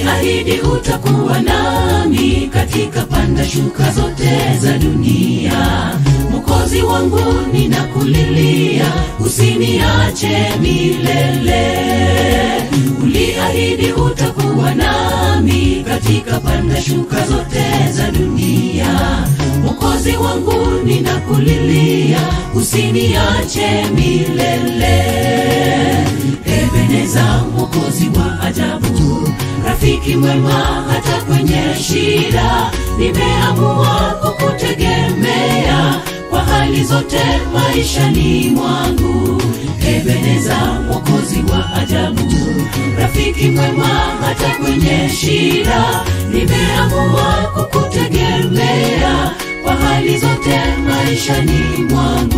uliahidi utakuwa nami katika panda shuka zote za dunia mokozi wangu ninakulilia usiniache milele uliahidi utakuwa nami katika panda shuka zote za dunia mokozi wangu ninakulilia usiniache milele ebeneza mokozi wa ajabu rafiki mwema hata kwenye shida nimeamua kukutegemea kwa hali zote maishani mwangu ebeneza mokozi wa ajabu rafiki mwema hata kwenye shida nimeamua kukutegemea kwa hali zote maishani mwangu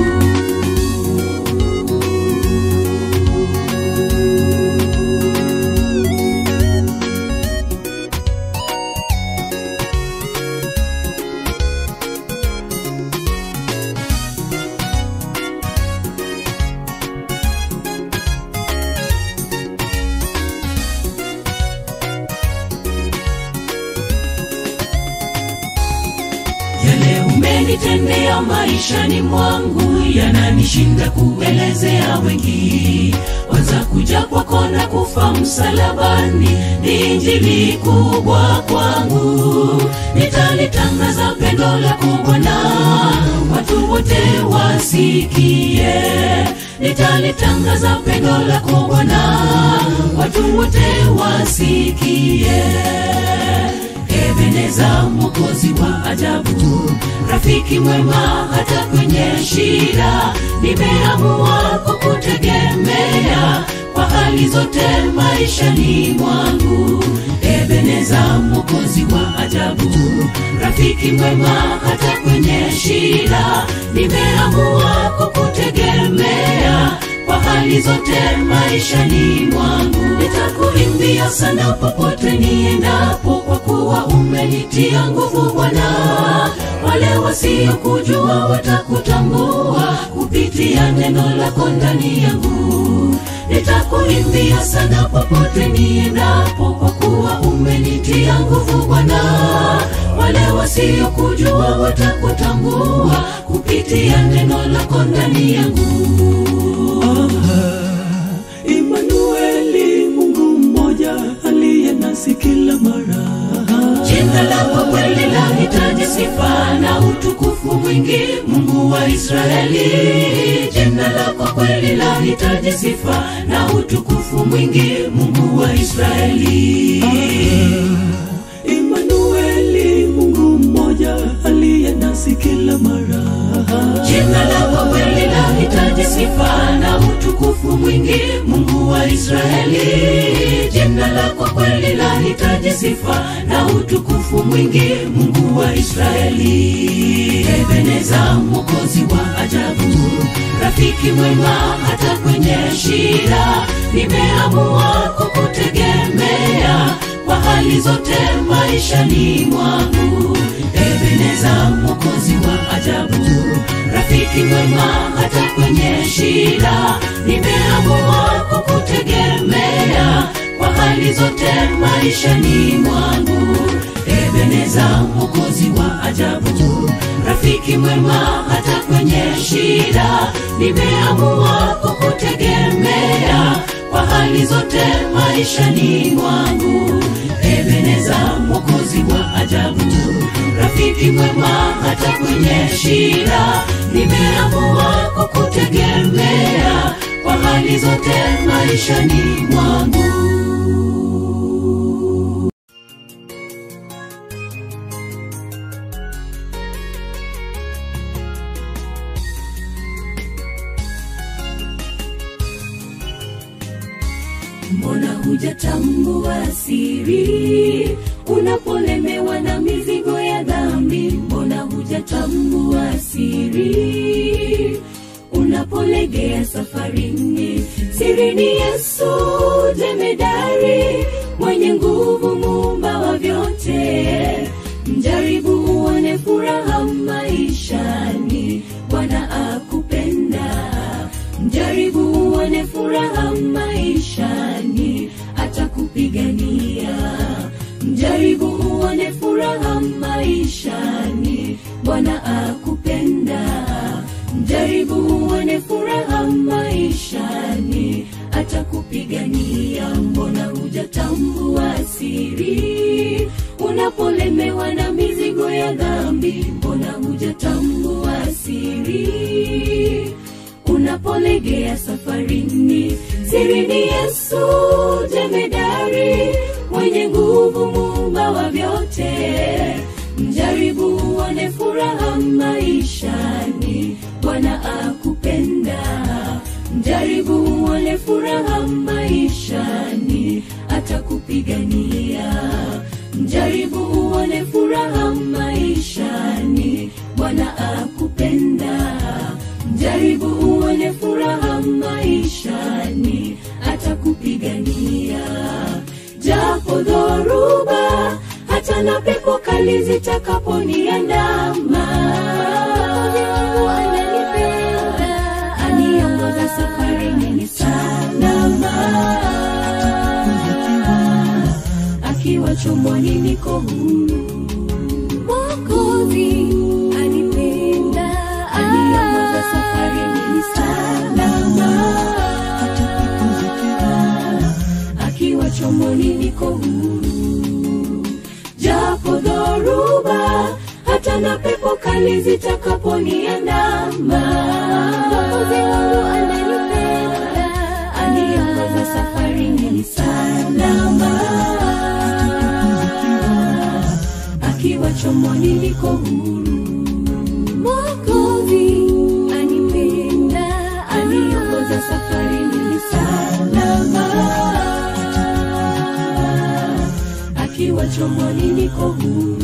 yale umenitendea maishani mwangu yananishinda kuelezea wengi waza kuja kwako na kufa msalabani ni injili kubwa kwangu nitalitangaza pendo lako bwana watu wote wasikie nitalitangaza pendo lako bwana watu wote wasikie ebeneza mwokozi wa ajabu rafiki mwema hata kwenye shida nimeamua kukutegemea kwa hali zote maishani mwangu ebeneza mwokozi wa ajabu rafiki mwema hata kwenye shida nimeamua kukutegemea kwa hali zote maishani mwangu nitakuimbia sana popote niendapo kwa kuwa umenitia nguvu bwana wale wasiokujua watakutambua kupitia neno lako ndani yangu nitakuimbia sana popote niendapo kwa kuwa umenitia nguvu bwana wale wasiokujua watakutambua kupitia neno lako ndani yangu Imanueli, Mungu mmoja aliye nasi kila mara. jina lako kweli lahitaji sifa na utukufu mwingi mungu wa israeli jina lako kweli lahitaji sifa na utukufu mwingi mungu wa israeli Imanueli, Mungu mmoja aliye nasi kila mara. jina lako kweli lahitaji sifa na utukufu mwingi mungu wa israeli jina lako kweli lahitaji sifa na utukufu mwingi mungu wa israeli ebeneza mwokozi wa ajabu rafiki mwema hata kwenye shida nimeamua kukutegemea kwa hali zote maishani mwangu ebeneza mwokozi wa ajabu rafiki mwema hata kwenye shida nimeamua kukutegemea kwa hali zote maishani mwangu ebeneza mwokozi wa ajabu rafiki mwema hata kwenye shida nimeamua kukutegemea kwa hali zote maishani mwangu ebeneza mwokozi wa ajabu rafiki mwema hata kwenye shida nimeamua kukutegemea kwa hali zote maishani mwangu mbona hujatambua siri unapolemewa na mizigo ya dhambi mbona hujatambua siri unapolegea safarini siri ni yesu jemedari mwenye nguvu muumba wa vyote mjaribu uone furaha maishani bwana akupenda mjaribu uone furaha maishani atakupigania atakupigania mbona hujatambua siri unapolemewa na mizigo ya dhambi mbona hujatambua siri unapolegea safarini siri ni yesu jemedari mwenye nguvu muumba wa vyote mjaribu uone furaha maishani bwana akupenda mjaribu uone furaha maishani atakupigania mjaribu uone furaha maishani bwana akupenda mjaribu uone furaha maishani atakupigania japo dhoruba hata na pepo kali zitakaponiandama aniongoza safarini ni salama akiwa chomboni niko huru Mwokozi anipenda, aniongoza safarini ni salama akiwa chomboni niko huru japo dhoruba hata na pepo kali zitakaponiandama Mwokozi wangu ananipenda, aniongoza safarini ni salama akiwa chomboni niko huru Mwokozi anipenda, aniongoza safarini ni salama akiwa chomboni niko huru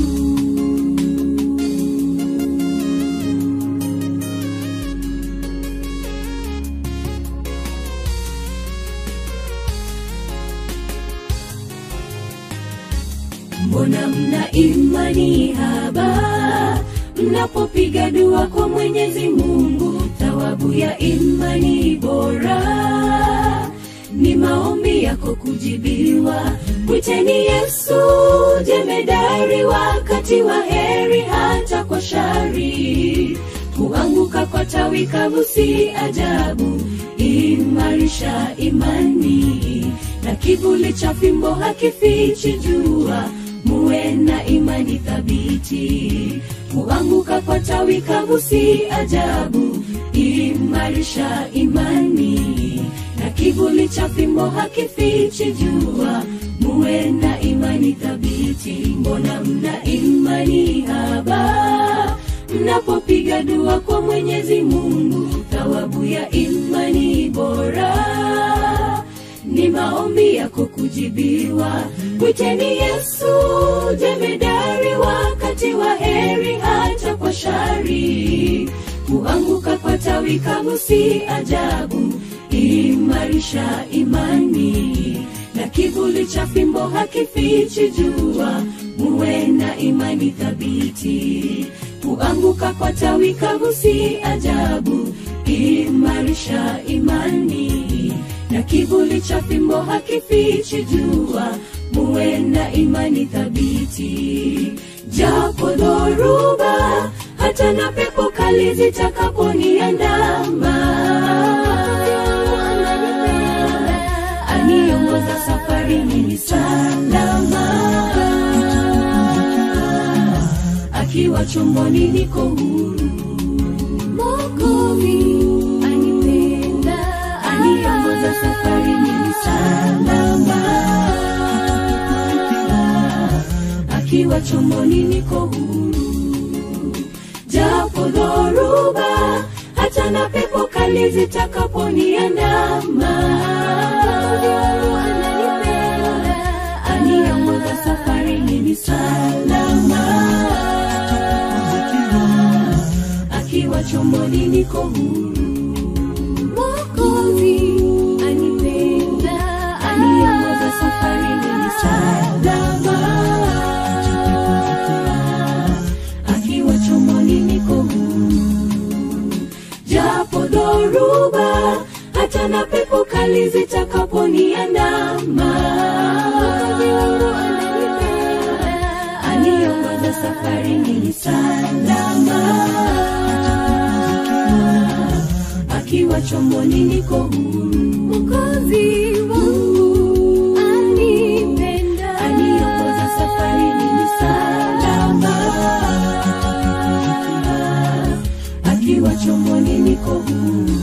mbona mna imani haba mnapopiga dua kwa mwenyezi mungu thawabu ya imani bora ni maombi yako kujibiwa mwiteni yesu jemedari wakati wa heri hata kwa shari kuanguka kwa tawi kavu si ajabu imarisha imani na kivuli cha fimbo hakifichi jua muwe na imani thabiti kuanguka kwa tawi kavu si ajabu imarisha imani na kivuli cha fimbo hakifichi jua muwe na imani thabiti mbona mna imani haba mnapopiga dua kwa mwenyezi mungu thawabu ya imani bora ni maombi yako kujibiwa mwiteni yesu jemedari wakati wa heri hata kwa shari kuanguka kwa tawi kavu si ajabu imarisha imani na kivuli cha fimbo hakifichi jua muwe na imani thabiti kuanguka kwa tawi kavu si ajabu imarisha imani na kivuli cha fimbo hakifichi jua muwe na imani thabiti japo dhoruba hata na pepo kali zitakaponiandama aniongoza safarini ni salama akiwa chomboni niko huru Mwokozi anipenda, aniongoza safarini ni salama akiwa chomboni niko huru japo dhoruba hata na pepo kali zitakaponiandama aniongoza safarini ni salama akiwa chomboni niko huru Mwokozi anipenda, aniongoza safarini ni salama akiwa chomboni niko huru japo dhoruba hata na pepo kali zitakaponiandama aniongoza safarini ni salama akiwa chomboni niko huru Mwokozi wangu anipenda, aniongoza safarini ni salama, akiwa chomboni niko huru.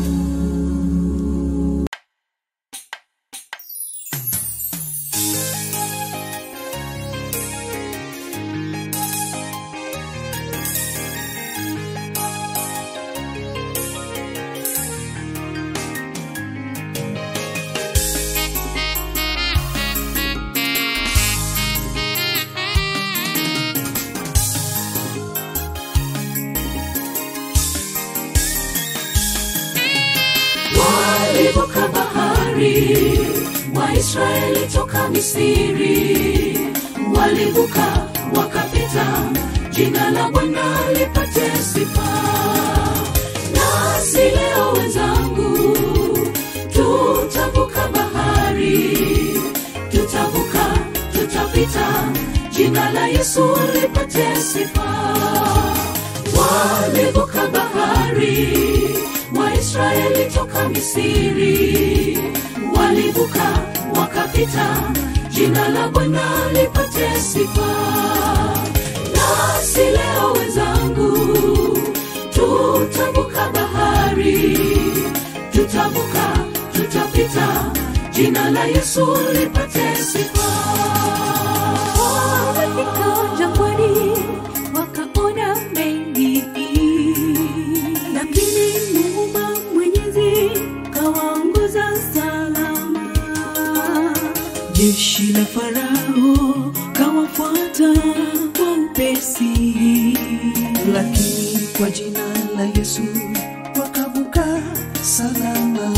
walivuka bahari waisraeli toka misiri walivuka wakapita jina la bwana lipate sifa nasi leo wenzangu tutavuka bahari tutavuka tutapita jina la yesu lipate sifa walivuka bahari waisraeli toka misiri walivuka wakapita jina la bwana lipate sifa nasi leo wenzangu tutavuka bahari tutavuka tutapita jina la yesu lipate sifa wamefika jangwani wakaona mengi, lakini Muumba Mwenyezi kawaongoza salama. jeshi la farao kawafuata kwa upesi lakini kwa jina la yesu wakavuka salama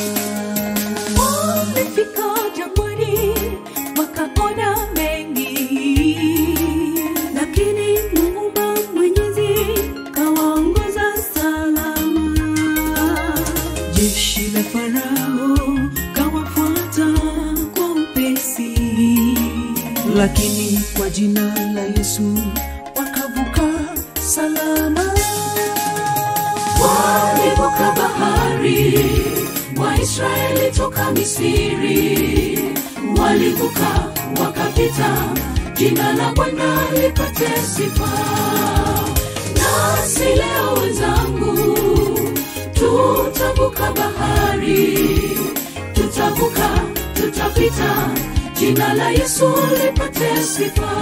Wamefika jangwani wakaona mengi, lakini Muumba Mwenyezi kawaongoza salama. jeshi la farao kawafuata kwa upesi lakini kwa jina la yesu wakavuka salama walivuka bahari waisraeli toka misiri walivuka wakapita jina la bwana lipate sifa nasi leo wenzangu tutavuka bahari tutavuka tutapita jina la yesu lipate sifa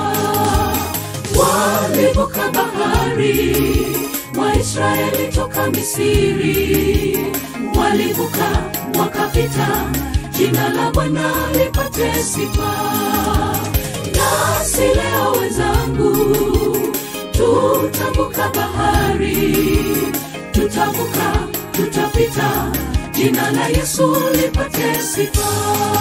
walivuka bahari waisraeli toka misiri walivuka wakapita jina la bwana lipate sifa nasi leo wenzangu tutavuka bahari tutavuka tutapita jina la yesu lipate sifa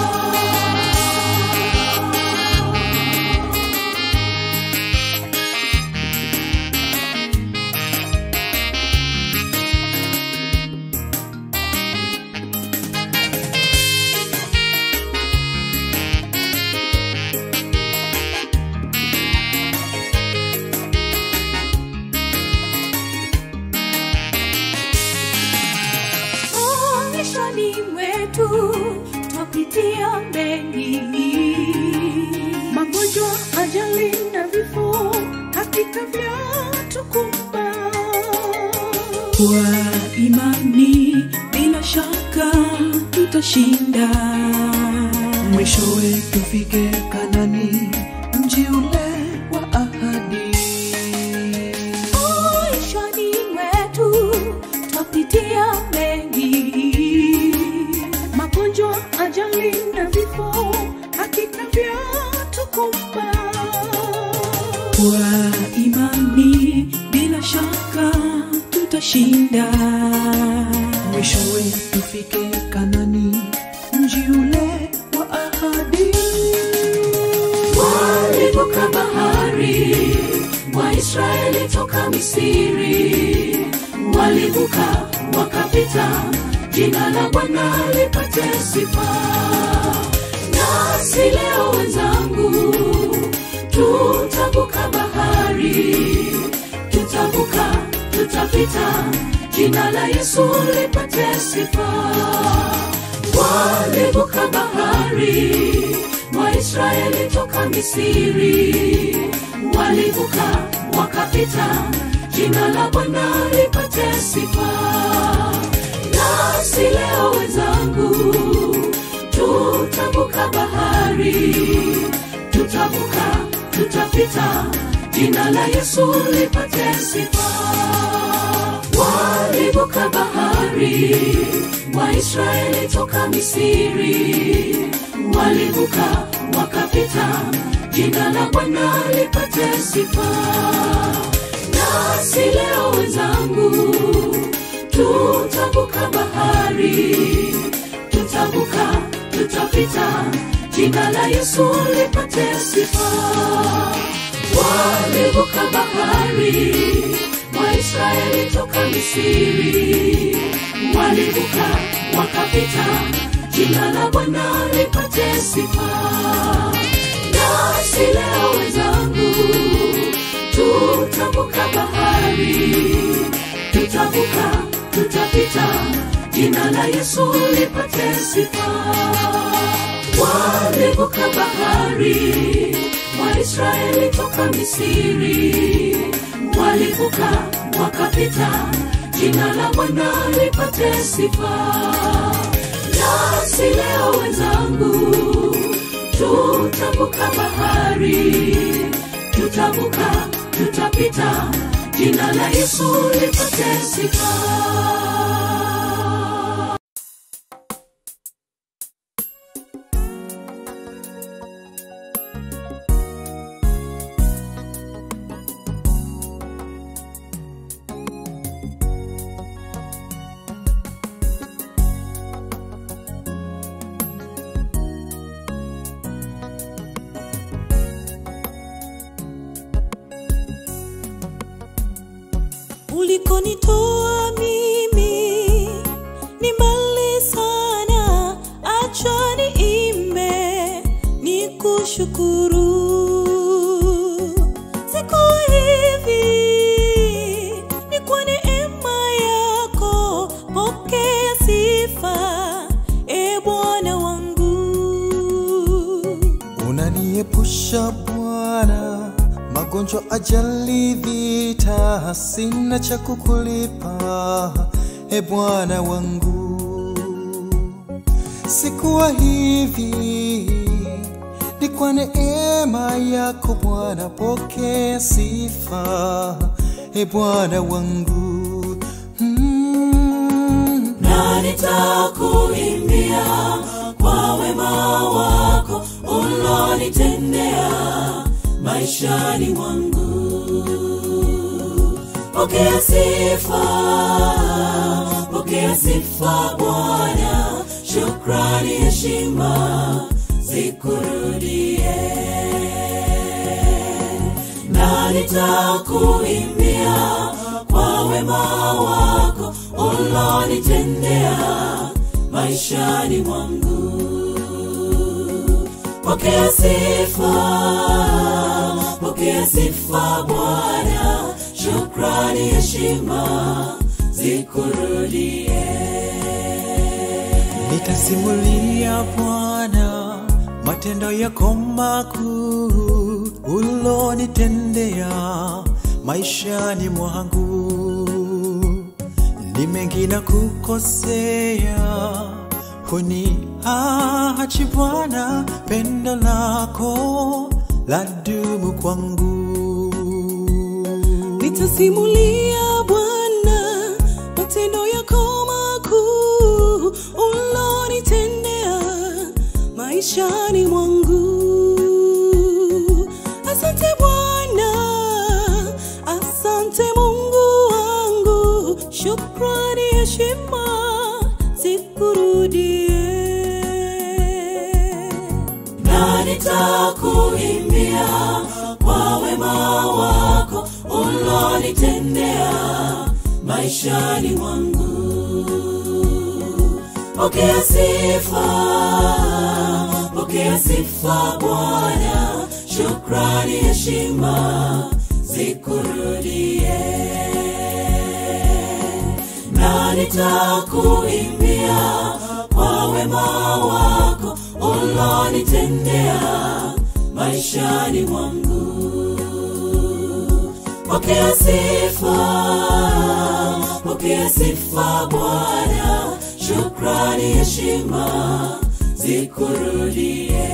maishani mwetu twapitia mengi, magonjwa, ajali na vifo hakika vyatukumba. kwa imani bila shaka tutashinda mwishowe tufike kanani mji ule wa ahadi Maishani mwetu twapitia mengi, magonjwa, ajali na vifo hakika vyatukumba. kwa imani bila shaka tutashinda mwishowe tufike kanani mji ule wa ahadi walivuka bahari waisraeli toka misiri walivuka wakapita jina la bwana lipate sifa nasi leo wenzangu tutavuka bahari tutavuka tutapita jina la yesu lipate sifa bahari waisraeli toka misiri walivuka wakapita jina la bwana lipate sifa nasi leo wenzangu tutavuka bahari tutavuka tutapita jina la yesu lipate sifa walivuka bahari waisraeli toka misiri walivuka wakapita jina la bwana lipate sifa nasi leo wenzangu tutavuka bahari tutavuka tutapita jina la yesu lipate sifa walivuka bahari waisraeli toka misiri walivuka wakapita jina la bwana lipate sifa nasi leo wenzangu tutavuka bahari tutavuka tutapita jina la yesu lipate sifa walivuka bahari waisraeli toka misiri walivuka wakapita jina la bwana lipate sifa nasi leo wenzangu tutavuka bahari tutavuka tutapita jina la yesu lipate sifa ulikonitoa mimi ni mbali sana acha niimbe ni kushukuru siku hivi ni kwa neema yako pokea sifa e bwana wangu unaniepusha Bwana magonjwa, ajali, vita, sina cha kukulipa e Bwana wangu. Sikuwa hivi, ni kwa neema yako Bwana, pokea sifa e Bwana wangu mm. na nitakuimbia kwa wema wako ulonitendea maishani mwangu pokea sifa pokea sifa bwana shukrani heshima zikurudie na nitakuimbia kwa wema wako ulonitendea maishani mwangu pokea sifa pokea sifa bwana shukrani heshima zikurudie Nitasimulia Bwana matendo yako makuu ulonitendea maishani mwangu. Ni mengi na kukosea, huniachi Bwana, pendo lako ladumu kwangu. nitasimulia bwana matendo yako makuu ulonitendea maishani mwangu asante bwana asante mungu wangu shukrani heshima zikurudie na nitakuimbia kwa wema wako ulonitendea maishani mwangu pokea sifa pokea sifa bwana shukrani heshima zikurudie na nitakuimbia kwa wema wako ulo ulonitendea maishani mwangu pokea sifa pokea sifa bwana shukrani heshima zikurudie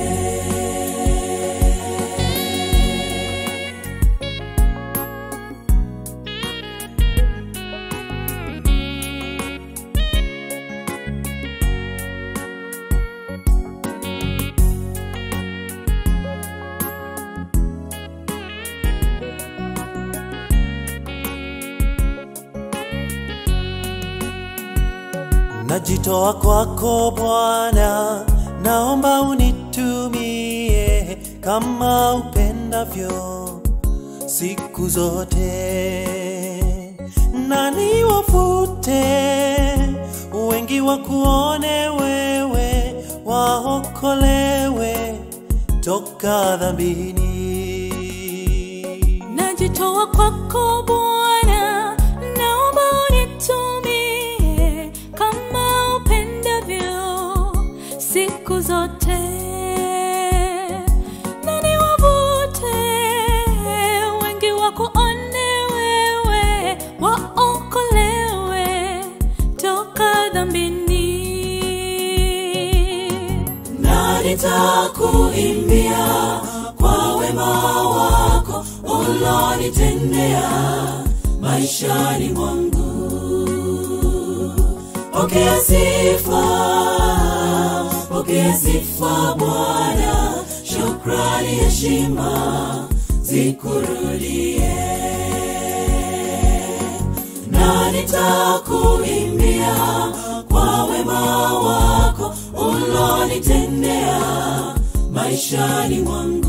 najitoa kwako Bwana, naomba unitumie kama upendavyo siku zote, na niwafute wengi wakuone wewe, waokolewe toka dhambini. najitoa kwako Bwana, naomba unitumie kama upendavyo siku zote, na niwavute wengi wakuone wewe, waokolewe toka dhambini. na nitakuimbia kwa wema wako ulonitendea maishani mwangu pokea sifa pokea sifa bwana shukrani heshima zikurudie na nitakuimbia kwa wema wako ulonitendea maishani mwangu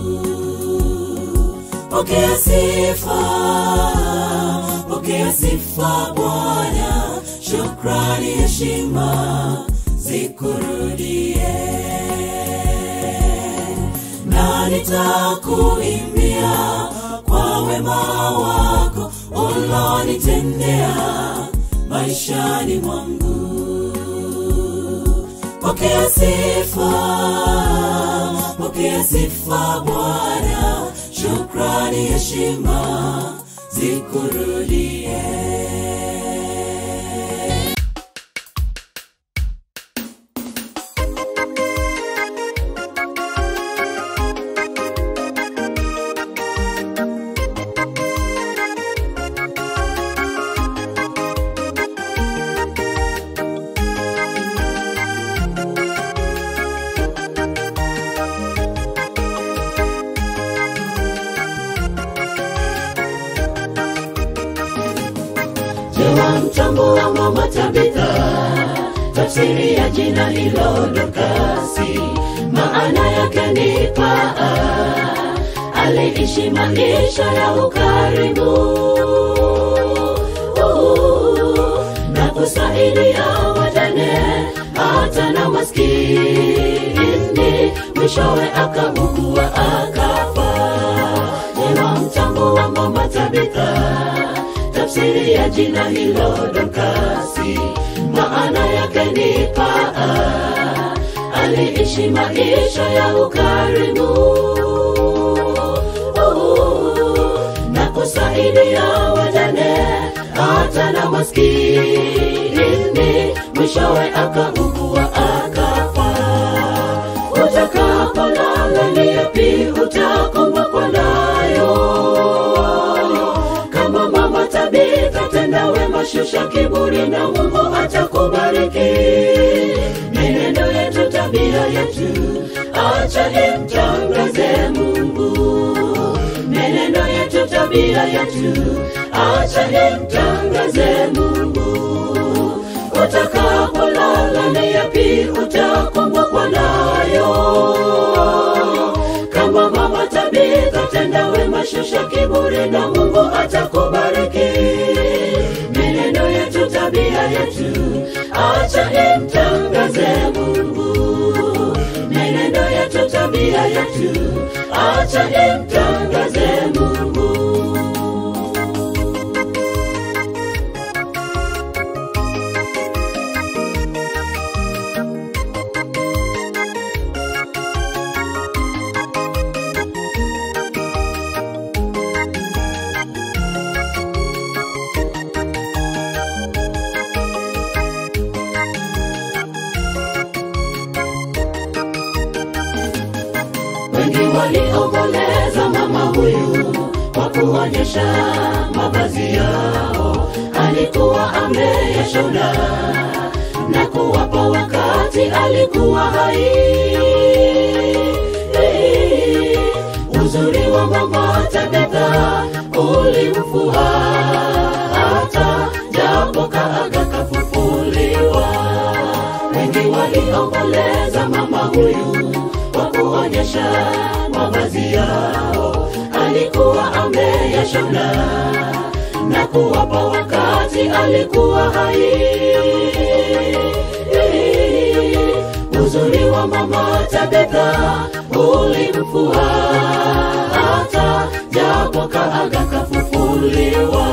pokea sifa pokea sifa bwana shukrani heshima zikurudie na nitakuimbia kwa wema wako ulonitendea maishani mwangu pokea sifa pokea sifa bwana shukrani heshima zikurudie Jewa mtambua mama Tabitha, tafsiri ya jina hilo Dorkasi, maana yake ni paa. Aliishi maisha ya ukarimu na kusaidia wajane hata na maskini, mwishowe akaugua akafa. Jewa mtambua mama Tabitha tafsiri ya jina hilo Dorkasi, maana yake ni paa. Aliishi maisha ya ukarimu na kusaidia wajane hata na maskini, mwishowe akaugua akafa. Utakapolala ni yapi utakumbukwa nayo? kama mama Tabitha, tenda wema, shusha kiburi na Mungu atakubariki. Menendo yetu, tabia yetu, acha imtangaze Mungu. Menendo yetu, tabia yetu, acha imtangaze Mungu. Utakapolala ni yapi utakumbukwa nayo? kama mama Tabitha, tenda wema, shusha kiburi na Mungu atakubariki. Menendo yetu, tabia yetu, acha imtangaze Mungu. Menendo yetu, tabia yetu, acha imtangaze Mungu. waliomboleza mama huyu kwa kuonyesha mavazi yao alikuwa ameyashona na kuwapa wakati alikuwa hai uzuri wa mama tabetha ulimfua hata japo kaaga kafufuliwa wengi waliomboleza mama huyu kwa kuonyesha mavazi yao alikuwa ameyashona na kuwapa wakati alikuwa hai uzuri wa mama tabetha ulimfua hata japo kaaga kafufuliwa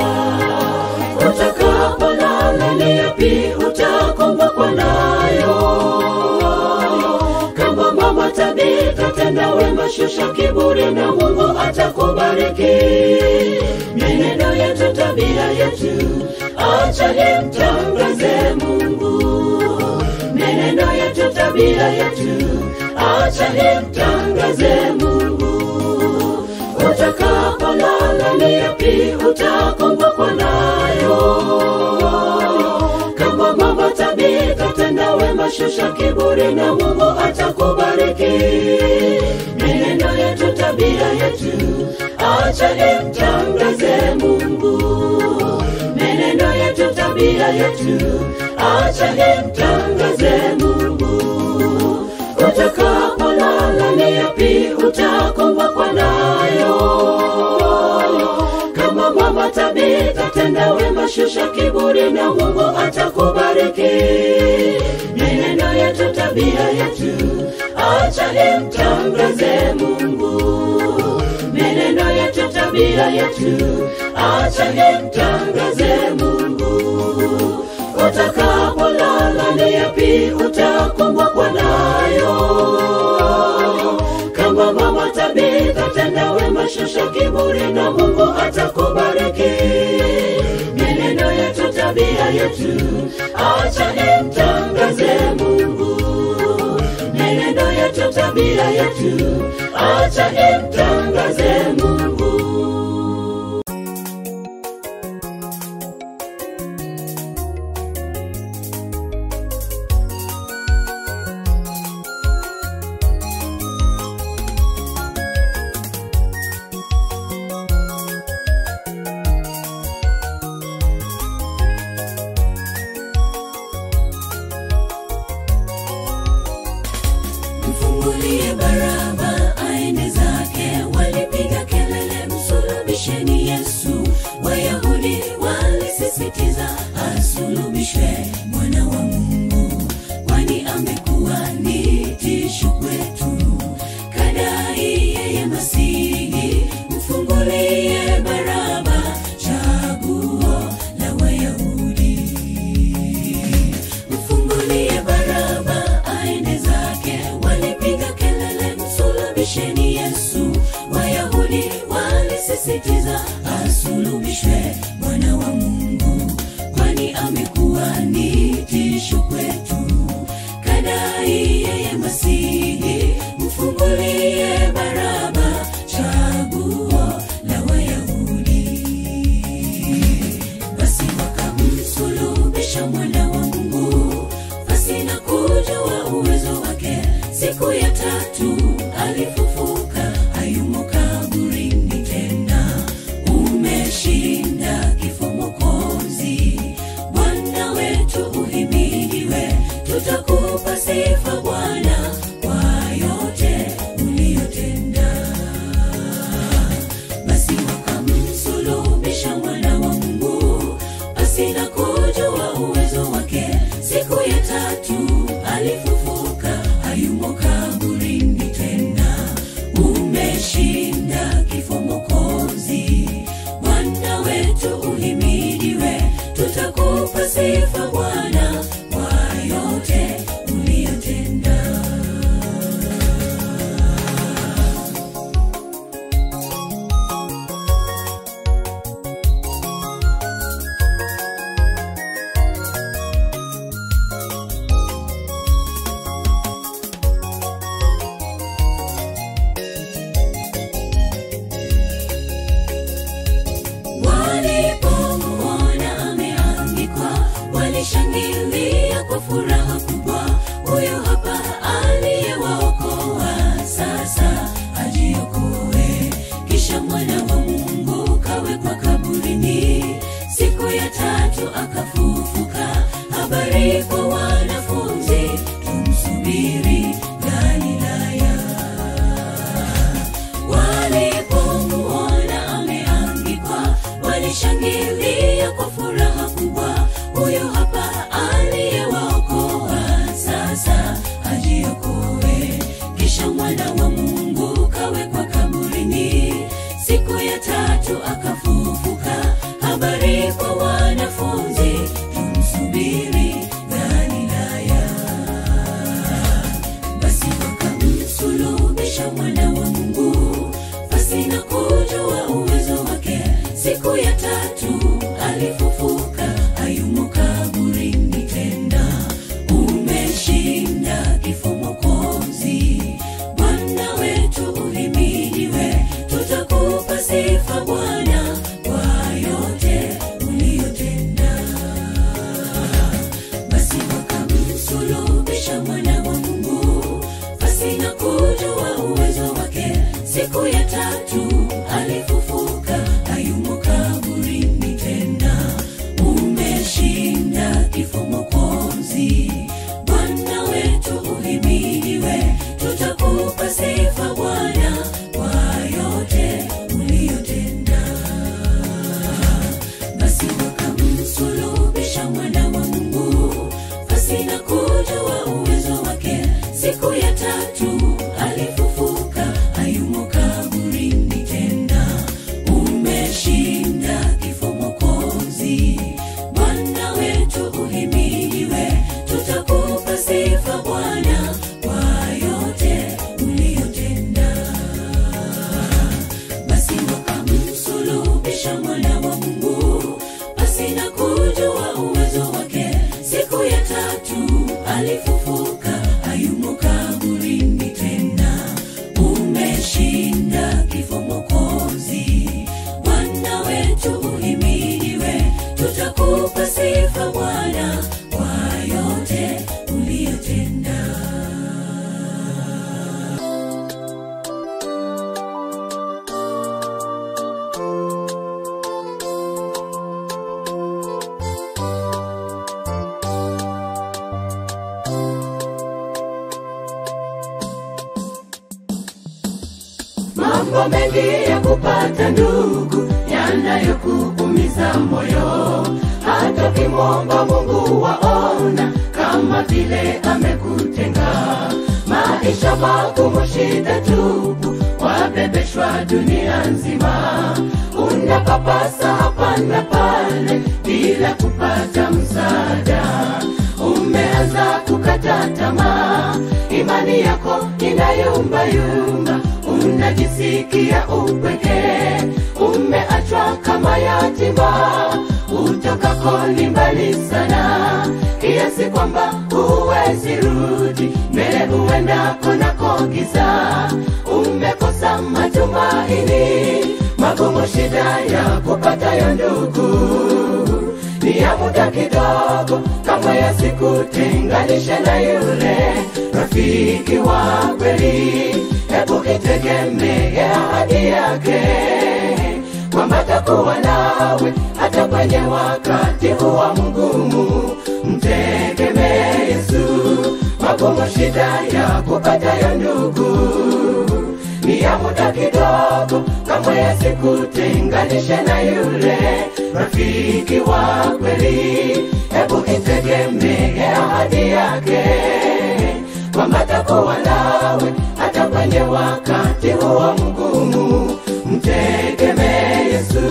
utakapolala ni yapi utakumbukwa nayo kama mama tabitha tenda wema shusha kiburi na mungu atakubariki mienendo yetu tabia yetu acha imtangaze mungu mienendo yetu tabia yetu acha imtangaze mungu utakapolala ni yapi utakumbukwa nayo kama mama tabika tenda wema shusha kiburi na mungu atakubariki mienendo yetu tabia yetu acha imtangaze mungu mienendo yetu tabia yetu acha imtangaze mungu utakapolala ni yapi utakumbukwa nayo kama mama tabika tenda wema shusha kiburi na mungu atakubariki mienendo yetu tabia yetu acha imtangaze mungu mienendo yetu tabia yetu acha imtangaze mungu utakapolala ni yapi utakumbukwa nayo kama mama tabika tenda wema shusha kiburi na mungu atakubariki mienendo yetu tabia yetu acha imtangaze mungu mienendo yetu tabia yetu acha imtangaze mungu mfungulie baraba aende zake walipiga kelele msulubisheni yesu wayahudi walisisitiza asulubishwe mwana wa mungu kwani amekuwa ni tisho kwetu kadai yeye masihi mfungulie baraba chaguo la wayahudi mfungulie baraba aende zake walipiga kelele msulubisheni yesu wayahudi walisisitiza asulubishwe mwana wa mungu kwani amekuwa ni tisho kwetu kadai yeye masihi mfungulie baraba chaguo la wayahudi basi wakamsulubisha mwana wa mungu pasina kujua uwezo wake siku ya tatu alifufuka hayumo kaburini tena umeshinda kifo mokozi bwana wetu uhimidiwe tutakupa sifa bwana kwa yote uliyotenda basi wakamsulubisha mwana wa mungu pasina kujua uwezo wake siku ya tatu alifufuka hayumo kaburini tena ajiokoe kisha mwana wa mungu kawekwa kaburini siku ya tatu akafufuka habari kwa wanafunzi tumsubiri galilaya basi wakamsulubisha mwana wa mungu pasina kujua uwezo wake siku ya tatu alifufuka hayumo kaburini tena umeshinda kifo mokozi bwana wetu uhimidiwe tutakupa sifa bwana kwa yote uliyotenda basi wakamsulubisha mwana wa mungu pasina kujua uwezo wake siku ya tatu alifufuka hayumo kaburini tena umeshinda kifo mokozi bwana wetu uhimidiwe tutakupa sifa bwana kwa yote uliyotenda basi wakamsulubisha mwana wa mungu pasina kujua uwezo wake siku ya tatu alifufuka hayumo kaburini tena umeshinda kifo mokozi bwana wetu uhimidiwe tutakupa sifa bwana kwa yote uliyotenda basi wakamsulubisha mwana wa mungu pasina kujua uwezo wake siku ya tatu alifufuka hayumo kaburini tena umeshinda kifo mokozi bwana wetu uhimidiwe tutakupa sifa bwana kwa yote uliyotenda mambo mengi ya kupata ndugu yanayokuumiza moyo hata kimwomba mungu waona kama vile amekutenga maisha magumu shida tupu wabebeshwa dunia nzima unapapasa hapa na pale bila kupata msaada umeanza kukata tamaa imani yako inayumbayumba unajisikia upweke umeachwa kama yatima utokako ni mbali sana kiasi kwamba huwezi rudi mbele uendako nako giza umekosa matumaini magumu shida ya kupatayo ndugu ni ya muda kidogo kama yasikutenganishe na yule rafiki wa kweli hebu itegemee ahadi yake kwamba takuwa nawe hata kwenye wakati huwa mgumu mtegemee yesu magumu shida ya kupatayo ndugu ni ya muda kidogo kamwe yasikutenganishe na yule rafiki wa kweli hebu itegemee ahadi yake kwamba takuwa nawe hata kwenye wakati huo mgumu mtegemee yesu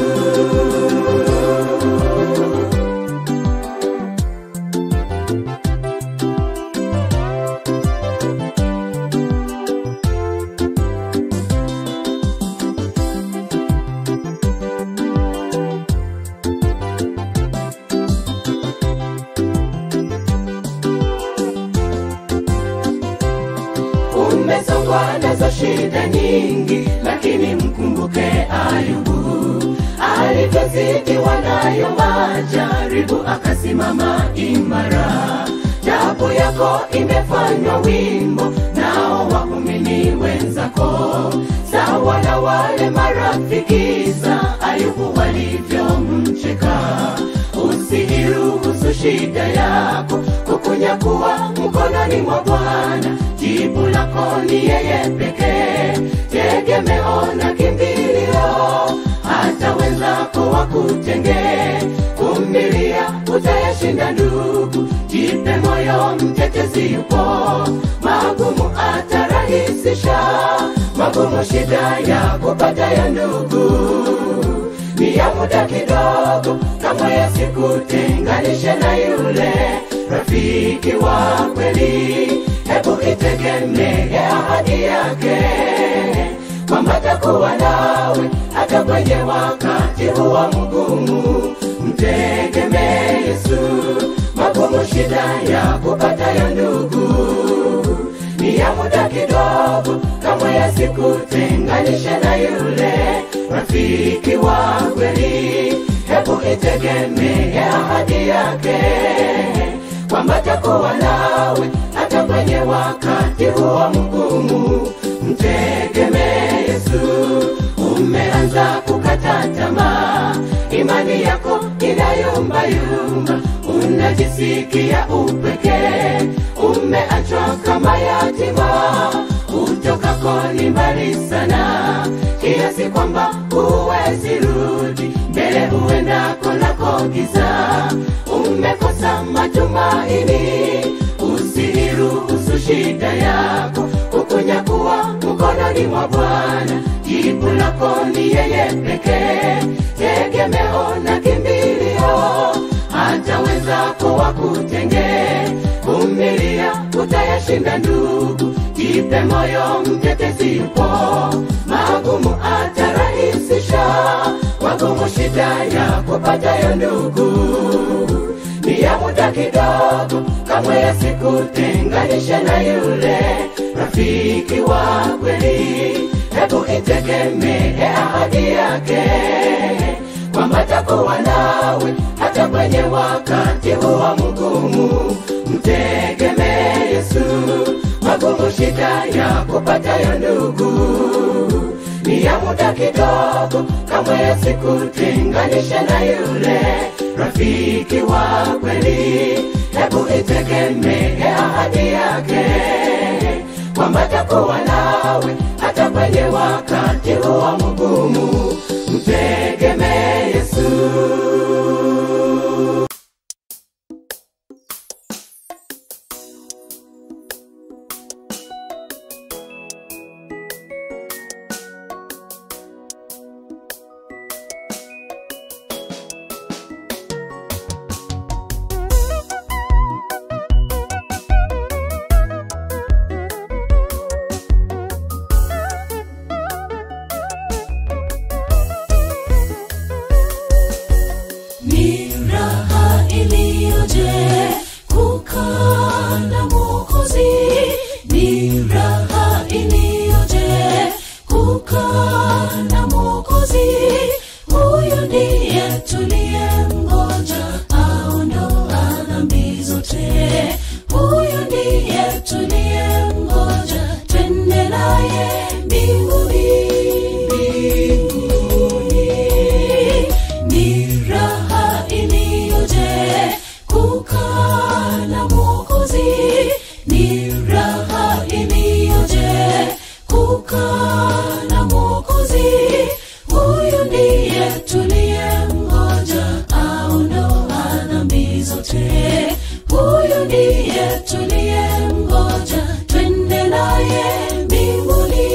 umesongwa nazo shida nyingi lakini mkumbuke ayubu alivyozidiwa nayo majaribu akasimama imara jabu yako imefanywa wimbo nao waumini wenzako sawa na wale marafiki za ayubu walivyomcheka usiiruhusu shida yako kukunyakuwa mkononi mwa bwana jibu lako ni yeye pekee tegemeo na kimbilio hata wenzako wakutenge kumilia utayashinda ndugu jipe moyo mtetezi yupo magumu shida ya kupata ya ndugu ni ya muda kidogo kama yasikutenganishe na yule rafiki wa kweli hebu itegemee ahadi yake kwamba takuwa nawe hata kwenye wakati huwa mgumu mtegemee yesu magumu shida ya kupata ya ndugu ni ya muda kidogo kama yasikutenganishe na yule rafiki wa kweli hebu itegemee ahadi yake kwamba takuwa nawe hata kwenye wakati huwa mgumu mtegemee yesu umeanza kukata tamaa imani yako inayumbayumba unajisikia upekee umeachwa kama yatima utokako ni mbali sana kiasi kwamba huwezi rudi mbele huendako lako giza umekosa matumaini usiiruhusu shida yako kukunyakuwa mkononi mwa bwana jibu lako ni yeye pekee tegemeo na kimbilio hataweza kuwa kutenge vumilia utayashinda ndugu jipe moyo mtetezi yupo magumu atarahisisha magumu shida ya kupatayo ndugu ni ya muda kidogo kamwe yasikutenganishe na yule rafiki wa kweli hebu itegemee ahadi yake kwamba takuwa nawe hata kwenye wakati huwa mgumu mtegemee yesu magumu shida ya kupatayo ndugu ni ya muda kidogo kamwe yasikutenganishe na yule rafiki wa kweli hebu itegemee ahadi yake kwamba takuwa nawe hata kwenye wakati huwa mgumu mtegemee yesu ni raha iliyoje kukaa na mwokozi ni raha iliyoje kukaa na mwokozi huyu ndiye tuliye mgonja aondoa dhambi zote huyu ndiye tuliye mgonja twende naye mbinguni mbinguni ni raha iliyoje kukaa na mwokozi ni raha iliyoje kukaa na mwokozi huyu ndiye tuliye mgoja aondoa dhambi zote huyu ndiye tuliye mgoja twende naye mbinguni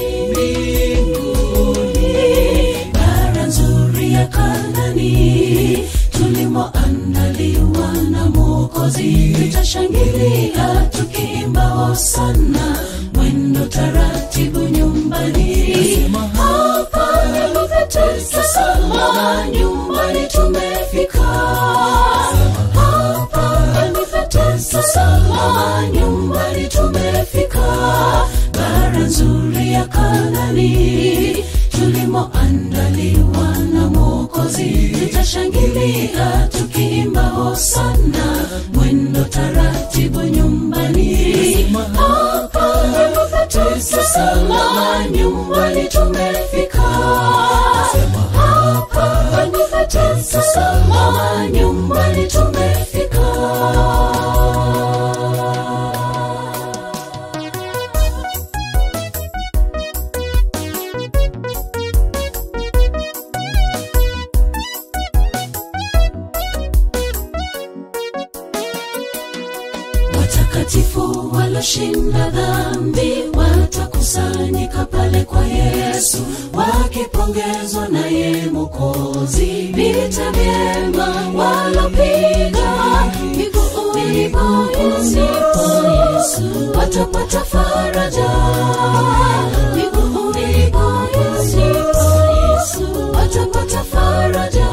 mbinguni bara nzuri ya kanani tulimoandaliwa na mwokozi tutashangilia tukiimba hosana mwendo taratibu nyumbani hapa nimetetesama nyumbani tumefika hapa nimetetesama nyumbani tumefika bara nzuri ya kanani tulimoandaliwa na mwokozi tutashangilia tukiimba hosana mwendo taratibu nyumbani hapa nimetetesama nyumbani tumefika hapa nimetetesama nyumbani tumefika watakatifu waloshinda dhambi watakusanyika pale pale kwa yesu wakipongezwa naye mokozi vita vyema walopiga miguuni pa yesu watapata faraja miguuni pa yesu watapata faraja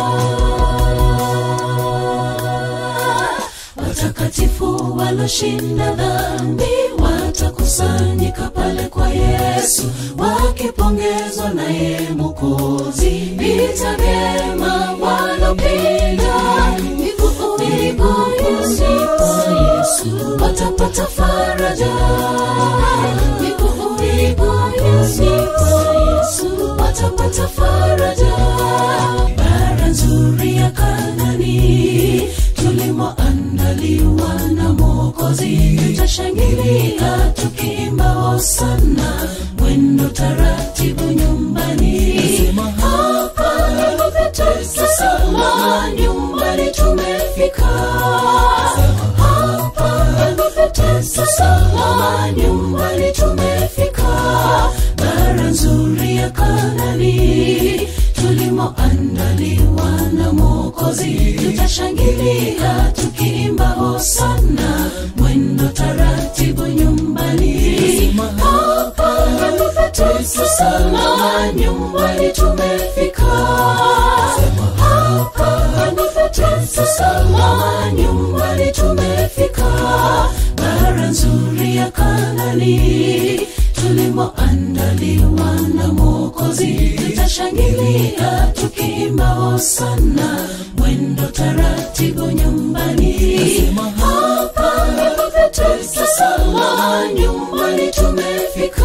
watakatifu waloshinda dhambi watakusanyika pale kwa yesu wakipongezwa naye mokozi vita vyema walopinda miguuni pa yesu watapata faraja miguuni pa yesu watapata faraja bara nzuri ya kanani tulimoandaliwa na mokozi tutashangilia tukiimba hosana mwendo taratibu nyumbani hapa sasa nyumbani tumefika hapa sasa nyumbani tumefika bara nzuri ya kanani tulimoandaliwa na mokozi tutashangilia tukiimba hosana mwendo taratibu nyumbani hapa sasa nyumbani tumefika hapa sasa nyumbani tumefika bara nzuri ya kanani tulimoandaliwa na mokozi tutashangilia tukiimba hosana mwendo taratibu nyumbani hapa sasa nyumbani tumefika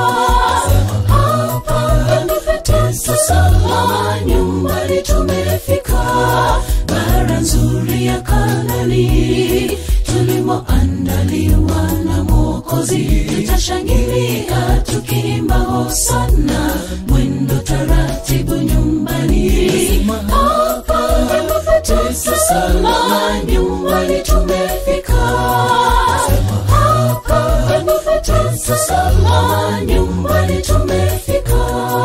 hapa sasa nyumbani tumefika bara nzuri ya kanani tulimoandaliwa na mokozi tutashangilia tukiimba hosana mwendo taratibu nyumbani hapa sasa nyumbani tumefika hapa sasa nyumbani tumefika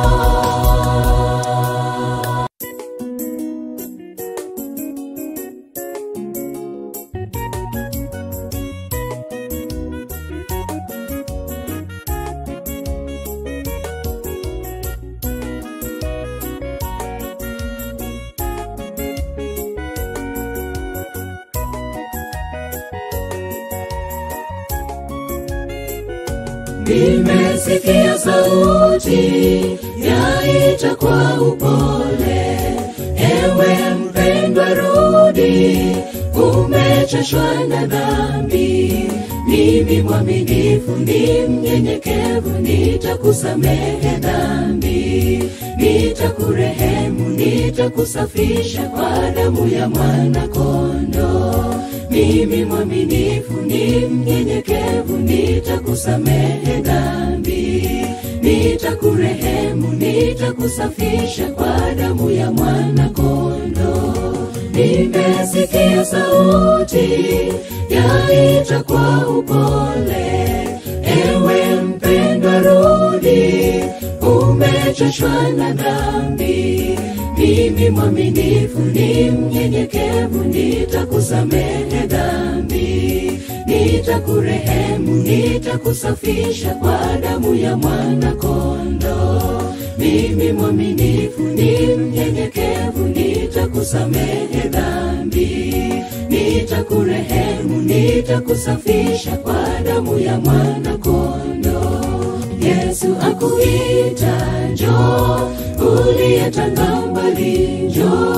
nimesikia sauti yaita kwa upole ewe mpendwa rudi umechoshwa na dhambi mimi mwaminifu ni mnyenyekevu nitakusamehe dhambi nitakurehemu nitakusafisha kwa damu ya mwana kondo mimi mwaminifu ni mnyenyekevu nitakusamehe dhambi nitakurehemu nitakusafisha kwa damu ya mwana kondo nimesikia sauti yaita kwa upole ewe mpendwa rudi umechoshwa na dhambi mimi mwaminifu ni mnyenyekevu nitakusamehe dhambi nitakurehemu nitakusafisha kwa damu ya mwana kondo mimi mwaminifu ni mnyenyekevu nitakusamehe dhambi nitakurehemu nitakusafisha kwa damu ya mwana kondo yesu akuita njo uliyetanga mbali njo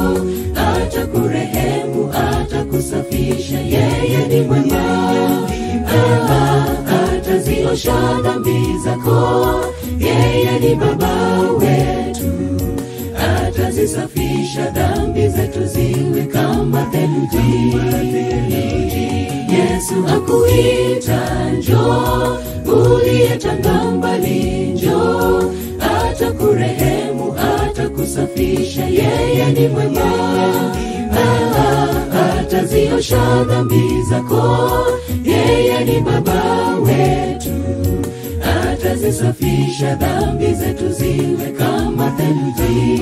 atakurehemu atakusafisha yeye ni mwema Aha, ataziosha dhambi zako yeye ni baba wetu atazisafisha dhambi zetu ziwe kama theluji yesu akuita njo uliyetanga mbali njo atakurehemu atakusafisha yeye ni mwema Aha, ataziosha dhambi zako yeye ni baba wetu atazisafisha dhambi zetu ziwe kama theluji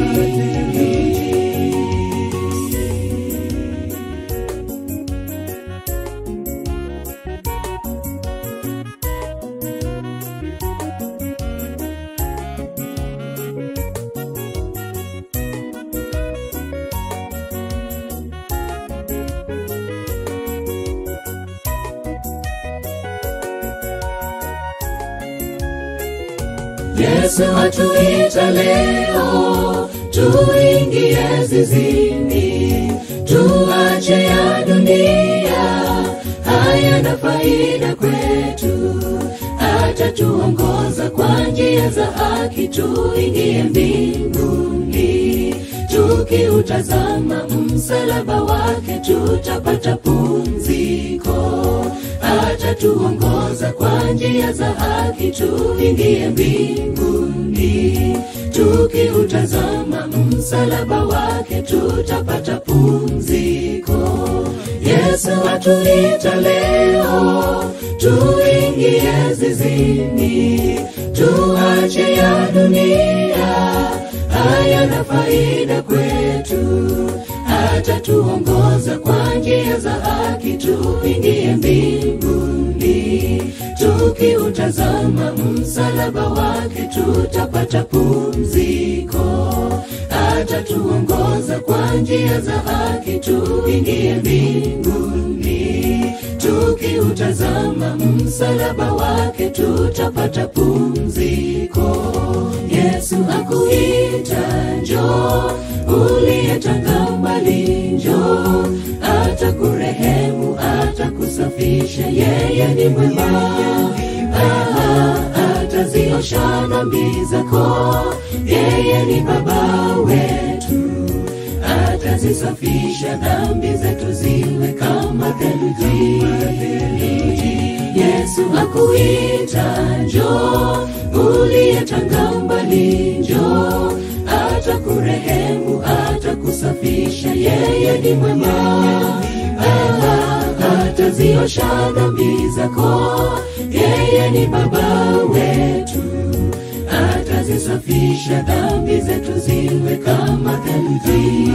Yesu atuita leo tuingie zizini, tuache ya dunia, hayana faida kwetu. Atatuongoza kwa njia za haki, tuingie mbinguni. Tukiutazama msalaba wake, tutapata pumziko atatuongoza kwa njia za haki, tuingie mbinguni. Tukiutazama msalaba wake, tutapata pumziko. Yesu atuita leo, tuingie zizini, tuache ya dunia, hayana faida kwetu atatuongoza kwa njia za haki, tuingie mbinguni. Tukiutazama msalaba wake, tutapata pumziko. Atatuongoza kwa njia za haki, tuingie mbinguni. Tukiutazama msalaba wake, tutapata pumziko. Yesu akuita njoo, uliyetanga mbali njoo, atakurehemu, atakusafisha, yeye ni mwema. Ah, ataziosha dhambi zako, yeye ni baba wetu, atazisafisha dhambi zetu ziwe kama theluji. Yesu akuita njoo, uliyetanga mbali njoo, atakurehemu, atakusafisha, yeye ni mwema. Ah, ataziosha dhambi zako, yeye ni baba wetu, atazisafisha dhambi zetu ziwe kama theluji.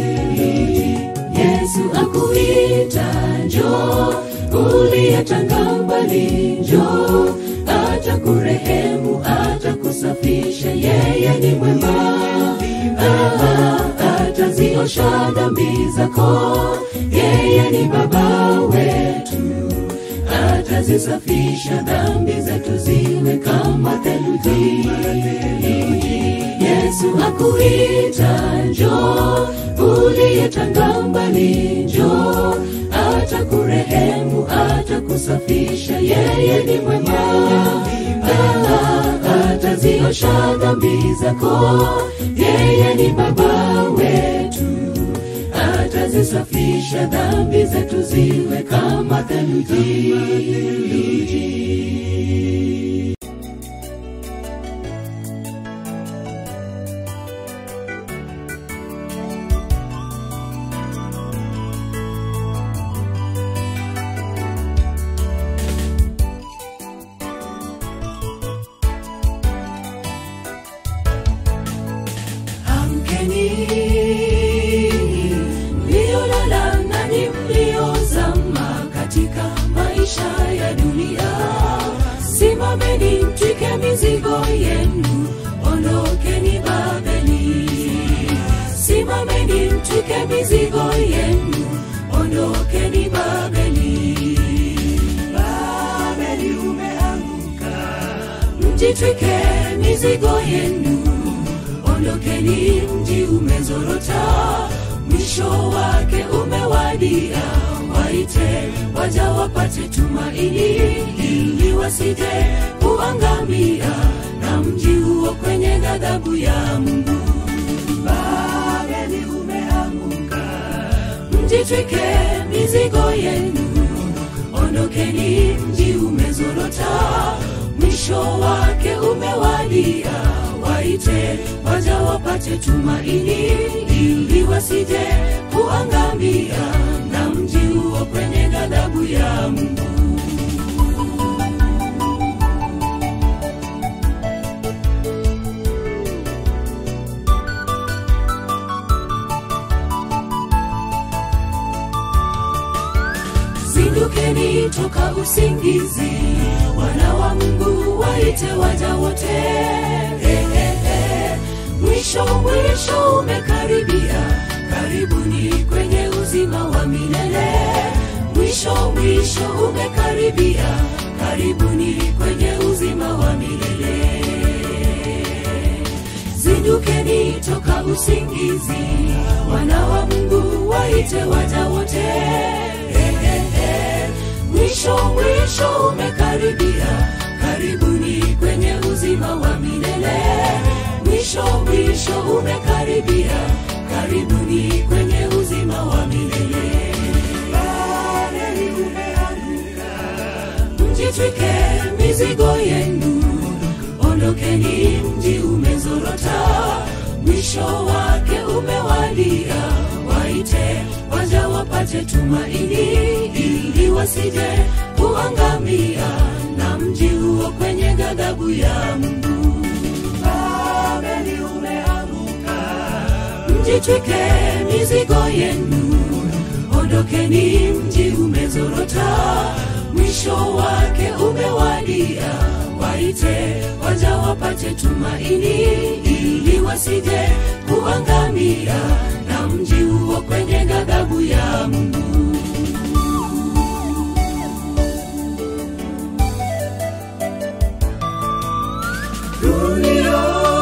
Yesu akuita njoo, uliyetanga mbali njoo, atakurehemu, atakusafisha, yeye ni mwema. Ah, ataziosha dhambi zako, yeye ni baba wetu, atazisafisha dhambi zetu ziwe kama theluji. Yesu akuita njoo, uliyetanga mbali njoo, atakurehemu, atakusafisha, yeye ni mwema. Ah, ataziosha dhambi zako, yeye ni baba wetu, atazisafisha dhambi zetu ziwe kama theluji. Amkeni mliolala nanyi mliozama katika maisha ya dunia, simameni mtwike mizigo yenu, ondokeni Babeli. Simameni mtwike mizigo yenu, ondokeni Babeli. Babeli umeanguka, mjitwike mizigo yenu ondokeni, mji umezorota, mwisho wake umewadia. Waite waja wapate tumaini, ili wasije kuangamia na mji huo kwenye ghadhabu ya Mungu. Babeli umeanguka, mjitwike mizigo yenu, ondokeni, mji umezorota, mwisho wake umewadia waite waja wapate tumaini, ili wasije kuangamia na mji huo kwenye ghadhabu ya Mungu. usingizi wana wa mungu waite waja wote eh, eh, eh. mwisho mwisho umekaribia karibuni kwenye uzima wa milele mwisho mwisho umekaribia karibuni kwenye uzima wa milele zindukeni toka usingizi wana wa mungu waite waja wote eh, eh, eh. mwisho mwisho umekaribia karibuni kwenye uzima wa milele mwisho mwisho umekaribia karibuni kwenye uzima wa milele Babeli umeanguka mjitwike mizigo yenu ondokeni mji umezorota mwisho wake umewadia waite waja wapate tumaini ili wasije kuangamia na mji huo kwenye ghadhabu ya mungu babeli umeanguka mjitwike mizigo yenu ondokeni mji umezorota mwisho wake umewadia waite waja wapate tumaini ili wasije kuangamia na mji huo kwenye ghadhabu ya mungu dunia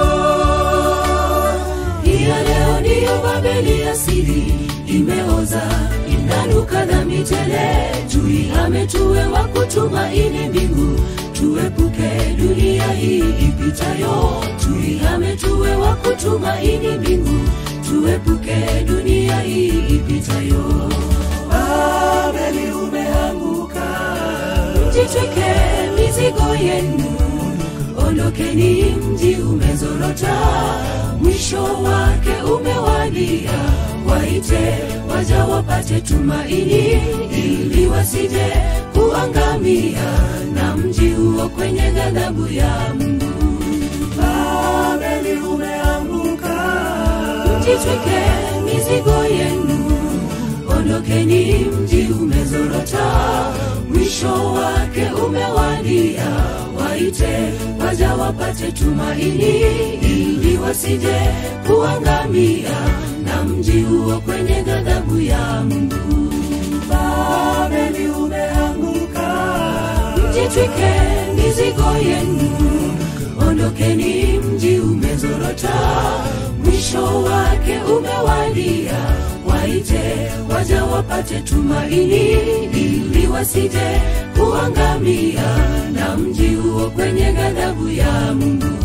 hiya leo ndiyo babeli asili imeoza inanuka dhambi tele tui ametuwe wa kutumaini mbingu tuepuke dunia hii ipitayo tui ametuwe wa kutumaini mbingu tuepuke dunia hii ipitayo babeli umeanguka mjitwike mizigo yenu ondokeni mji umezorota mwisho wake umewadia waite waja wapate tumaini ili wasije kuangamia na mji huo kwenye ghadhabu ya mungu babeli umeanguka mjitwike mizigo yenu ondokeni mji umezorota mwisho wake umewadia waite waja wapate tumaini ili wasije kuangamia na mji huo kwenye ghadhabu ya mungu babeli umeanguka mjitwike mizigo yenu ondokeni mji umezorota mwisho wake umewadia waite waja wapate tumaini ili wasije kuangamia na mji huo kwenye ghadhabu ya mungu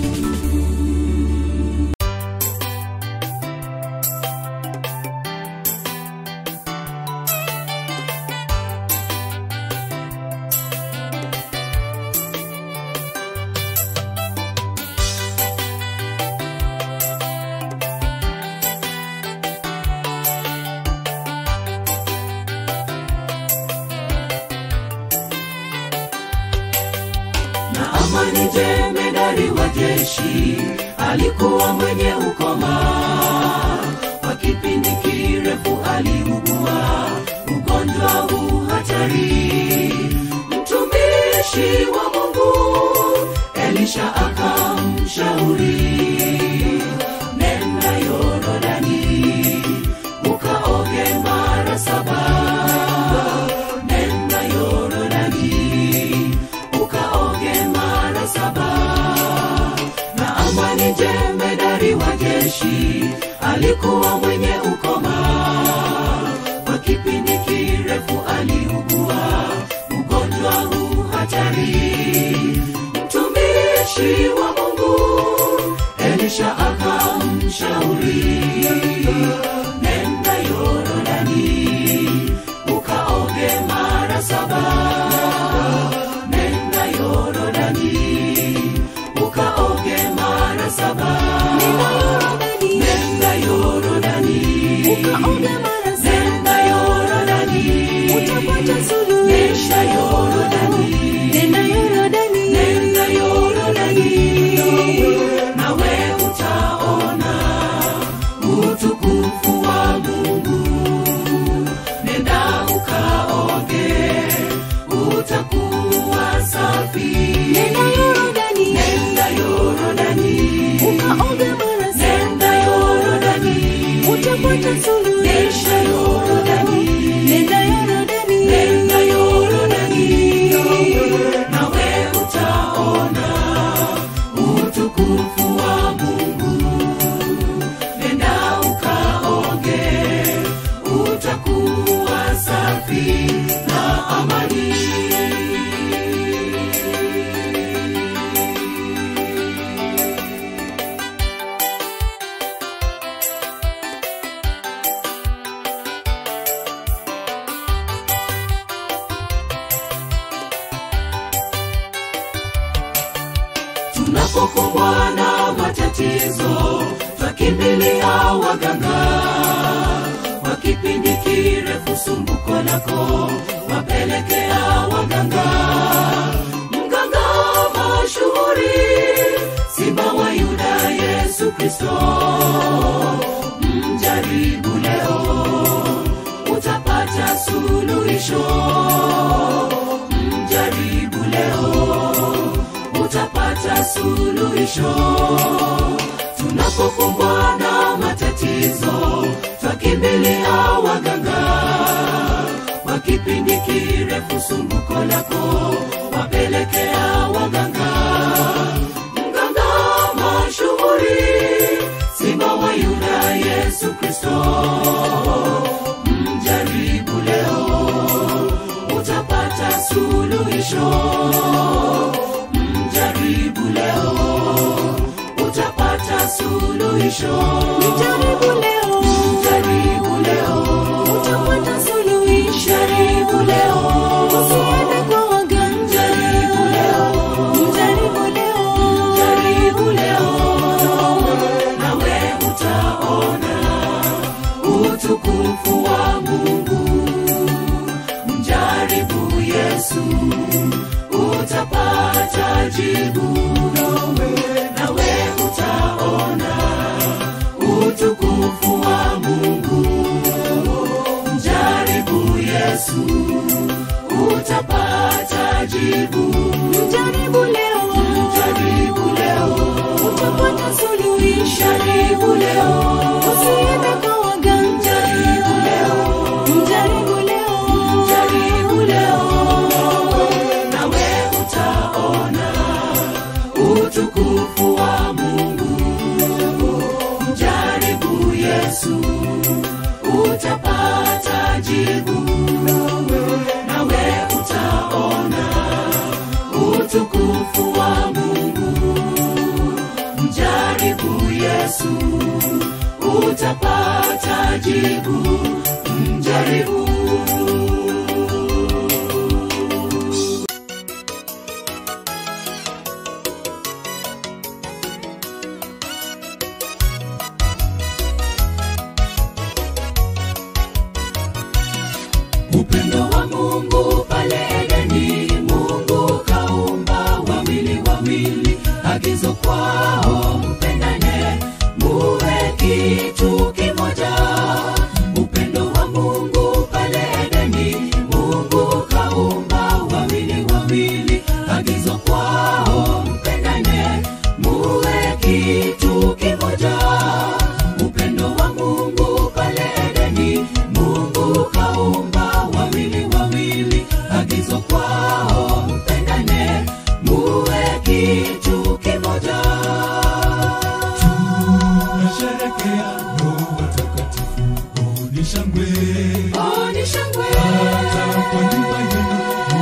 na amani jemedari wa jeshi alikuwa mwenye ukoma kwa kipindi kirefu aliugua ugonjwa huu hatari mtumishi wa mungu elisha akamshauri nenda yorodani ukaoge mara saba nenda yorodani ukaoge mara saba na amani jemedari wa jeshi alikuwa mwenye ukoma kwa kipindi kirefu aliugua ugonjwa huu hatari mtumishi wa mungu elisha akamshauri nenda yorodani ukaoge mara saba nenda yorodani ukaoge mara saba nenda yorodani nenda yorodani nenda yorodani nenda yorodani nawe utaona utukufu Nenda Yorodani, Nenda Yorodani, nenda Yorodani, nawe utaona utukufu wa Mungu. Nenda ukaoge, utakuwa safi na amani. tunapokumbwa na matatizo twakimbilia waganga kwa kipindi kirefu sumbuko lako wapelekea waganga mganga mashuhuri simba wa yuda yesu kristo mjaribu leo utapata suluhisho mjaribu leo utapata suluhisho tunapokumbwa na matatizo twakimbilia waganga kwa kipindi kirefu sumbuko lako wapelekea waganga mganga mashuhuri simba wa yuda yesu kristo mjaribu leo utapata suluhisho mjaribu leo utapata suluhisho Jaribu leo, mjaribu leo utapata suluhisho. mjaribu leo Usiende kwa waganga. Jaribu leo. Jaribu leo. jaribu leo nawe utaona utukufu wa mungu mjaribu yesu utapata jibu nawe utaona utukufu wa mungu mjaribu yesu utapata jibu Jaribu leo, jaribu leo utapata suluhisho. jaribu leo Usiende kwa waganga. jaribu leo Jaribu leo. jaribu leo nawe utaona utukufu wa mungu mjaribu yesu utapata jibu nawe utaona utukufu wa mungu mjaribu yesu utapata jibu mjaribu upendo wa mungu pale edeni mungu kaumba wawili wawili agizo kwao mpendane muwe kitu kimoja upendo wa mungu pale edeni mungu kaumba wawili wawili agizo kwao mpendane muwe kitu kimoja upendo wa mungu pale edeni mungu kaumba wawili wawili agizo kwao mpendane muwe kitu kimoja tunasherekea ndoa takatifu oh, ni shangwe Oh, ni shangwe hata kwa nyumba yenu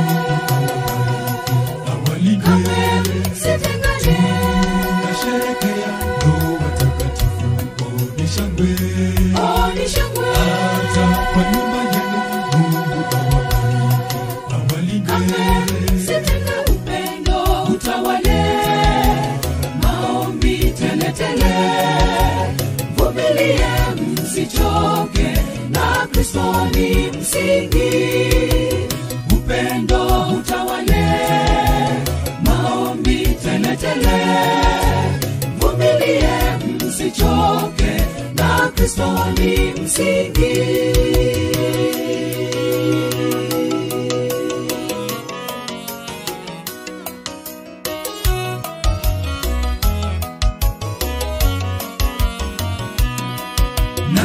Mungu awalinde sitengane tunasherekea ndoa takatifu oh, ni shangwe Oh, ni shangwe hata kwa nyumba yenu Mungu awabariki awalinde sitenge upendo utawale maombi teletele vumilie msichoke na kristo ni msingi upendo utawale maombi teletele vumilie msichoke na kristo ni msingi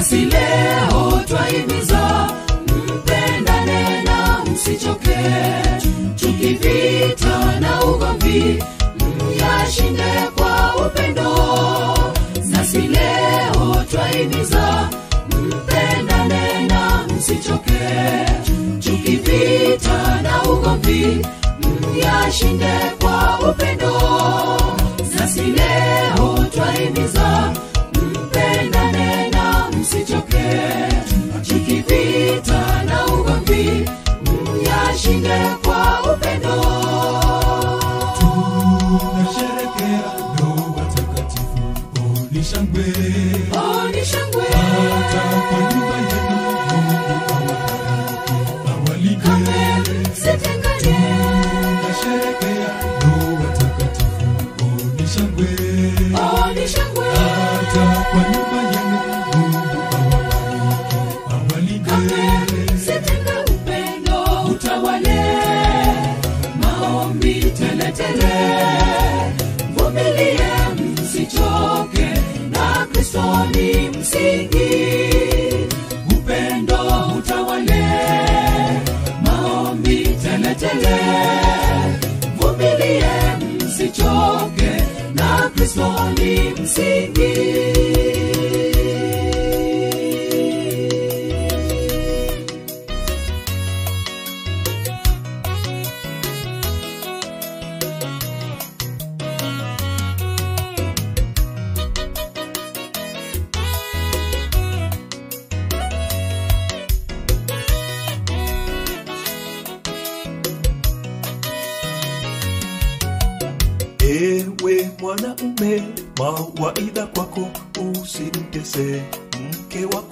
nasi leo twahimiza mpendane na msichoke tukivita na ugomvi myashinde kwa upendo nasi leo twahimiza mpendane na msichoke tukivita na ugomvi myashinde kwa upendo nasi leo twahimiza mpendane na msichoke tukivita na ugomvi myashinde kwa upendo tunasherekea ndoa takatifu oni shangwe oni shangwe hata kwa nyumba yenu mungu awabariki awalinde sitengane tunasherekea ndoa takatifu oni shangwe oni shangwe hata kwa nyumba yenu mungu awabariki awalinde sitenge upendo utawale maombi teletele vumilie msichoke na kristo ni msingi upendo utawale maombi teletele vumilie msichoke na kristo ni msingi ewe mwanaume mawaidha kwako usimtese mke wako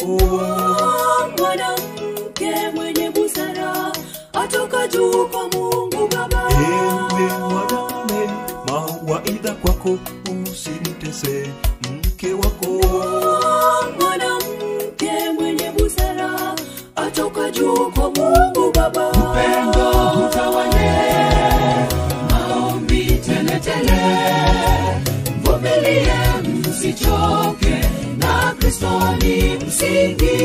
mwanamke mwenye busara atoka juu kwa mungu baba ewe mwanaume mawaidha kwako usimtese mke wako mwanamke mwenye busara atoka juu kwa mungu baba upendo utawale maombi teletele vumilie msichoke na kristo ni msingi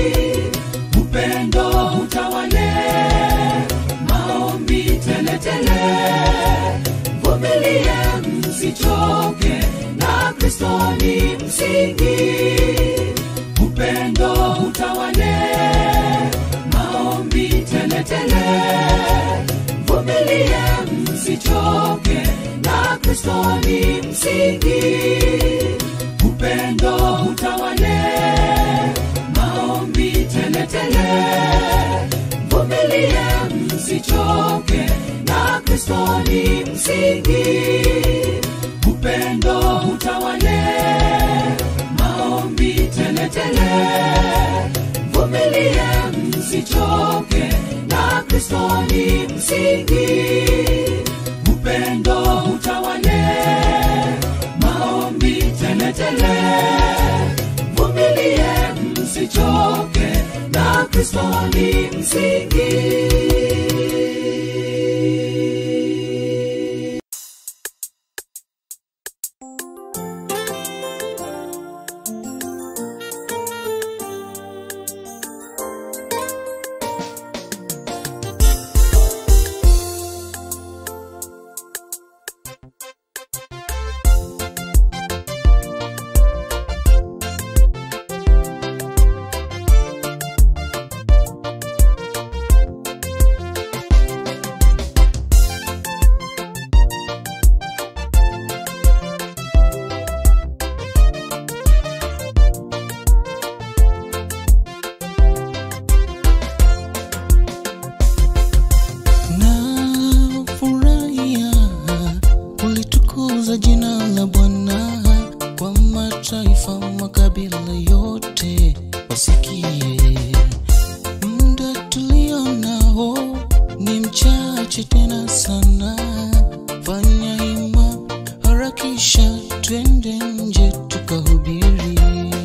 upendo utawale maombi teletele vumilie msichoke na kristo ni msingi upendo utawale maombi teletele vumilie msichoke na kristo ni msingi upendo utawale maombi teletele vumilie msichoke na kristo ni msingi upendo utawale maombi teletele vumilie msichoke na kristo ni msingi upendo utawale maombi teletele vumilie msichoke na kristo ni msingi usiache tena sana fanya hima harakisha twende nje tukahubiri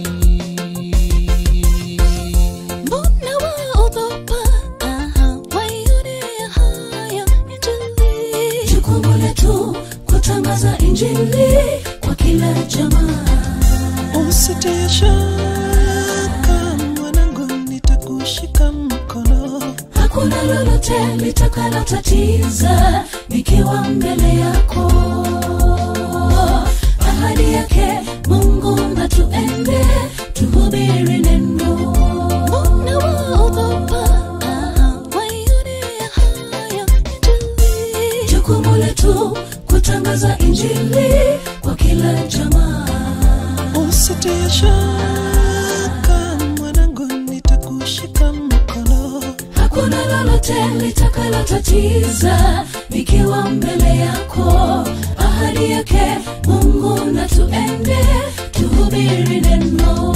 mbona waogopa Aha, waionea haya injili jukumu letu kutangaza injili kwa kila jamaa usitie shaka lolote litakalotatiza nikiwa mbele yako ahadi yake mungu na tuende tuhubiri neno nawaogopa waione haya tuli jukumu letu kutangaza injili kwa kila jamaa usitie shaka mwanangu nitakushika mkono hakuna lolote litakalotatiza nikiwa mbele yako ahadi yake mungu na tuende tuhubiri neno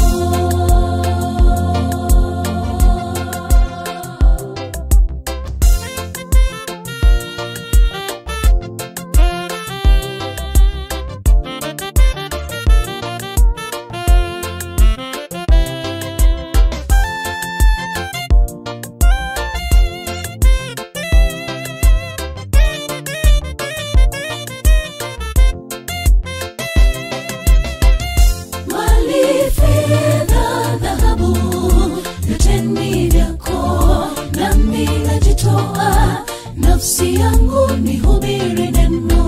mali fedha dhahabu vyote ni vyako nami najitoa nafsi yangu ni hubiri neno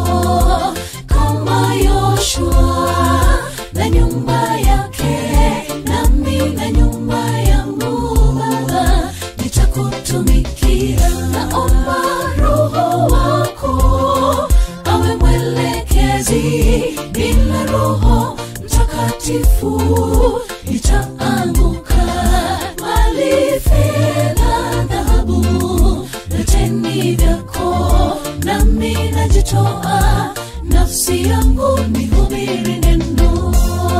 kama yoshua na nyumba yake nami na nyumba yangu baba nitakutumikia naomba roho wako awe mwelekezi bila roho mtakatifu nitaanguka mali fedha dhahabu vyote ni vyako nami najitoa nafsi yangu ni hubiri neno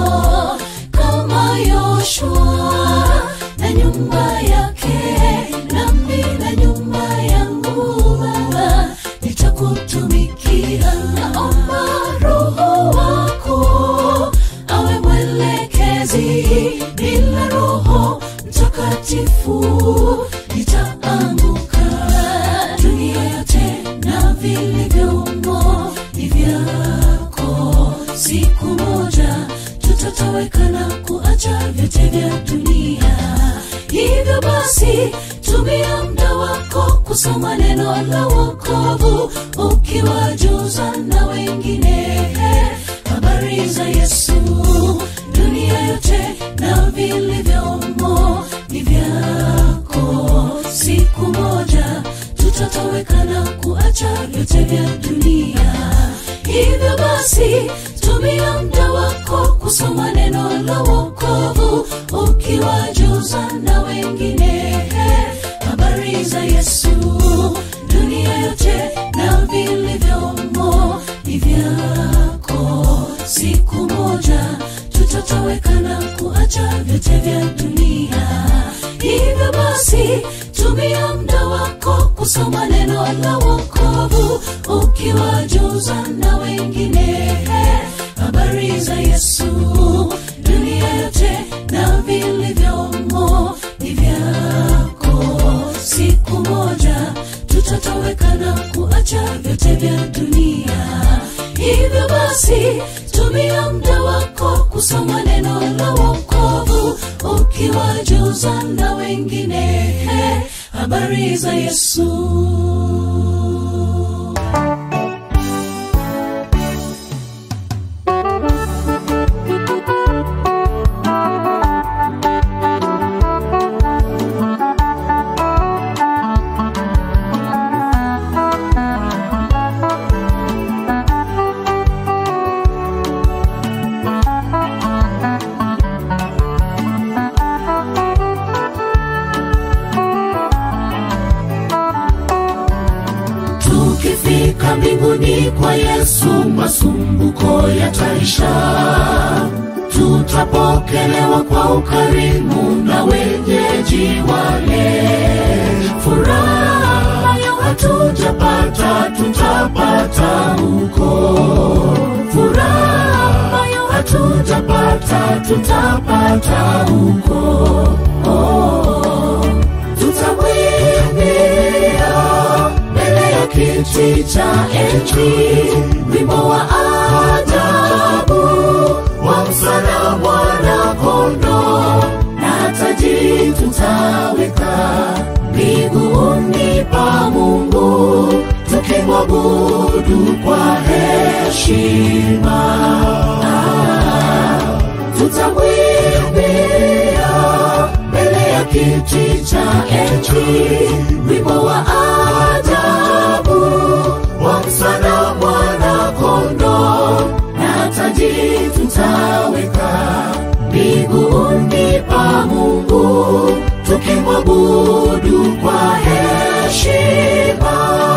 kama yoshua na nyumba yake nami na nyumba yangu baba nitakutumikia naomba roho wako awe mwelekezi bila roho mtakatifu nitaanguka dunia yote na vilivyomo ni vyako siku moja tutatoweka na kuacha vyote vya dunia hivyo basi tumia muda wako kusoma neno la wokovu ukiwajuza na wengine habari za yesu dunia yote na vilivyomo ni vyako siku moja tutatoweka na kuacha vyote vya dunia hivyo basi tumia muda wako kusoma neno la wokovu ukiwajuza na wengine habari za yesu dunia yote na vilivyomo ni vyako siku moja tutatoweka na kuacha vyote vya dunia hivyo basi tumia muda wako kusoma neno la wokovu ukiwajuza na wengine habari za yesu dunia yote na vilivyomo ni vyako siku moja tutatoweka na kuacha vyote vya dunia hivyo basi tumia muda wako kusoma neno la wokovu ukiwajuza na wengine habari za yesu tukifika mbinguni kwa yesu masumbuko yataisha tutapokelewa kwa ukarimu na wenyeji wale furaha ambayo hatujapata tutapata huko furaha ambayo hatujapata tutapata huko oh, tutamwimbia mbele ya kiti cha enzi wimbo wa ajabu wa msana mwana kondo na taji tutaweka miguuni heshima Ah, tutamwimbia mbele ya kiti cha enzi wimbo wa ajabu wa msana mwana kondo na taji tutaweka miguuni pa mungu tukimwabudu kwa heshima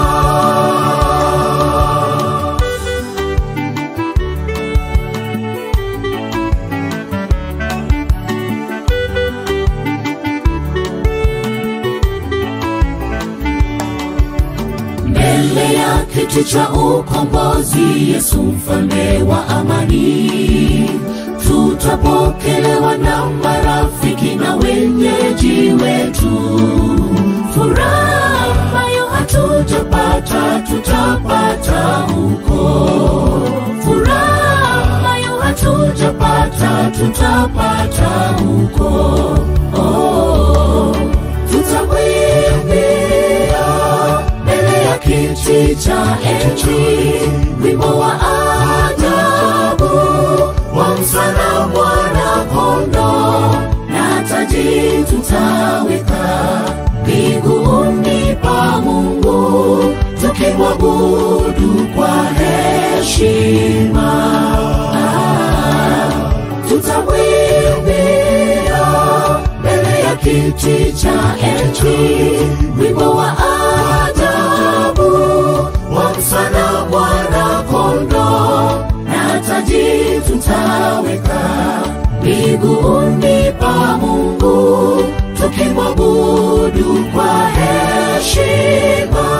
mbele ya kiti cha ukombozi yesu mfalme wa amani tutapokelewa na marafiki na wenyeji wetu furaha ambayo hatujapata tutapata huko furaha ambayo hatujapata tutapata huko oh, tutamwimbia mbele ya kiti cha enzi wimbo wa ajabu wa msana mwana kondo na taji tutaweka miguuni pa mungu tukimwabudu kwa heshima ah, tutamwimbia mbele ya kiti cha enzi wimbo wa ajabu wa msana mwana kondo na taji tutaweka miguuni pa mungu tukimwabudu kwa heshima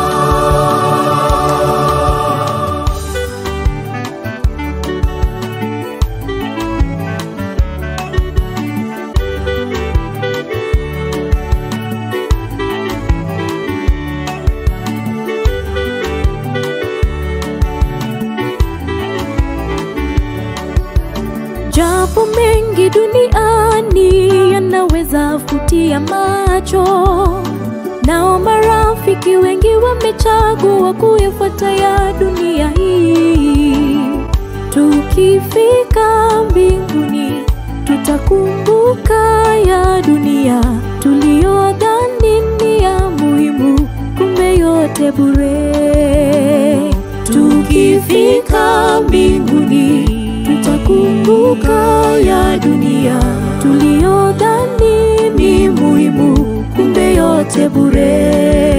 japo mengi duniani yanaweza futia macho nao marafiki wengi wamechagua kuyafuata ya dunia hii tukifika mbinguni tutakumbuka ya dunia tuliyodhani ni ya muhimu kumbe yote bure tukifika mbinguni tutakumbuka ya dunia tuliyodhani ni muhimu kumbe yote bure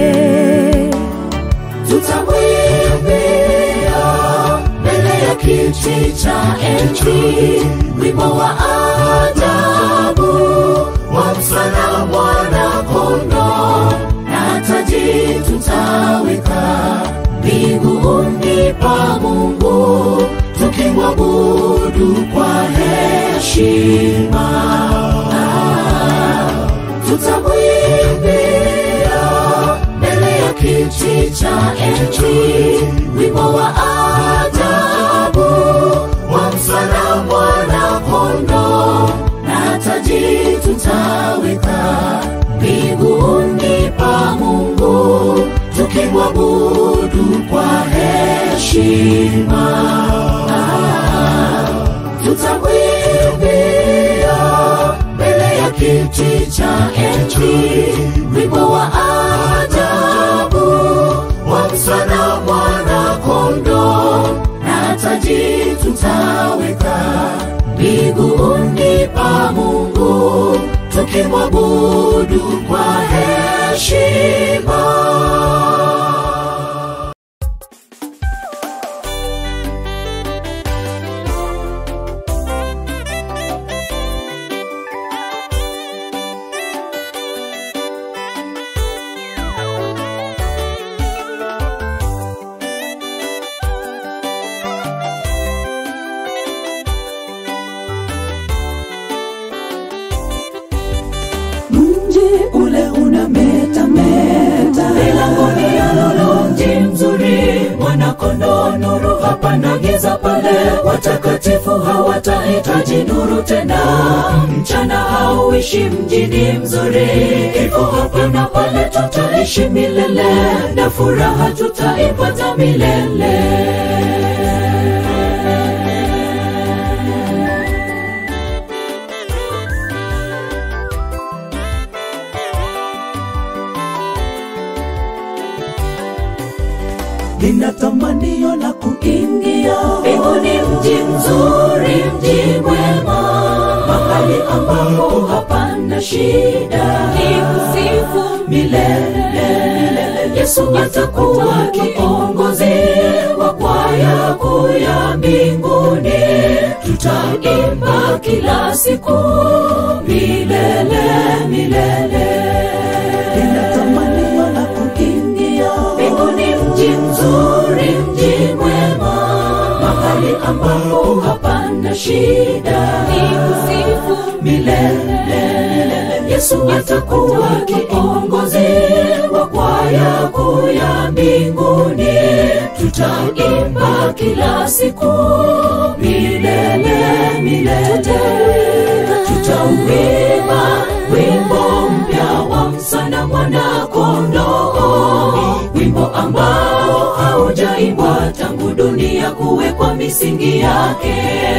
tutamwimbia mbele ya kiti cha enzi wimbo wa ajabu wa msana mwana kondo na taji tutaweka miguuni pa mungu tukimwabudu kwa heshima ah, tutamwimbia mbele ya kiti cha enzi wimbo wa ajabu wa msana mwana kondo na taji tutaweka miguuni pa mungu tukimwabudu kwa heshima ah, tutamwimbia mbele ya kiti cha enzi wimbo wa ajabu wa msana mwana kondo na taji tutaweka miguuni pa mungu tukimwabudu kwa heshima mji ule unametameta milangoni ya lulu mji mzuri mwanakondoo nuru hapana giza pale watakatifu hawatahitaji nuru tena mchana hauishi mjini mzuri kifo hapana pale tutaishi milele na furaha tutaipata milele ambapo hapana shida ni kusifu milele milele yesu atakuwa kiongozi wa kwaya kuu ya mbinguni tutaimba kila siku milele milele ninatamaniwa na kuingia mbinguni mji mzuri mji mwema mahali ambapo hapana shida ni kusifu milele yesu atakuwa kiongozi wa kwaya kuu ya mbinguni tutaimba kila siku milele milele tutauimba wimbo mpya wa msana mwana kondoo wimbo ambao haujaimbwa tangu dunia kuwekwa misingi yake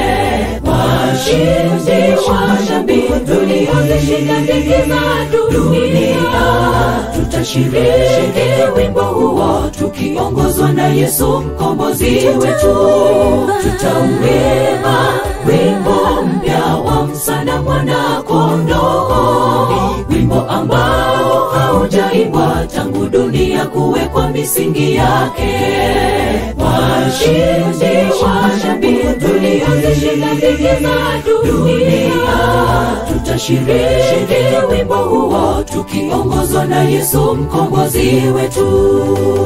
washindi washambi tuliozishinda dhiki za dunia tutashiriki wimbo huo tukiongozwa na yesu mkombozi wetu tutauimba wimbo mpya wa msana mwana kondoo wimbo ambao haujaimbwa tangu dunia kuwekwa misingi yake washindi washambi tuliozishinda dhiki za dunia tutashiriki wimbo huo tukiongozwa na yesu mkombozi wetu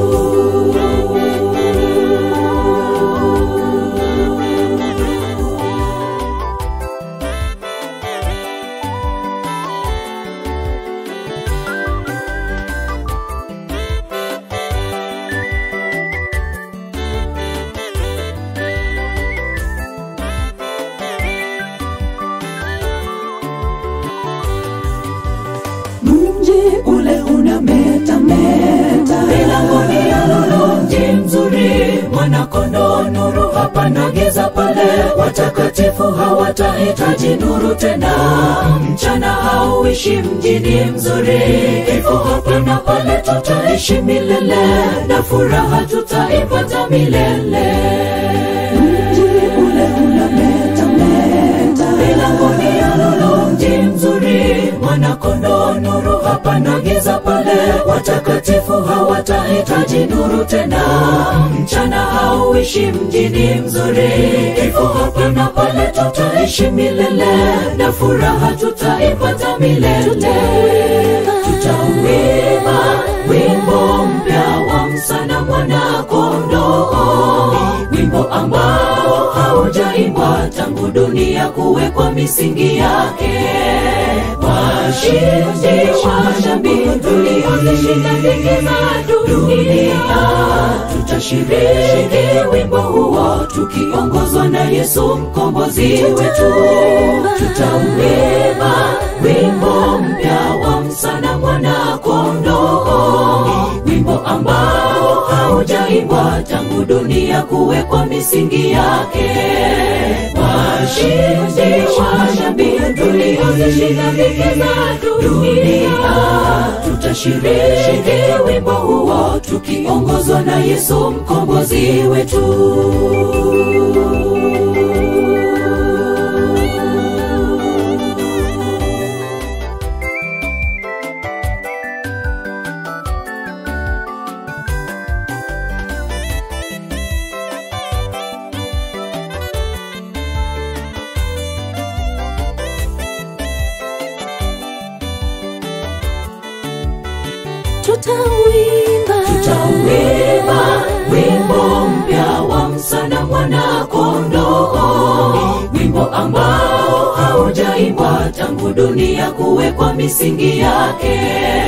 mji ule unametameta milangoni ya lulu mji mzuri mwanakondoo nuru hapana giza pale watakatifu hawatahitaji nuru tena mchana hauishi mjini mzuri kifo hapana pale tutaishi milele na furaha tutaipata milele mji ule unametameta milangoni ya lulu mji mzuri mwanakondoo nuru hapana giza pale watakatifu hawatahitaji nuru tena mchana hauishi mjini mzuri kifo hapana pale tutaishi milele na furaha tutaipata milele tutauimba wimbo mpya wa msana mwana kondoo wimbo ambao haujaimbwa tangu dunia kuwekwa misingi yake washindi washambi tuliozishinda dhiki za dunia tutashiriki wimbo huo tukiongozwa na yesu mkombozi wetu tutauimba wimbo mpya wa msana mwana kondoo wimbo ambao haujaimbwa tangu dunia kuwekwa misingi yake washindi washambi tuliozishinda dhiki za dunia tutashiriki wimbo huo tukiongozwa na yesu mkombozi wetu tutauimba tutauimba wimbo mpya wa msana mwana kondoo wimbo ambao haujaimbwa tangu dunia kuwekwa misingi yake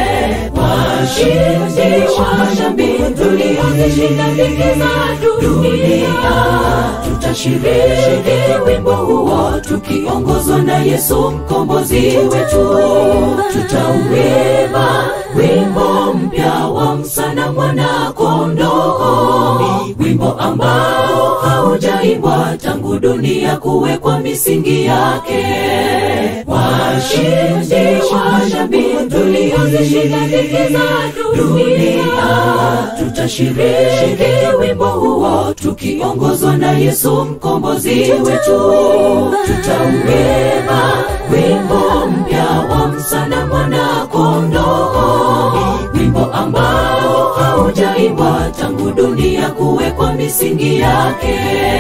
washindi washambi tuliozishinda dhiki za dunia tutashiriki wimbo huo tukiongozwa na yesu mkombozi wetu tutauimba wimbo mpya wa msana mwana kondoo wimbo ambao hauja haujaimbwa tangu dunia kuwekwa misingi yake washindi wa jamii tuliozishinda dhiki za dunia tutashiriki wimbo huo tukiongozwa na yesu mkombozi wetu tutauimba wimbo mpya wa msana mwana kondoo wimbo ambao haujaimbwa tangu dunia kuwekwa misingi yake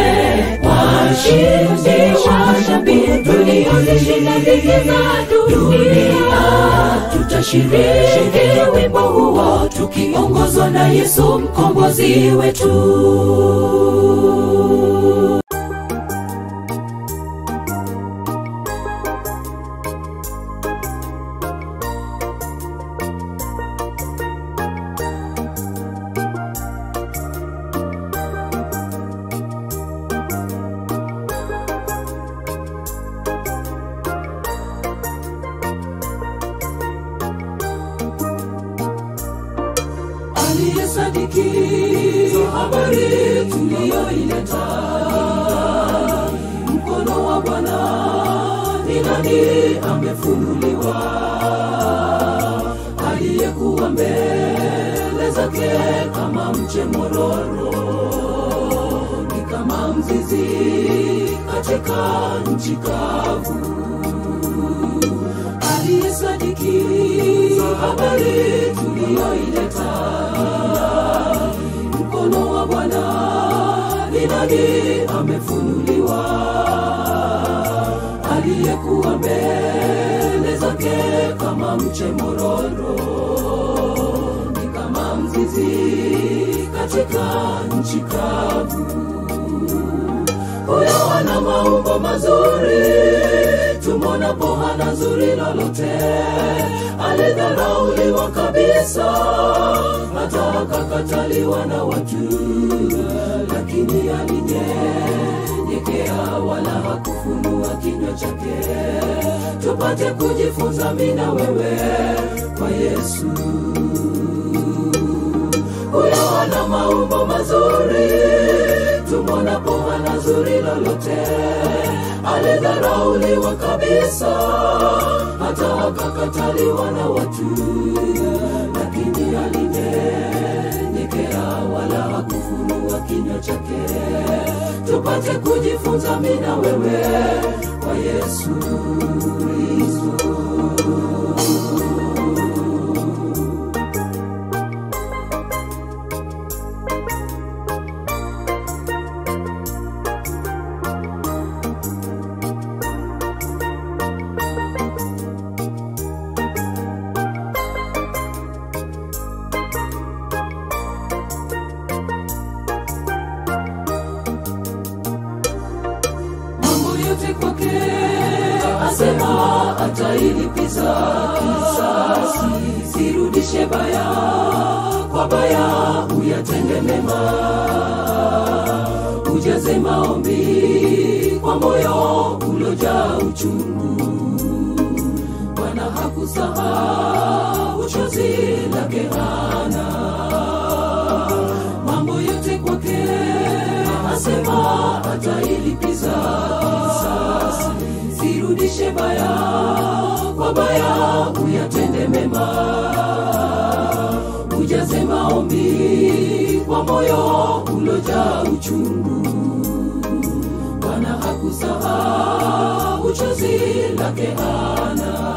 washindi wa jamii tuliozishinda dhiki za dunia tutashiriki wimbo huo tukiongozwa na yesu mkombozi wetu aliyesadiki habari tuliyoileta mkono wa bwana ni nani amefunuliwa aliyekuwa mbele zake kama mche mororo ni kama mzizi katika nchi kavu aliyesadiki habari tuliyoileta mkono wa bwana ni nani amefunuliwa aliyekuwa mbele zake kama mche mororo ni kama mzizi katika nchi kavu huyo ana maumbo mazuri tumwonapo hana zuri lolote alidharauliwa kabisa hata akakataliwa na watu lakini alinyenyekea wala hakufunua kinywa chake tupate kujifunza mina wewe kwa yesu huyo ana maumbo mazuri tumwonapo hana zuri lolote alidharauliwa kabisa hata akakataliwa na watu lakini alinyenyekea wala hakufunua kinywa chake tupate kujifunza mina wewe kwa yesu kristo mambo yote kwake asema atailipiza kisasi sirudishe baya kwa baya uyatende mema ujaze maombi kwa moyo ulojaa uchungu bwana hakusahau chozi lake hana mambo yote kwake asema atailipiza kisasi sirudishe baya kwa baya uyatende mema ujaze maombi kwa moyo ulojaa uchungu bwana hakusahau chozi lake ana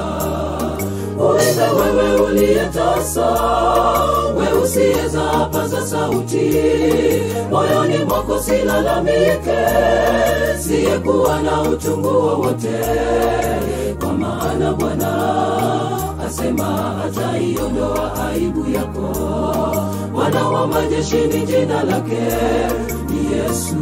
uenda wewe uliyetasa we usiyeza paza sauti moyoni mwako silalamike siyekuwa na utungu wowote kwa maana bwana asema ataiondoa aibu yako bwana wa majeshi ni jina lake ni yesu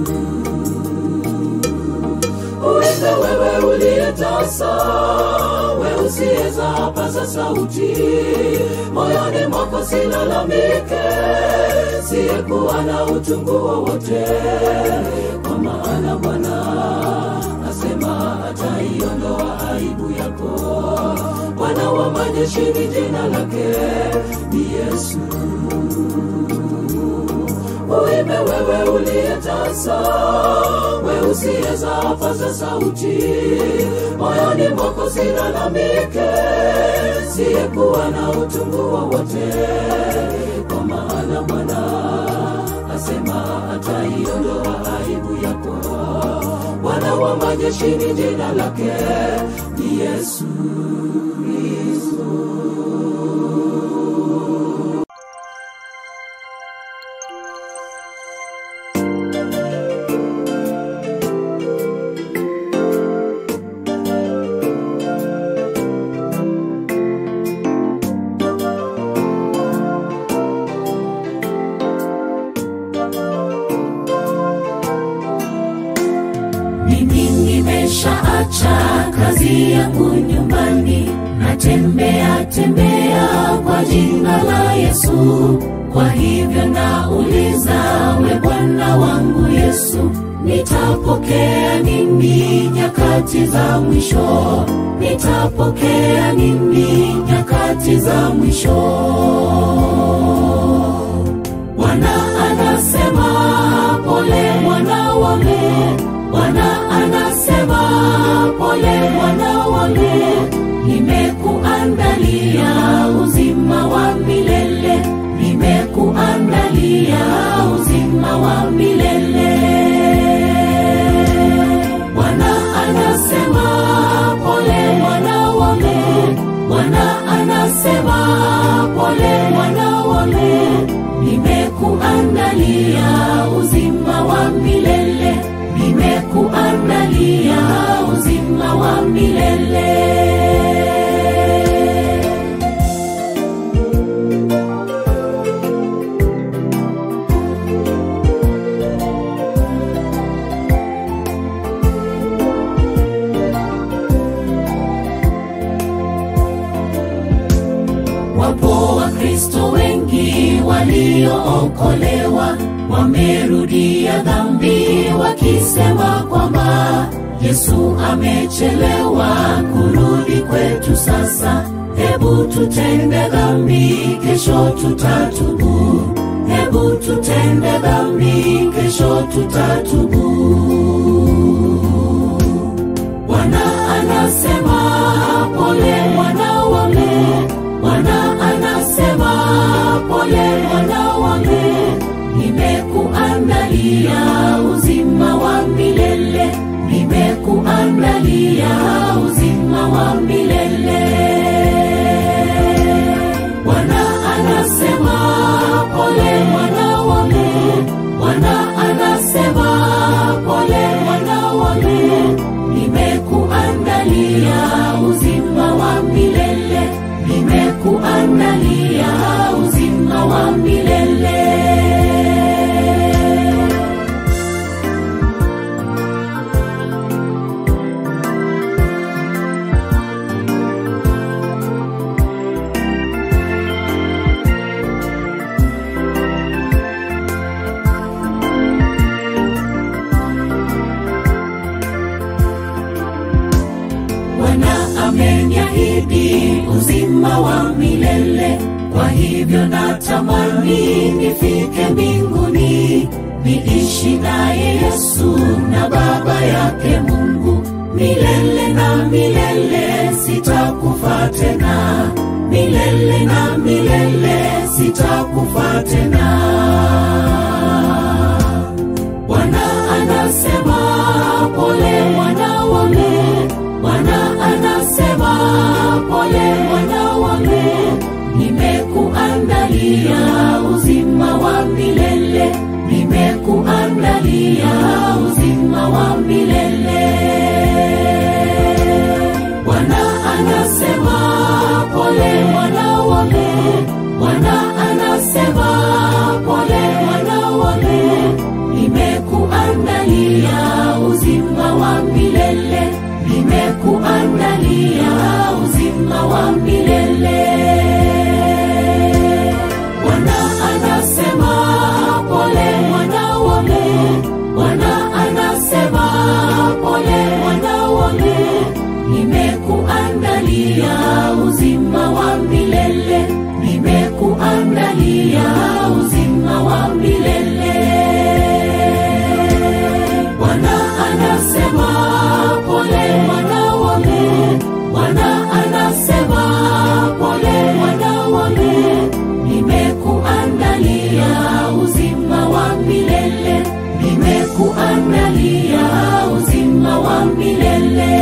uenda wewe uliyetasa we usiyeza paza sauti moyoni mwako silalamike siyekuwa na utungu wowote kwa maana bwana asema ataiondoa aibu yako bwana wa majeshi ni jina lake ni yesu uimbe wewe uliyetasa we usiyezapaza sauti moyoni mwako silalamike siyekuwa na utungu wowote kwa maana bwana asema ataiondoa aibu yako bwana wa majeshi ni jina lake ni yesu kristo mimi nimeshaacha kazi yangu nyumbani natembea tembea kwa jina la yesu kwa hivyo nauliza we bwana wangu yesu nitapokea nini nyakati za mwisho nitapokea nini nyakati za mwisho bwana anasema pole mwana wale bwana anasema pole mwana wale nimekuandalia uzima wa milele nimekuandalia uzima wa milele bwana anasema pole mwana wale bwana anasema pole mwana wale nimekuandalia uzima wa milele nimekuandalia uzima wa milele wapo wakristo wengi waliookolewa wamerudia dhambi wakisema kwamba yesu amechelewa kurudi kwetu sasa hebu tutende dhambi kesho tutatubu hebu tutende dhambi kesho tutatubu bwana anasema pole mwana wale bwana anasema pole mwana wale nimekuandalia uzima wa milele nimekuandalia uzima wa milele bwana anasema pole mwana wale bwana anasema pole mwana wale nimekuandalia uzima wa milele nimekuandalia uzima wa milele bwana ameniahidi uzima wa milele kwa hivyo natamani nifike mbinguni niishi naye yesu na baba yake mungu milele na milele sitakufa tena milele na milele sitakufa tena bwana anasema pole mwana wale bwana anasema pole mwana wale nimekuandalia uzima wa milele nimekuandalia uzima wa milele bwana anasema pole mwana wale bwana anasema pole mwana wale nimekuandalia uzima wa milele nimekuandalia uzima wa milele bwana anasema pole mwana wale bwana wa milele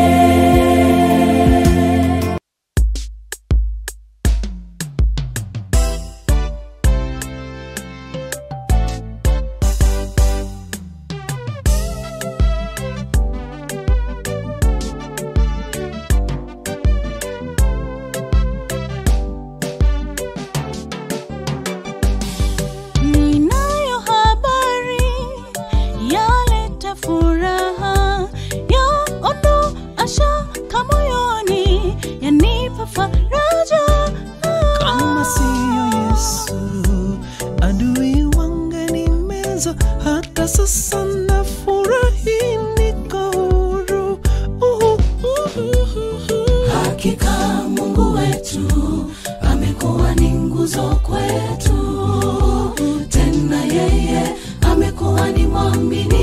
Ninayo habari yaleta furaha yaondoa shaka moyoni yanipa faraja kama siyo Yesu, adui wangenimeza. Hata sasa nafurahi, niko huru. Uhu, uhu, uhu. hakika mungu wetu amekuwa ni nguzo kwetu tena yeye amekuwa ni mwaminifu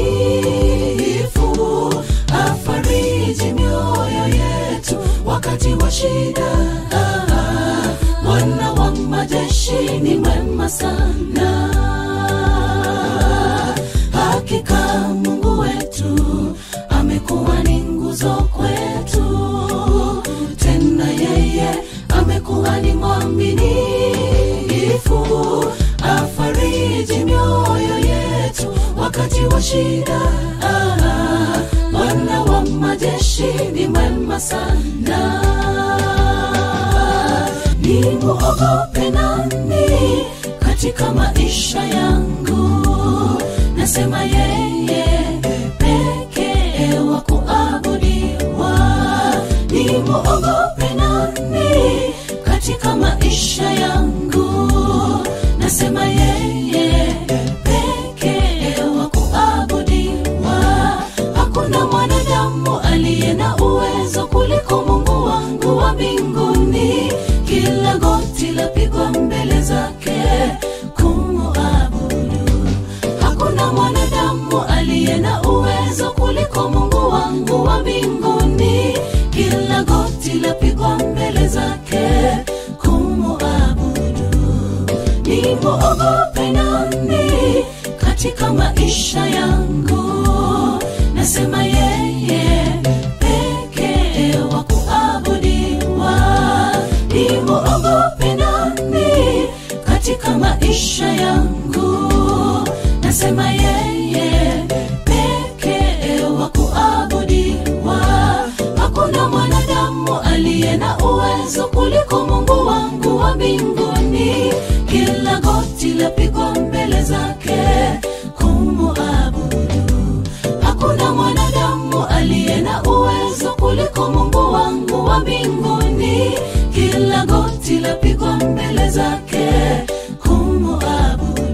afariji mioyo yetu wakati wa shida Ah, bwana wa majeshi ni mwema sana hakika mungu wetu amekuwa ni nguzo kwetu tena yeye amekuwa ni mwaminifu afariji mioyo yetu wakati wa shida Ah, bwana wa majeshi ni mwema sana ni muogope nani katika maisha yangu nasema yeye pekee wa kuabudiwa ni muogope nani katika maisha yangu nasema yeye pekee wa kuabudiwa hakuna mwanadamu aliye na uwezo kuliko mungu wangu wa mbinguni kila goti lapigwa mbele zake kumuabudu hakuna mwanadamu aliye na uwezo kuliko mungu wangu wa mbinguni kila goti lapigwa mbele zake kumuabudu ni muogope nani katika maisha yangu nasema yeye pekee wa kuabudiwa ni muogope nani katika maisha yangu nasema yeye pekee wa kuabudiwa hakuna mwanadamu aliye na uwezo kuliko mungu wangu wa mbinguni kila goti lapigwa mbele zake kumuabudu hakuna mwanadamu aliye na uwezo kuliko mungu wangu wa mbinguni kila goti lapigwa mbele zake kumuabudu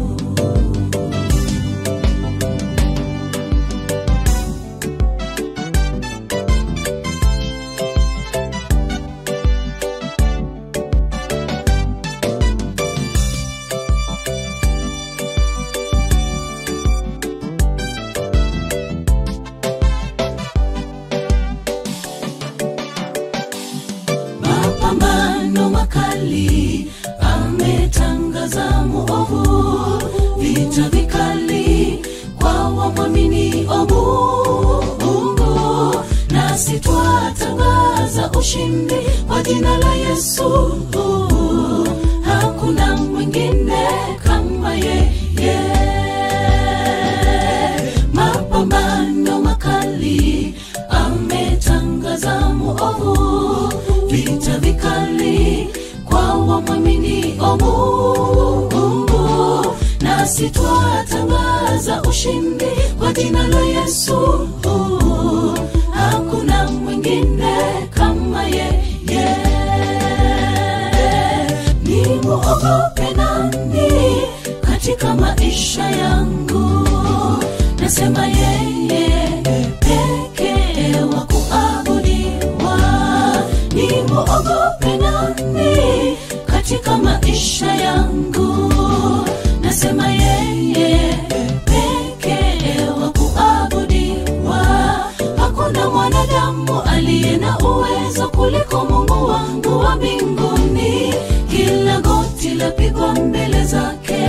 mapambano makali ametangaza muovu vita vikali kwa wamwamini o mungu nasi twatangaza ushindi kwa jina la yesu hakuna mwingine kama yeye mapambano makali ametangaza muovu vita vikali kwa wamwamini o mungu nasi twatangaza ushindi kwa jina la yesu hakuna mwingine kama yeye ni muogope nani katika maisha yangu nasema yeye pekee wa kuabudiwa ni muogope nani katika maisha yangu nasema yeye pekee wa kuabudiwa hakuna mwanadamu aliye na uwezo kuliko mungu wangu wa mbinguni kila goti lapigwa mbele zake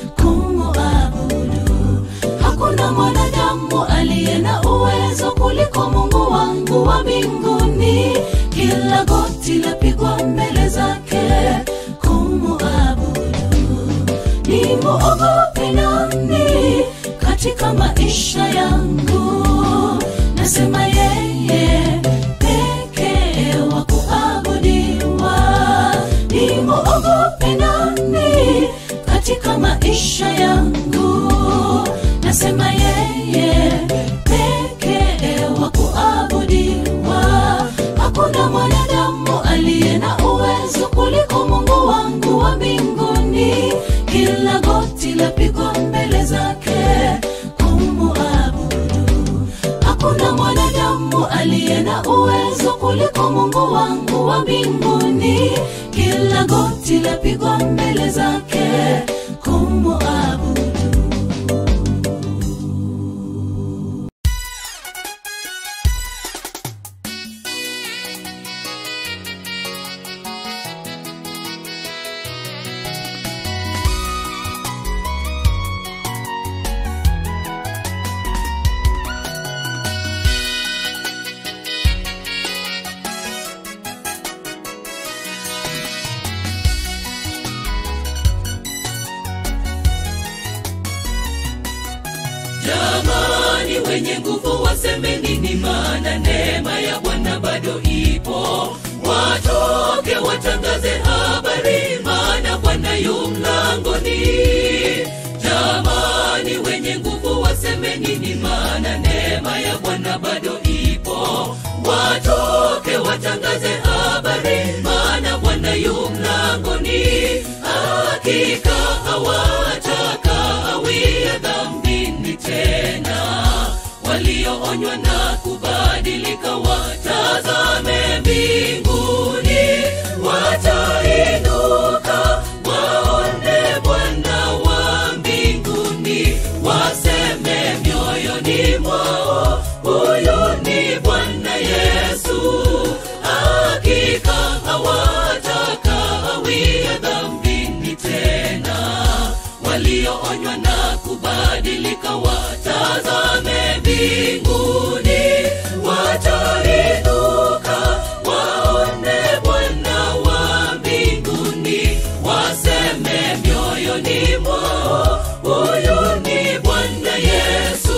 kumuabudu hakuna mwanadamu aliye na uwezo kuliko kuliko mungu wangu wa mbinguni kila goti lapigwa mbele zake kumuabudu ni muogope nani katika maisha yangu nasema yeye pekee wa kuabudiwa ni muogope nani katika maisha yangu nasema yeye pekee wa kuabudiwa hakuna mwanadamu aliye na uwezo kuliko mungu wangu wa mbinguni kila goti lapigwa mbele zake kumuabudu hakuna mwanadamu aliye na uwezo kuliko mungu wangu wa mbinguni kila goti lapigwa mbele zake kumuabudu jamani wenye nguvu waseme nini maana neema ya bwana bado ipo watoke watangaze habari maana bwana yu mlangoni jamani wenye nguvu waseme nini maana neema ya bwana bado ipo watoke watangaze habari maana bwana yu mlangoni hakika hawatakawia dhambini tena walioonywa na kubadilika watazame mbinguni watainuka waone bwana wa mbinguni waseme mioyoni mwao huyu ni bwana yesu hakika hawatakawia dhambini tena walioonywa na kubadilika watazame mbinguni watainuka waone bwana wa mbinguni waseme mioyoni mwao huyu ni bwana yesu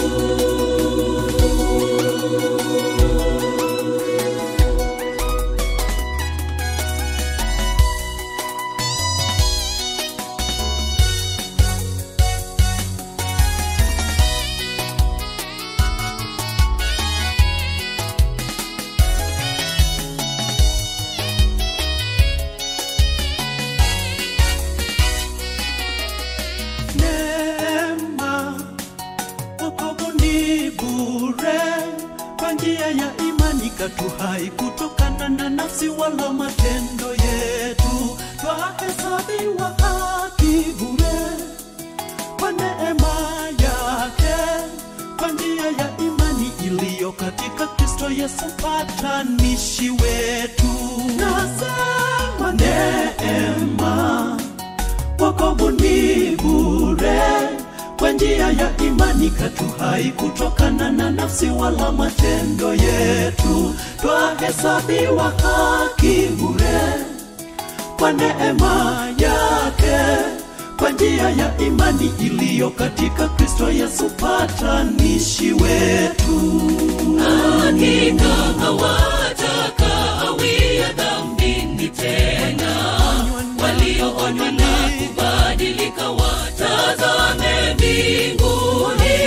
neema wokovu ni bure kwa njia ya imani katuhai kutokana na nafsi wala matendo yetu twahesabiwa haki bure kwa neema yake kwa njia ya imani iliyo katika kristo yesu patanishi wetu nasema neema wokovu ni bure kwa njia ya imani katuhai kutokana na nafsi wala matendo yetu twahesabiwa haki bure kwa neema yake kwa njia ya imani iliyo katika kristo yesu patanishi wetu hakika hawatakawia dhambini tena walioonywa na kubadilika watazame mbinguni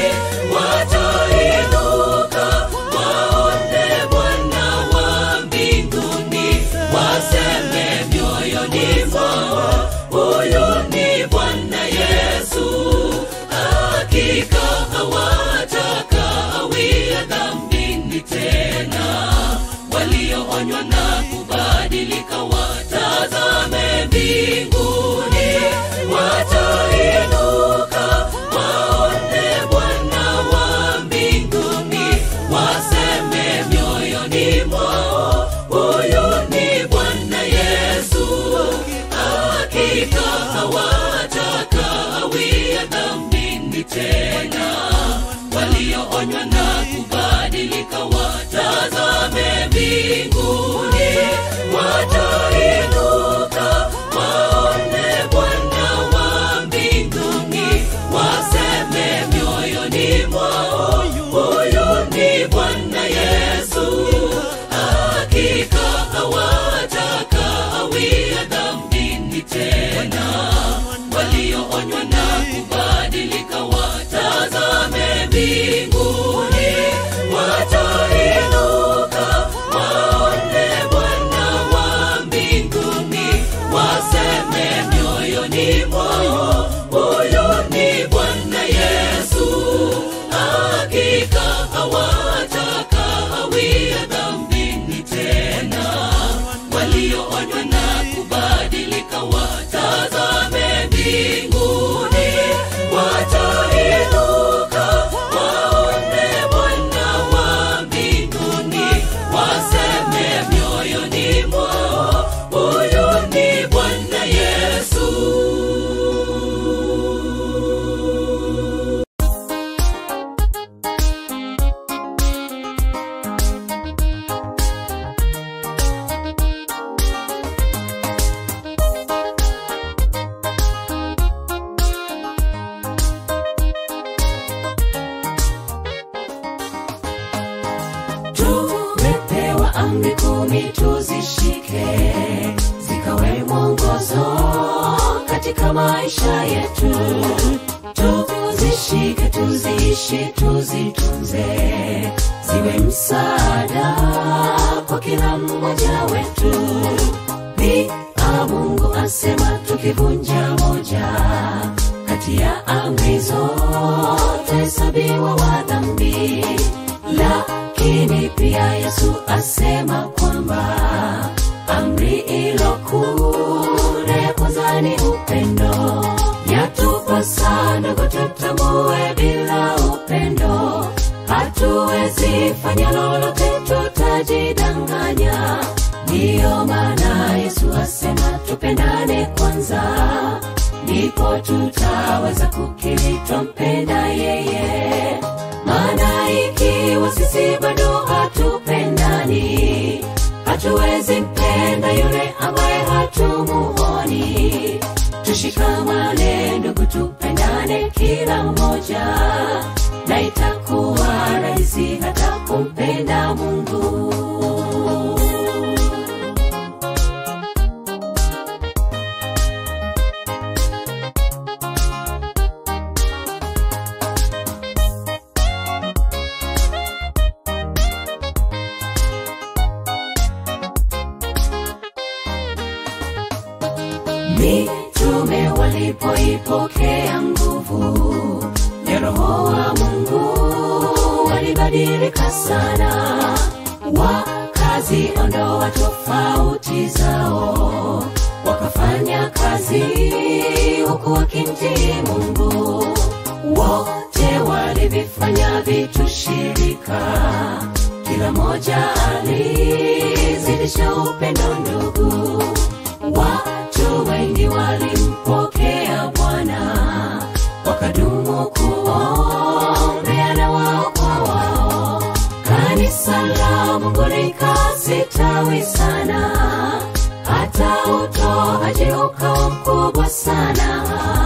watainuka waone bwana wa mbinguni waseme mioyoni mwao huyu ni bwana yesu hakika hawatakawia mbinguni watainuka waone Bwana wa mbinguni, waseme mioyoni mwao, huyu ni Bwana Yesu. Hakika hawatakawia dhambini tena, walioonywa na kubadilika watazame mbinguni, watainuka waone Bwana wa mbinguni, waseme mioyoni mwao, huyu ni Bwana Yesu. tumepewa amri kumi tuzishike zikawe mwongozo katika maisha yetu tuzishike tuziishi tuzitunze ziwe msaada kwa kila mmoja wetu pia mungu asema tukivunja moja kati ya amri zote hesabiwa wa dhambi lakini pia yesu asema kwamba amri ilokune ya kwanza ni upendo yatupasa ndogo tutambue bila upendo hatuwezi fanya lolote tutajidanganya ndiyo maana yesu asema tupendane kwanza ndipo tutaweza kukiri twampenda yeye maana ikiwa sisi bado hatupendani hatuwezi mpenda yule ambaye hatumuoni tushikamane ndugu tupendane kila mmoja na itakuwa rahisi hata kumpenda mungu mitume walipoipokea nguvu ya roho wa mungu walibadilika sana wakaziondoa tofauti zao wakafanya kazi huku wakimtii mungu wote walivifanya vitu shirika kila moja alizidisha upendo ndugu watu wengi walimpokea bwana wakadumu kuombeana wao kwa wao kanisa la mungu likasitawi sana hata utoaji ukawa mkubwa sana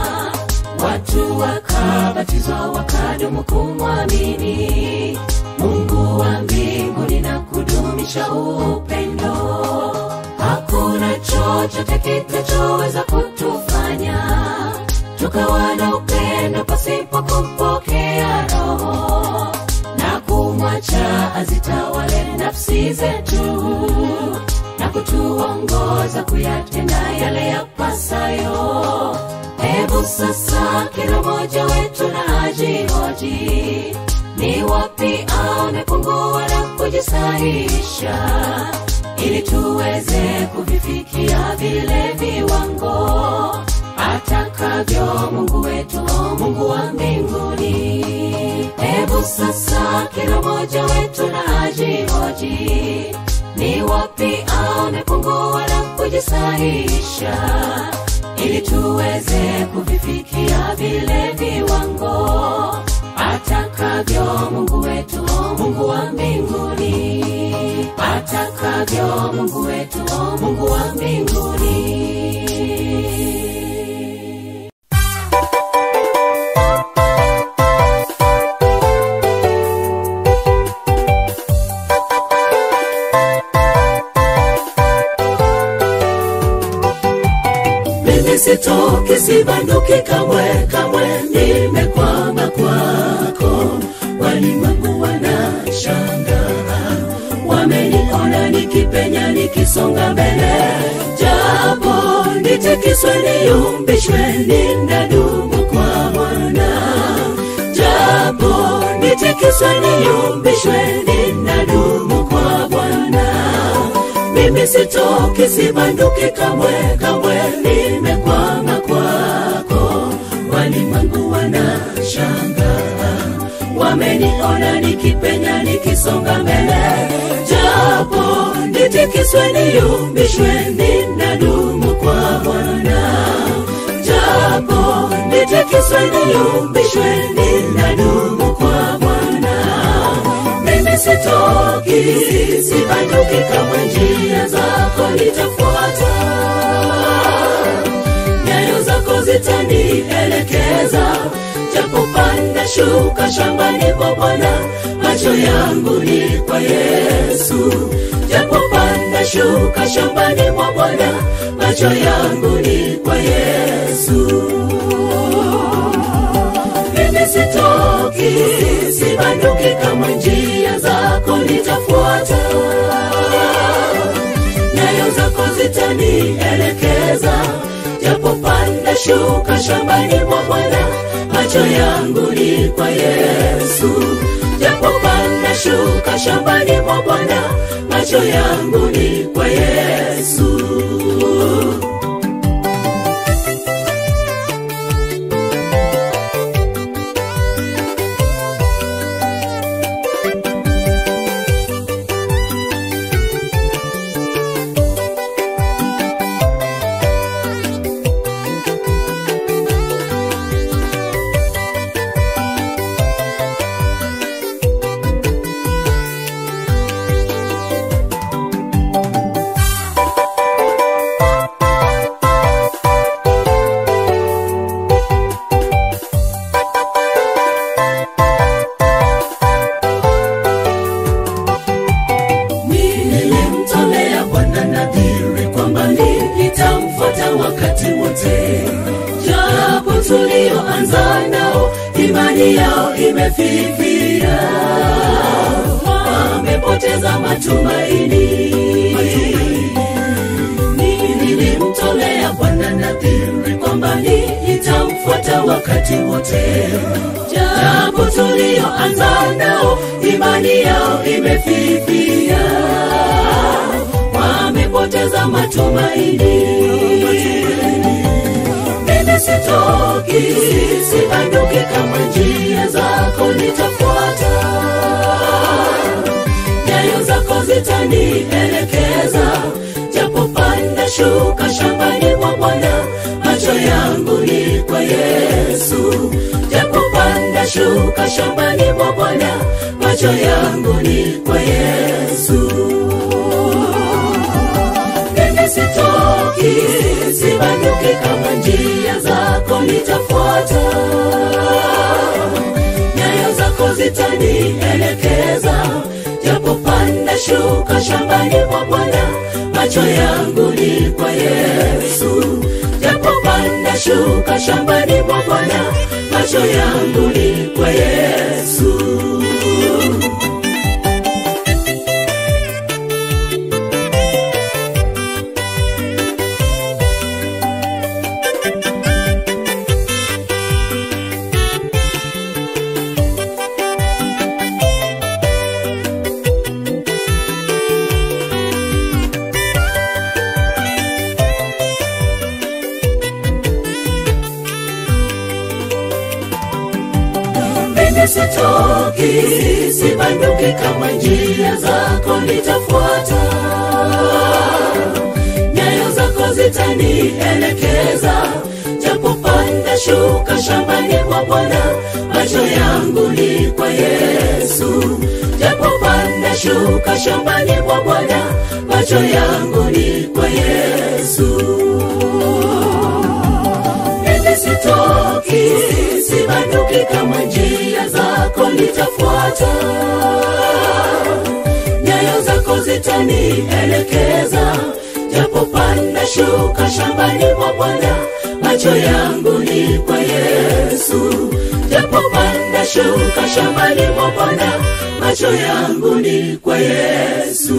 watu wakabatizwa wakadumu kumwamini mungu wa mbinguni na kudumisha upendo hakuna chochote kitachoweza kutufanya tukawa na upendo pasipo kumpokea roho na kumwacha azitawale nafsi zetu na kutuongoza kuyatenda yale yapasayo hebu sasa kila mmoja wetu na ajihoji ni wapi amepungua na kujisahihisha ili tuweze kuvifikia vile viwango atakavyo mungu wetu o mungu wa mbinguni hebu sasa kila mmoja wetu na ajihoji ni wapi amepungua na kujisahihisha ili tuweze kuvifikia vile viwango atakavyo mungu wetu o mungu wa mbinguni atakavyo mungu wetu o mungu wa mbinguni mimi sitoki sibanduki kamwe kamwe nimekwama kwako walimwengu wanashangaa wameniona nikipenya nikisonga mbele japo nitikiswe niyumbishwe ninadumu kwa bwana japo nitikiswe niyumbishwe ninadumu kwa bwana mimi sitoki sibanduki kamwe kamwe nimekwama kwako walimwengu wanashangaa wameniona nikipenya nikisonga mbele japo nitikiswe niyumbishwe ninadumu kwa bwana japo nitikiswe niyumbishwe ninadumu kwa bwana mimi sitoki sibanduki kamwe njia zako nitafuata nyayo zako zitanielekeza japo panda shuka shambani mwa bwana macho yangu ni kwa yesu japo panda shuka shambani mwa bwana macho yangu ni kwa yesu mimi sitoki sibanduki kamwe njia zako nitafuata nyayo zako zitanielekeza japo panda shuka shambani mwa bwana macho yangu ni kwa yesu japo panda shuka shambani mwa bwana macho yangu ni kwa yesu nilimtolea bwana nadhiri kwamba nitamfuata wakati wote japo tulioanza nao imani yao imefifia wamepoteza matumaini nilimtolea bwana nadhiri kwamba nitamfuata wakati wote japo tulioanza nao imani yao imefifia wamepoteza matumaini mimi sitoki sibanduki kama njia zako nitafuata nyayo zako zitanielekeza japo panda shuka shambani mwa bwana macho yangu ni kwa yesu japo panda shuka shambani mwa bwana macho yangu ni kwa yesu mimi sitoki sibanduki kama njia zako nitafuata nyayo zako zitanielekeza japo panda shuka shambani mwa bwana macho yangu ni kwa yesu japo panda shuka shambani mwa bwana macho yangu ni kwa yesu mimi sitoki sibanduki kama njia zako nitafuata nyayo zako zitanielekeza japo panda shuka shambani mwa bwana macho yangu ni kwa yesu japo panda shuka shambani mwa bwana macho yangu ni kwa yesu mimi sitoki sibanduki kama njia zako nitafuata nyayo zako zitanielekeza japo panda shuka shambani mwa bwana macho yangu ni kwa yesu japo panda shuka shambani mwa bwana macho yangu ni kwa yesu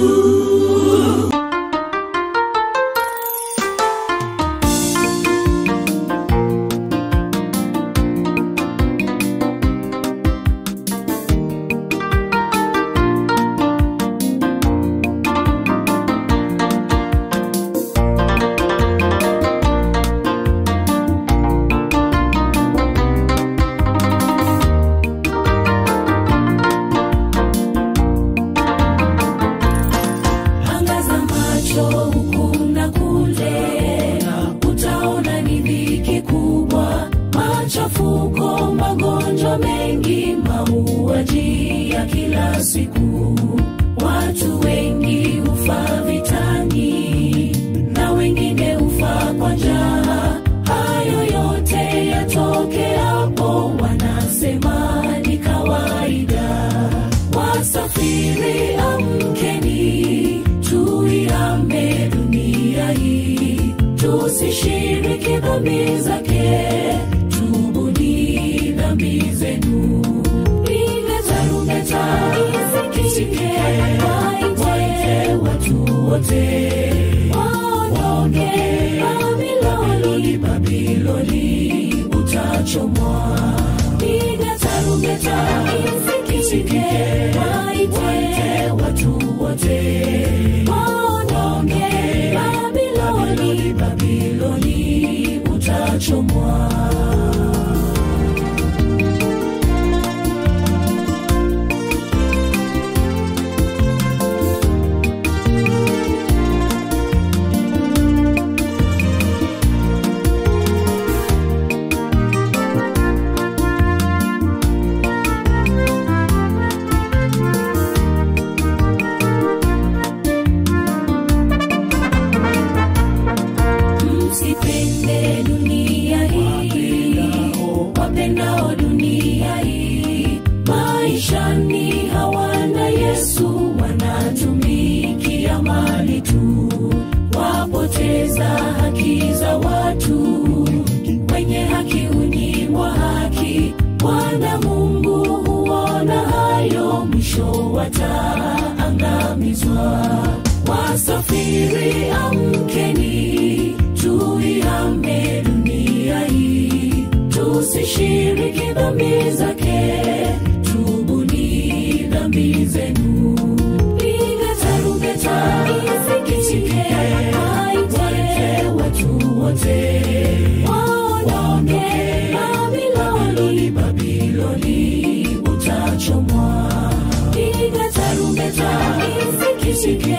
angaza macho huku na kule utaona ni dhiki kubwa machafuko magonjwa mengi mauaji ya kila siku watu wengi hufa vitani na wengine hufa kwa njaa hayo yote yatokeapo wanasema ni kawaida wasafiri amkeni tuiame dunia hii tusishiriki dhambi zake tubuni dhambi zenu piga tarumbeta isikike waite watu wote waondoke babiloni babiloni utachomwa piga tarumbeta isikike waite watu wote waondoke babiloni babiloni utachomwa msipende dunia hii wapendao dunia hii maishani hawana yesu wanatumikia mali tu wapoteza haki za watu wenye haki hunyimwa haki bwana mungu huona hayo mwisho wataangamizwa wasafiri amkeni tuiame dunia hii tusishiriki dhambi zake tubuni dhambi zenu piga tarumbeta isikike waite watu wote waondoke babiloni babiloni utachomwa piga tarumbeta isikike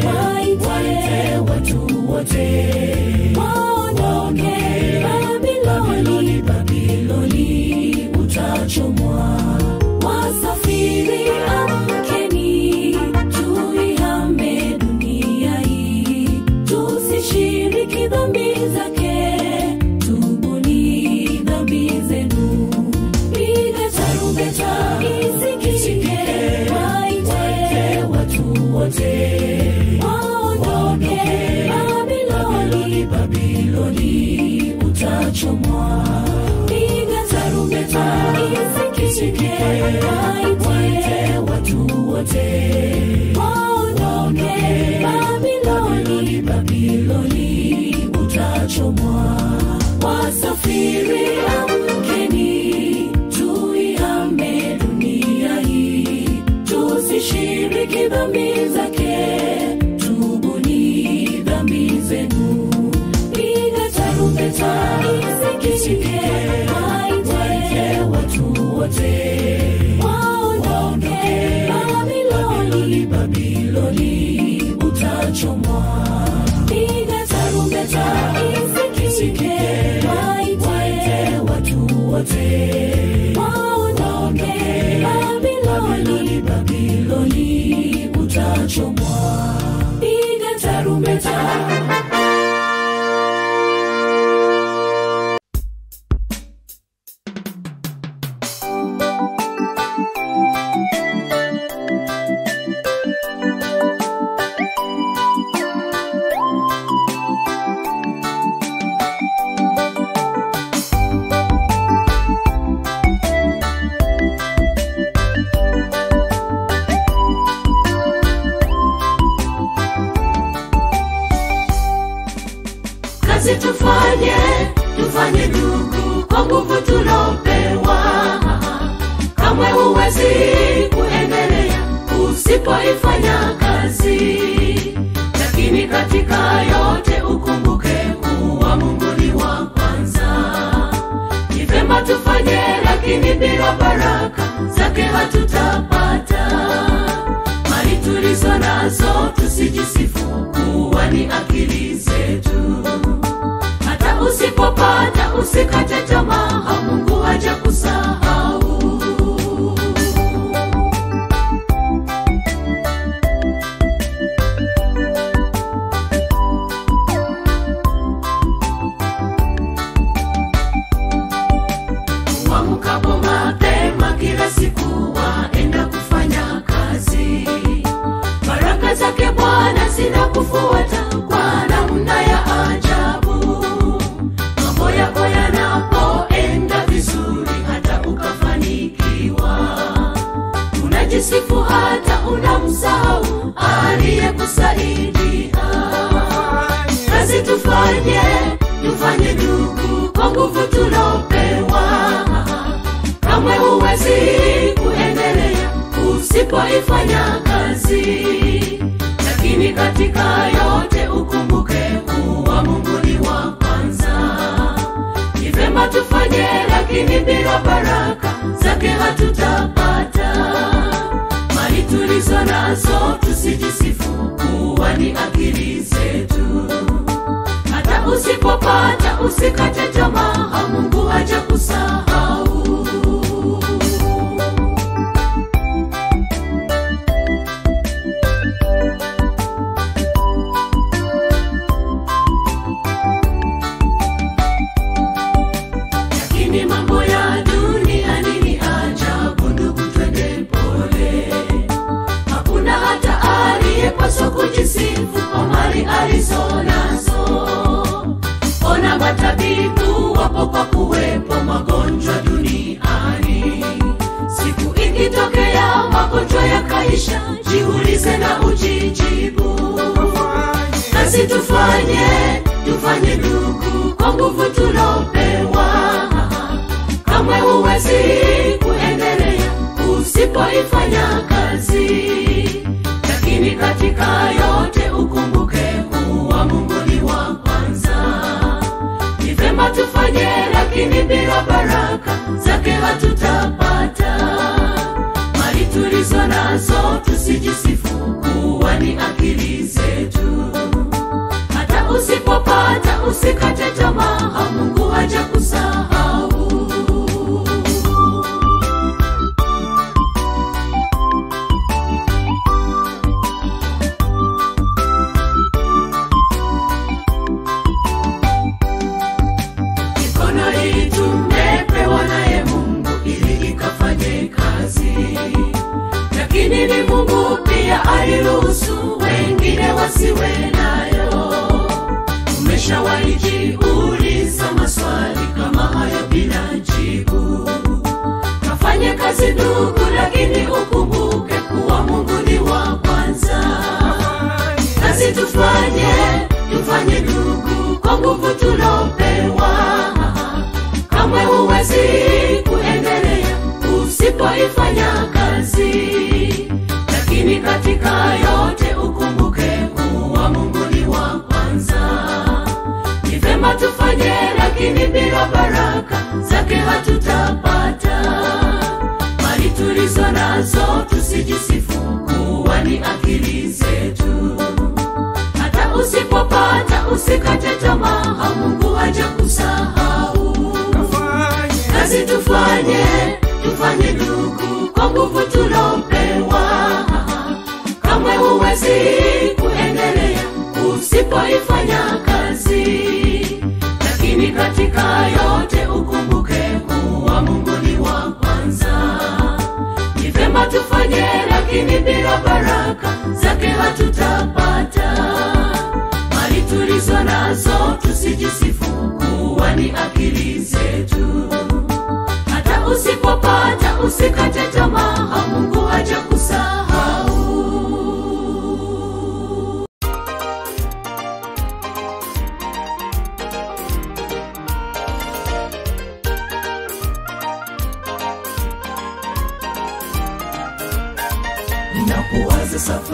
waite watu wote waondoke babiloni babiloni utachomwa wasafiri amkeni tuihame dunia hii tusishiriki dhambi zake tubuni dhambi zenu piga tarumbeta isikike waite watu wote waondoke babiloni babiloni utachomwa piga tarumbeta isikike waite watu wote waondoke babiloni babiloni utachomwa wasafiri amkeni tuihame dunia hii tusishiriki dhambi zake tubuni dhambi zenu piga tarumbeta isikike waite watu wote waondoke babiloni babiloni utachomwa piga tarumbeta isikike waite watu wote waondoke babiloni babiloni utachomwa piga tarumbeta kazi tufanye tufanye ndugu kwa nguvu tulopewa kamwe huwezi kuendelea usipoifanya kazi lakini katika yote ukumbuke kuwa mungu ni wa kwanza ni vema tufanye lakini bila baraka zake hatutapata mali tulizo nazo tusijisifu kuwa ni akili zetu hata usipopata usikate tamaa mungu haja kusahau wamkapo mapema kila siku waenda kufanya kazi baraka zake bwana zinakufuata kwa namna ya ajabu mambo yako yanapoenda vizuri hata ukafanikiwa unajisifu hata unamsahau aliyekusaidia kazi tufanye tufanye ndugu kwa nguvu tulopewa kamwe huwezi kuendelea usipoifanya kazi lakini katika yote ukumbuke kuwa mungu ni wa kwanza ni vema tufanye lakini bila baraka zake hatutapata mali tulizo nazo tusijisifu kuwa ni akili zetu hata usipopata usikate tamaa mungu haja kusahau lakini mambo ya duniani ni ajabu ndugu twende pole hakuna hata aliyepaswa kujisifu kwa mali alizo nazo ona matabibu wapo kwa kuwepo magonjwa duniani siku ikitokea magonjwa yakaisha jiulize na ujijibu kazi tufanye tufanye ndugu kwa nguvu tulopewa kamwe huwezi kuendelea usipoifanya kazi lakini katika yote ukumbuke kuwa mungu ni wa kwanza ni vema tufanye lakini bila baraka zake hatutapata mali tulizo nazo tusijisifu kuwa ni akili zetu hata usipopata usikate tamaa mungu haja kusahau mikono hii tumepewa naye mungu ili ikafanye kazi lakini ni mungu pia aliruhusu wengine wasiwe nayo umeshawaijiuliza maswali kama hayo bila jibu kafanye kazi ndugu lakini ukumbuke kuwa mungu ni wa kwanza kazi tufanye tufanye ndugu kwa nguvu tulopewa kamwe huwezi kuendelea usipoifanya kazi lakini katika yote ukumbuke kuwa mungu ni wa kwanza ni vema tufanye lakini bila baraka zake hatutapata mali tulizo nazo tusijisifu kuwa ni akili zetu hata usipopata usikate tamaa mungu haja kusahau kazi tufanye tufanye ndugu kwa nguvu tulopewa kamwe huwezi kuendelea usipoifanya kazi lakini katika yote ukumbuke kuwa mungu ni wa kwanza ni vema tufanye lakini bila baraka zake hatutapata mali tulizo nazo tusijisifu kuwa ni akili zetu hata usipopata usikate tamaa mungu haja kusahau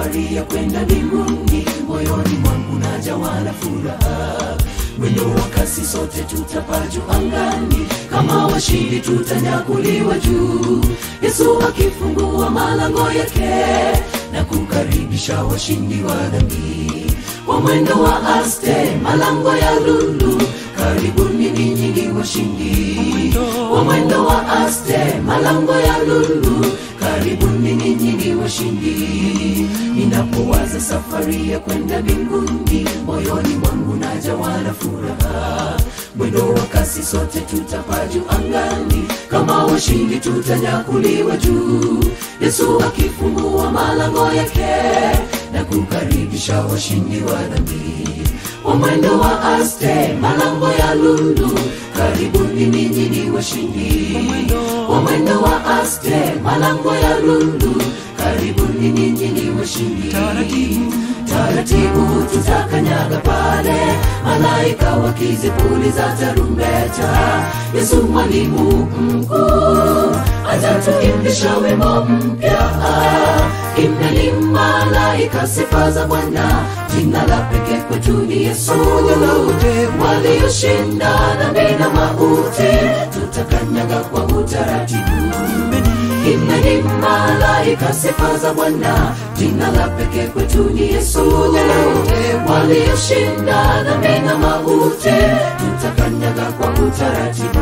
safari ya kwenda mbinguni moyoni mwangu najawa na furaha mwendo wa kasi sote tutapaa juu angani kama washindi tutanyakuliwa juu yesu akifungua malango yake na kukaribisha washindi wa dhambi kwa mwendo wa aste malango ya lulu karibuni ninyi ni washindi kwa mwendo wa aste malango ya lulu karibuni ninyi ni washindi ninapowaza safari ya kwenda mbinguni moyoni mwangu najawa na furaha mwendo wa kasi sote tutapaa juu angani kama washindi tutanyakuliwa juu yesu akifungua malango yake na kukaribisha washindi wa dhambi wa mwendo wa aste malango ya lulu karibuni ninyi ni washindi wa mwendo wa aste malango ya lulu karibuni ninyi ni washindi taratibu tutakanyaga pale malaika wakizipuliza tarumbeta yesu mwalimu mkuu atatuimbisha wimbo mpya imeni malaika sifa za bwana jina la pekee kwetu ni yesu walioshinda dhambi na mauti tutakanyaga kwa utaratibu imeni malaika sifa za bwana jina la pekee kwetu ni yesu walioshinda dhambi na mauti tutakanyaga kwa utaratibu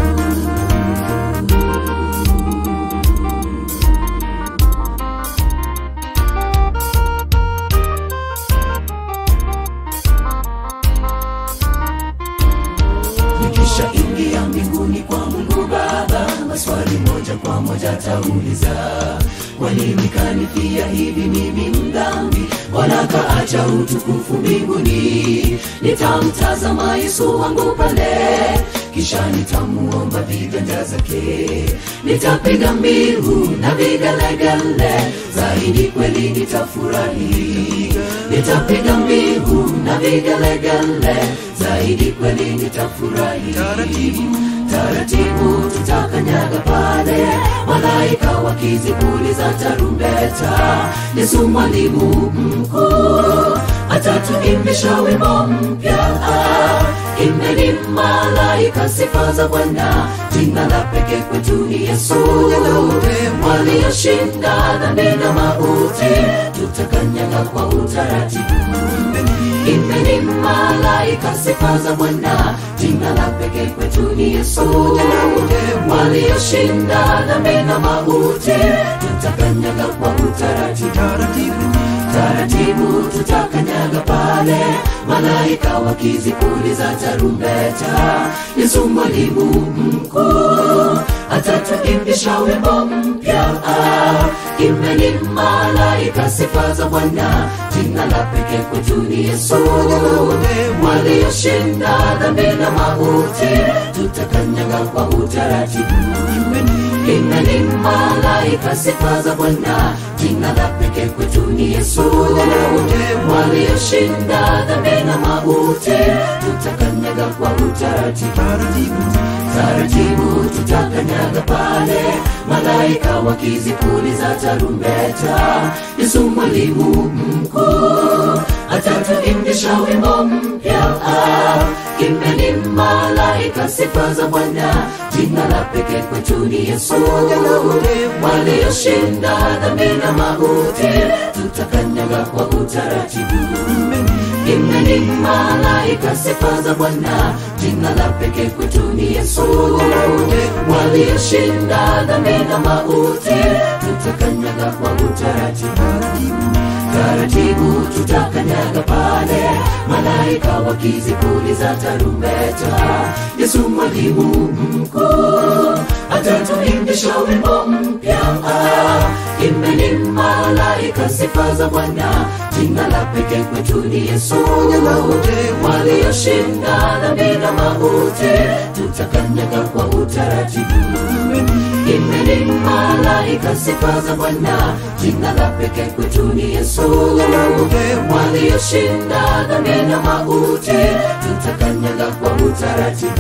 nikisha ingia mbinguni kwa mungu baba maswali moja kwa moja tauliza kwa nini kanifia hivi mimi mdhambi bwana kaacha utukufu mbinguni nitamtazama yesu wangu pale kisha nitamuomba viganja zake nitapiga mbiu na vigelegele zaidi kweli nitafurahi nitapiga mbiu na vigelegele zaidi kweli nitafurahi taratibu taratibu tutakanyaga pale malaika wakizipuliza tarumbeta yesu mwalimu mkuu atatuimbisha wimbo mpya imeni malaika sifa za bwana jina la pekee kwetu ni yesu walioshinda dhambi na mauti tutakanyaga kwa utaratibu imeni malaika sifa za bwana jina la pekee kwetu ni yesu walioshinda dhambi na mauti tutakanyaga kwa utaratibu taratibu tutakanyaga pale malaika wakizipuliza tarumbeta yesu mwalimu mkuu atatuimbisha wimbo mpya imeni malaika sifa za bwana jina la pekee kwetu ni yesu walioshinda dhambi na mauti tutakanyaga kwa utaratibu imeni malaika sifa za bwana jina la pekee kwetu ni yesu walioshinda dhambi na mauti tutakanyaga kwa utaratibu taratibu tutakanyaga pale malaika wakizipuliza tarumbeta yesu mwalimu mkuu atatuimbisha wimbo mpya imeni malaika sifa za bwana jina la pekee kwetu ni yesu walioshinda dhambi na mauti tutakanyaga kwa utaratibu imeni malaika sifa za bwana jina la pekee kwetu ni yesu walioshinda dhambi na mauti tutakanyaga kwa utaratibu taratibu tutakanyaga pale malaika wakizipuliza tarumbeta yesu mwalimu mkuu atatuimbisha wimbo mpya imeni malaika sifa za bwana jina la pekee kwetu ni yesu walioshinda dhambi na mauti tutakanyaga kwa utaratibu imeni malaika sifa za bwana jina la pekee kwetu ni yesu walioshinda dhambi na mauti tutakanyaga kwa utaratibu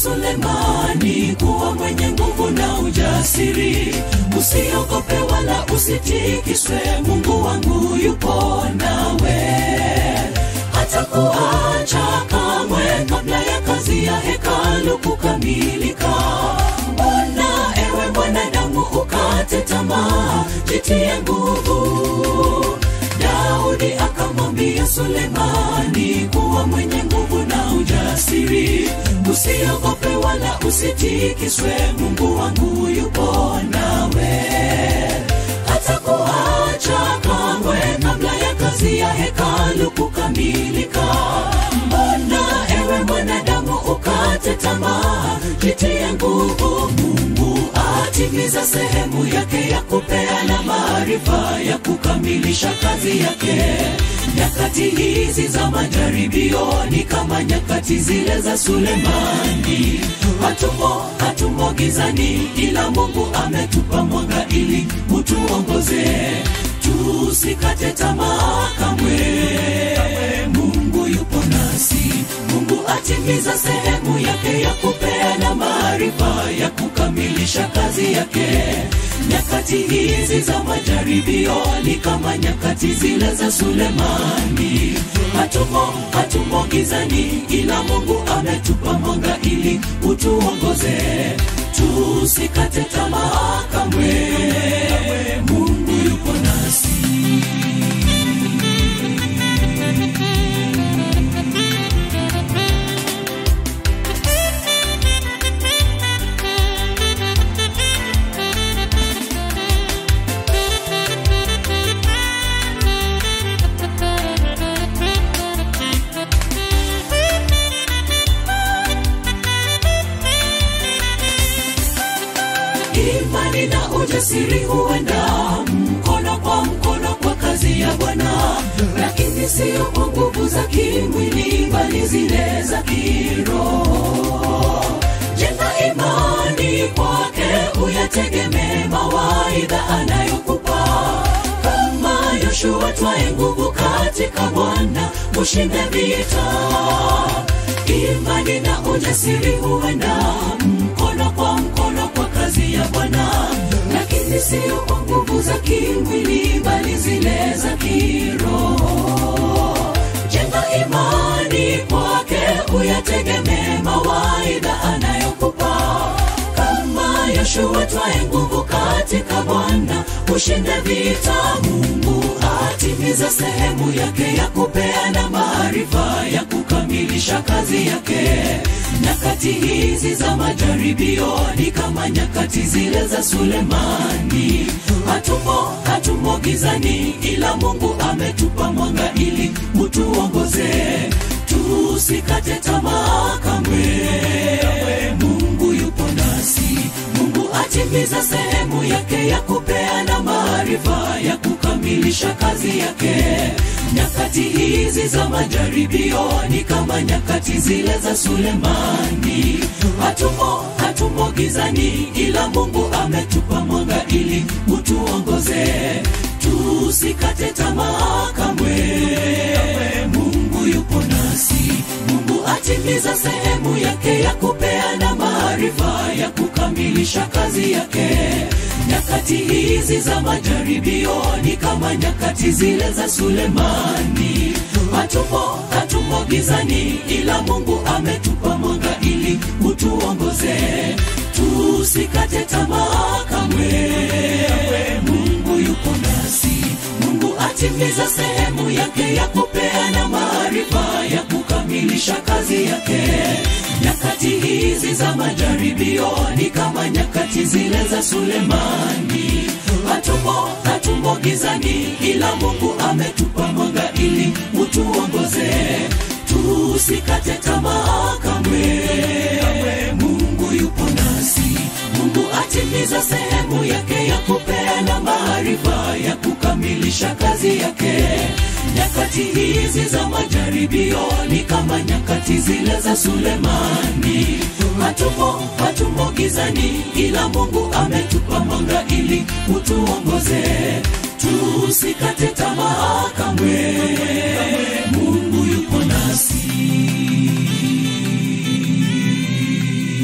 Sulemani kuwa mwenye nguvu na ujasiri. Usiogope wala usitikiswe, Mungu wangu yupo nawe hatakuacha kamwe kabla ya kazi ya hekalu kukamilika. Mbona ewe mwanadamu ukate tamaa, jitie nguvu. Daudi akamwambia Sulemani kuwa mwenye nguvu na ujasiri, usiogope wala usitikiswe, Mungu wangu yupo nawe hatakuacha kamwe kabla ya kazi ya hekalu kukamilika. Mbona ewe mwanadamu ukate tamaa, jitie nguvu. Mungu atimiza sehemu yake ya kupeana maarifa ya kukamilisha kazi yake. Nyakati hizi za majaribio ni kama nyakati zile za Sulemani. Hatumo, hatumo gizani, ila Mungu ametupa mwanga ili utuongoze. Tusikate tamaa kamwe, Mungu yupo nasi. Mungu atimiza sehemu yake ya kupeana maarifa ya kukamilisha kazi yake. Nyakati hizi za majaribio ni kama nyakati zile za Sulemani. Hatumo, hatumo gizani, ila Mungu ametupa mwanga ili utuongoze. Tusikate tamaa kamwe, Mungu yupo nasi. imani na ujasiri huenda mkono kwa mkono kwa kazi ya Bwana, lakini sio kwa nguvu za kimwili, bali zile za kiroho. Jenga imani kwake, uyategemee mawaidha anayokupa kama Yoshua, twae nguvu katika Bwana, ushinde vita. Imani na ujasiri huenda mkono kwa mkono kwa kazi ya Bwana, lakini sio kwa nguvu za kimwili, bali zile za kiroho. Jenga imani kwake, uyategemee mawaidha anayokupa kama Yoshua, twae nguvu katika Bwana, ushinde vita. Mungu atimiza sehemu yake ya kupeana maarifa ya kukamilisha kazi yake. Nyakati hizi za majaribio ni kama nyakati zile za Sulemani. Hatumo, hatumo gizani, ila Mungu ametupa mwanga ili utuongoze. Tusikate tamaa kamwe, Mungu yupo nasi. Mungu atimiza sehemu yake ya kupeana maarifa ya kukamilisha kazi yake. Nyakati hizi za majaribio ni kama nyakati zile za Sulemani. Hatumo, hatumo gizani, ila Mungu ametupa mwanga ili utuongoze. Tusikate tamaa kamwe, Mungu yupo nasi. Mungu atimiza sehemu yake ya kupeana maarifa ya kukamilisha kazi yake. Nyakati hizi za majaribio ni kama nyakati zile za Sulemani. Hatumo, hatumo gizani, ila Mungu ametupa mwanga ili utuongoze. Tusikate tamaa kamwe, Mungu yupo nasi. Mungu atimiza sehemu yake ya kupeana maarifa ya kukamilisha kazi yake. Nyakati hizi za majaribio ni kama nyakati zile za Sulemani. Hatumo, hatumo gizani, ila Mungu ametupa mwanga ili utuongoze. Tusikate tamaa kamwe, Mungu yupo nasi. Mungu atimiza sehemu yake ya kupeana maarifa ya kukamilisha kazi yake. Nyakati hizi za majaribio ni kama nyakati zile za Sulemani. Hatumo, hatumo gizani, ila Mungu ametupa mwanga ili utuongoze. Tusikate tamaa kamwe, Mungu yupo nasi.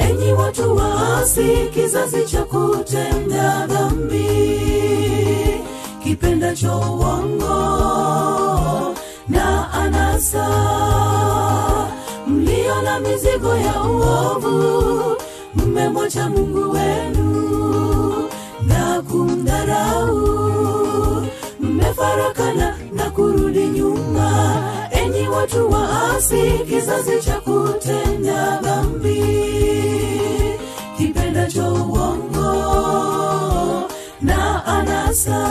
enyi watu waasi kizazi cha kutenda dhambi kipendacho uongo na anasa mlio na mizigo ya uovu mmemwacha mungu wenu na kumdharau mmefarakana na kurudi nyuma enyi watu waasi kizazi cha kutenda dhambi kipendacho uongo na anasa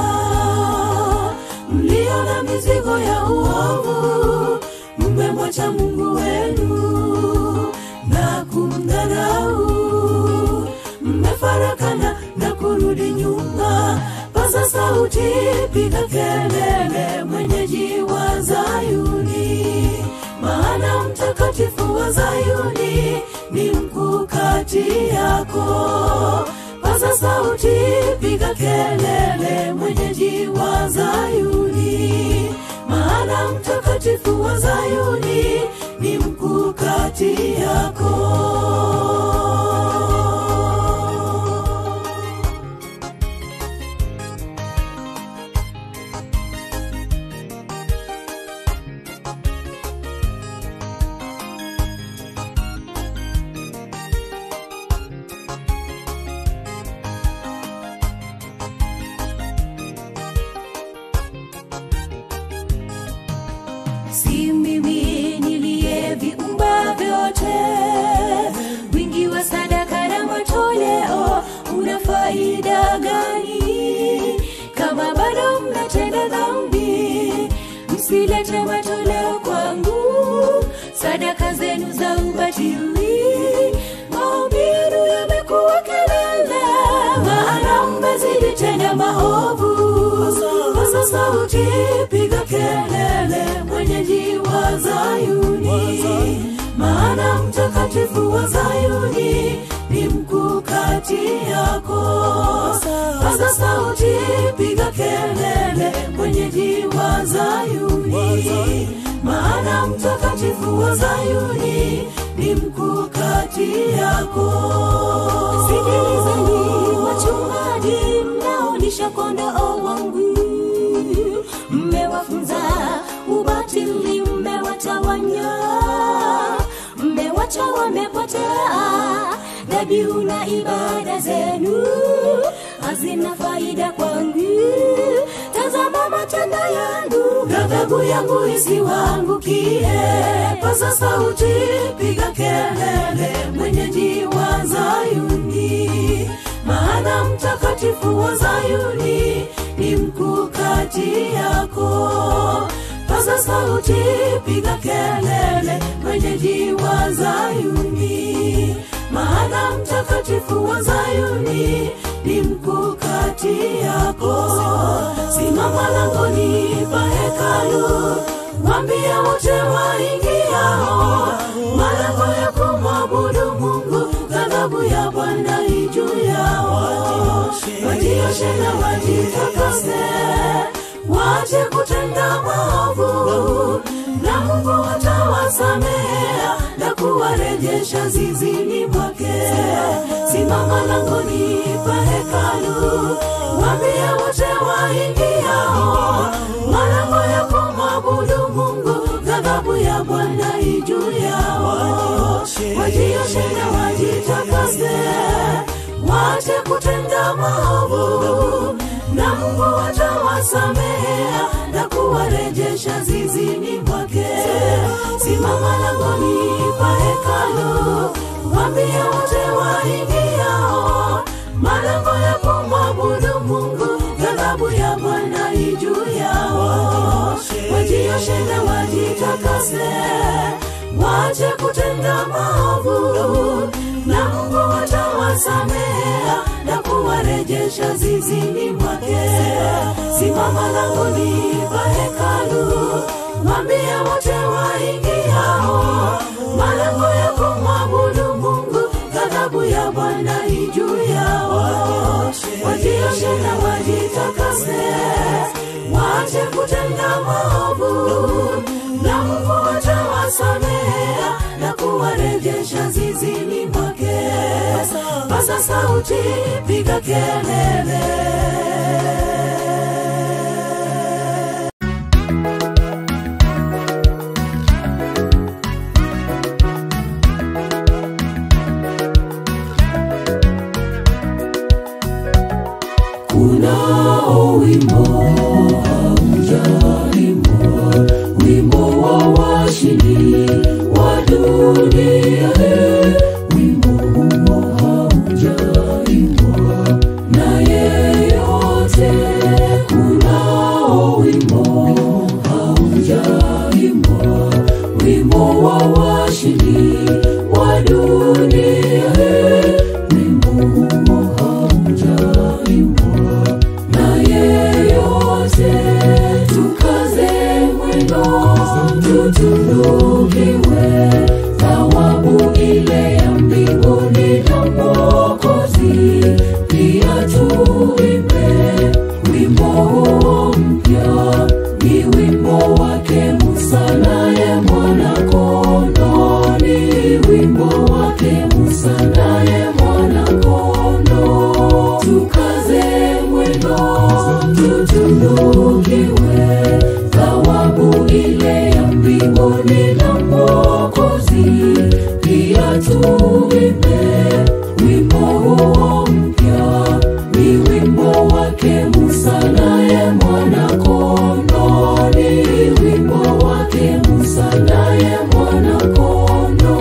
mlio na mizigo ya uovu mmemwacha mungu wenu na kumdharau mmefarakana na kurudi nyuma paza sauti piga kelele mwenyeji wa zayuni maana mtakatifu wa zayuni ni mkuu kati yako paza sauti piga kelele mwenyeji wa zayuni maana mtakatifu wa zayuni ni mkuu kati yako si mimi niliyeviumba vyote wingi wa sadaka na matoleo una faida gani kama bado mnatenda dhambi msilete matoleo kwangu sadaka zenu za ubatili maombi yenu yamekuwa kelele maana mmezidi tena maovu pasa sauti piga kelele mwenyeji wa zayuni maana mtakatifu wa zayuni ni mkuu kati yako pasa sauti piga kelele mwenyeji wa zayuni maana mtakatifu wa zayuni ni mkuu kati yako sikilizeni wachungaji mnaolisha kondoo wangu mmewafunza ubatili mmewatawanya mmewacha wamepotea dhabihu na ibada zenu hazina faida kwangu tazama matendo yangu ghadhabu yangu isiwangukie paza sauti piga kelele mwenyeji wa zayuni maana mtakatifu wa zayuni ni mkuu kati yako paza sauti piga kelele mwenyeji wa zayuni maana mtakatifu wa zayuni ni mkuu kati yako simama langoni pa hekalu wambie wote waingiao malango ya kumwabudu mungu ghadhabu ya bwana ijuu yao wajioshe na wajitakase wache kutenda maovu na mungu atawasamea na kuwarejesha zizini mwake simama langoni pa hekalu wambie wote waingiao malango ya kumwabudu mungu ghadhabu ya bwana ijuu yao wajioshe na wajitakase wache kutenda maovu na mungu atawasamea na kuwarejesha zizini mwake simama langoni pa hekalu wambie wote waingiao malango ya kumwabudu mungu ghadhabu ya bwana ijuu yao wajioshe na wajitakase wache kutenda maovu na mungu atawasamea na kuwarejesha zizini mwake simama langoni pa hekalu wambie wote waingiao malango ya kumwabudu mungu ghadhabu ya bwana ijuu yao wajioshe na wajitakase wache kutenda maovu na mungu atawasamea na kuwarejesha zizini mwake sauti piga kelele kunao wimbo haujaimbwa wimbo wa washindi wa dunia hii. wimbo huo haujaimbwa na yeyote kunao wimbo haujaimbwa wimbo wa washindi wa dunia hii. wimbo huo haujaimbwa na yeyote tukaze mwendo tutunukiwe thawabu ile ya mbinguni na mwokozi pia tuimbe wimbo huo mpya ni wimbo wake musa naye mwana kondo ni wimbo wake musa naye mwana kondo tukaze mwendo tutunukiwe thawabu ile ya mbinguni na mwokozi pia tuimbe wimbo huo mpya ni wimbo wake musa naye mwana kondo ni wimbo wake musa naye mwana kondo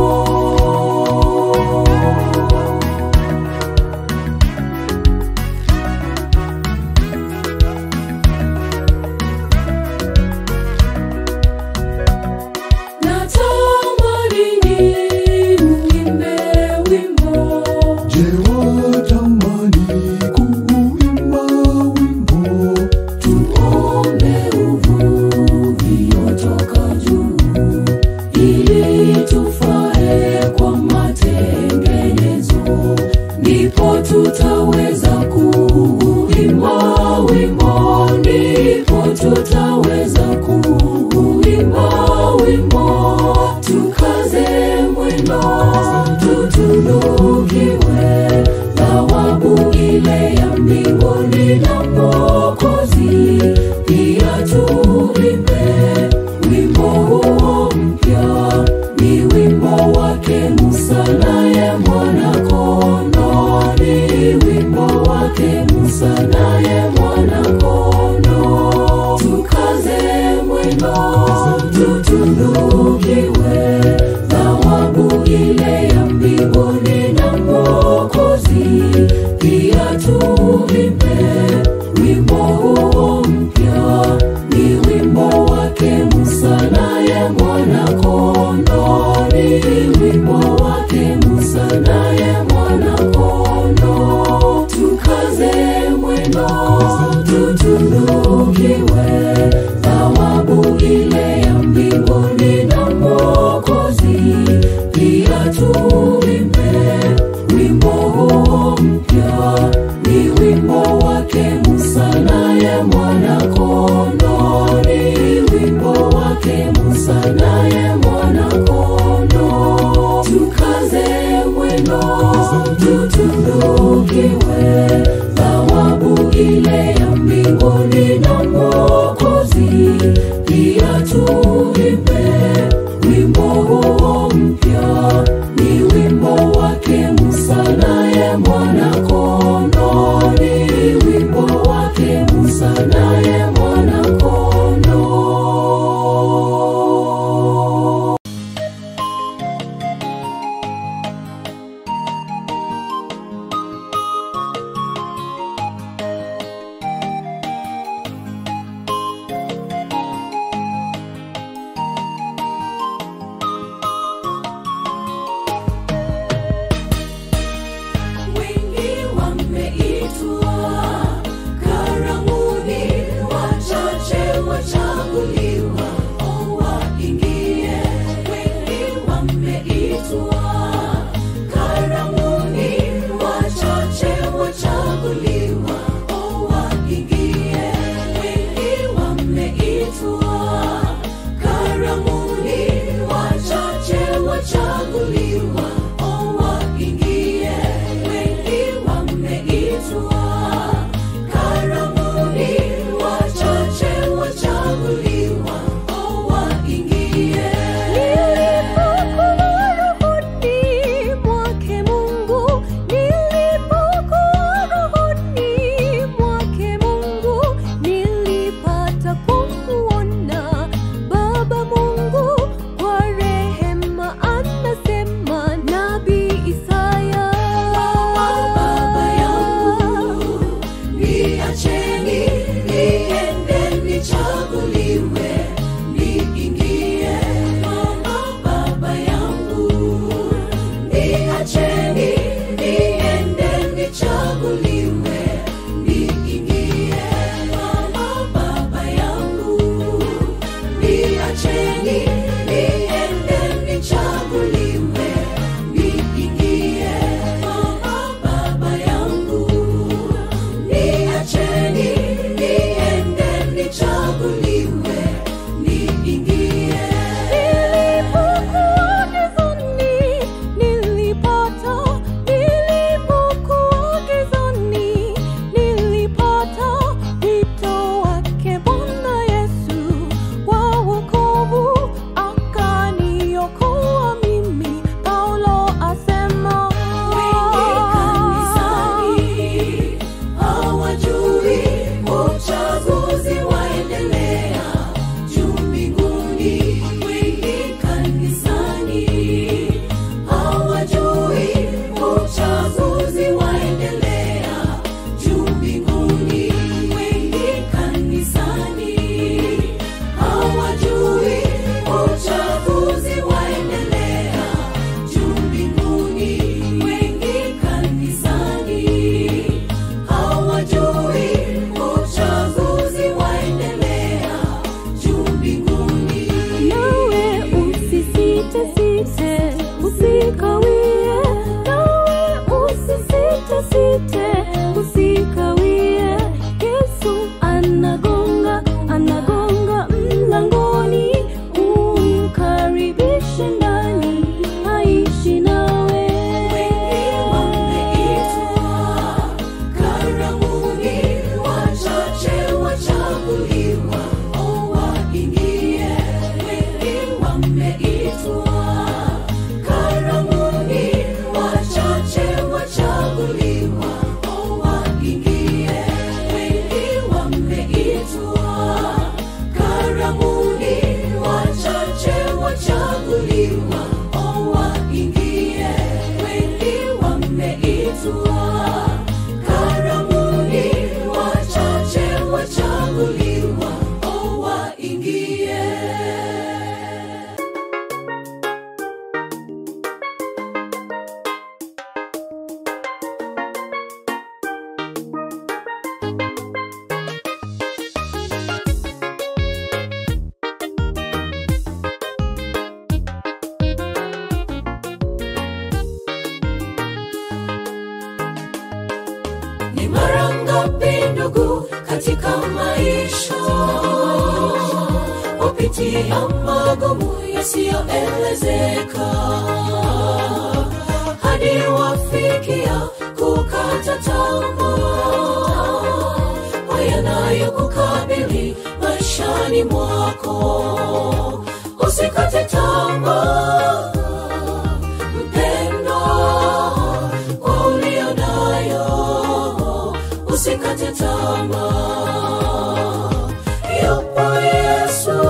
natamani niuimbe wimbo Je, watamani kuimba wimbo? tuombe uvuviotoka juu ili tufae kwa matengenezo ndipo tutaweza kuimba wimbo ndipo tutaweza kuimba wimbo tukaze mwendo tutunukiwe thawabu ile ya mbinguni na mwokozi pia tuimbe wimbo huo mpya ni wimbo wake musa naye mwana kondo ni wimbo wake musa naye mwana kondo tukaze mwendo tutunukiwe thawabu ile ya mbinguni na mwokozi pia tuimbe wimbo huo mpya ni wimbo wake musa naye mwana kondo ni wimbo wake musa naye mwana kondo tukaze mwendo tutunukiwe thawabu ile ya mbinguni na mwokozi pia tuimbe wimbo huo mpya ni wimbo wake musa naye mwana kondo ni wimbo wake musa naye mwana kondo tukaze mwendo tutunukiwe thawabu ile ya mbinguni na mwokozi pia tuimbe wimbo huo mpya ni wimbo wake musa naye mwana kondo ni wimbo wake musa naye mwana kondo wengi wameitwa karamuni wachache wachaguliwa o waingie wengi wameitwa karamuni wachache wachaguliwa o waingie wengi wameitwa karamuni wachache wachaguliwa o waingie wengi katika maisha wapitia magumu yasiyoelezeka hadi wafikia kukata tamaa kwa yanayokukabili maishani mwako usikate tamaa mpendwa kwa ulio nayo usikate tamaa yupo yesu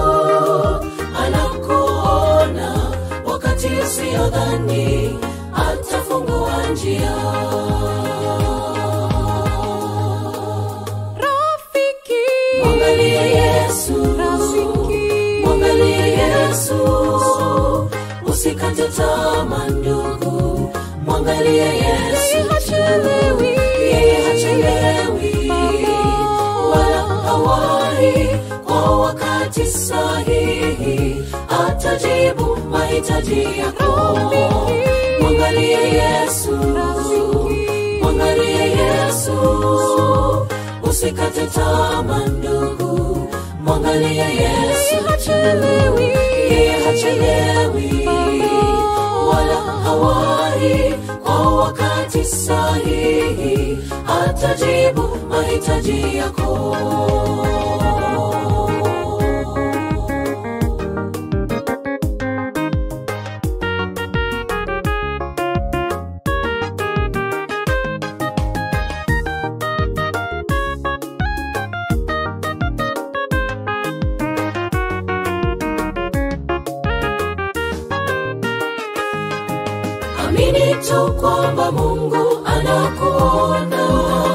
anakuona wakati usiyodhani atafungua njia Rafiki, mwangalie yesu rafiki, mwangalie yesu usikate tamaa ndugu mwangalie yesu hachelewi. yeye hachelewi wala hawahi kwa wakati sahihi atajibu mahitaji yako mwangalie yesu mwangalie yesu usikate tamaa ndugu mwangalie yesu yeye hachelewi wala hawahi kwa wakati sahihi atajibu mahitaji yako amini tu kwamba mungu anakuona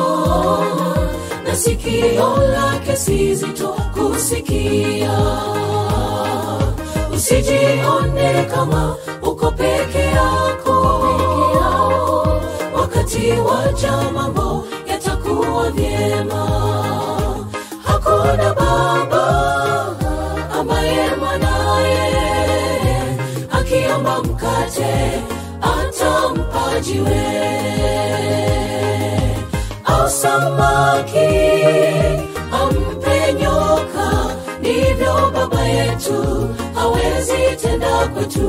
na sikio lake si zito kusikia usijione kama uko peke yako wakati waja mambo yatakuwa vyema hakuna baba ambaye mwanaye akiomba mkate atampa jiwe au samaki ampe nyoka ndivyo baba yetu hawezi tenda kwetu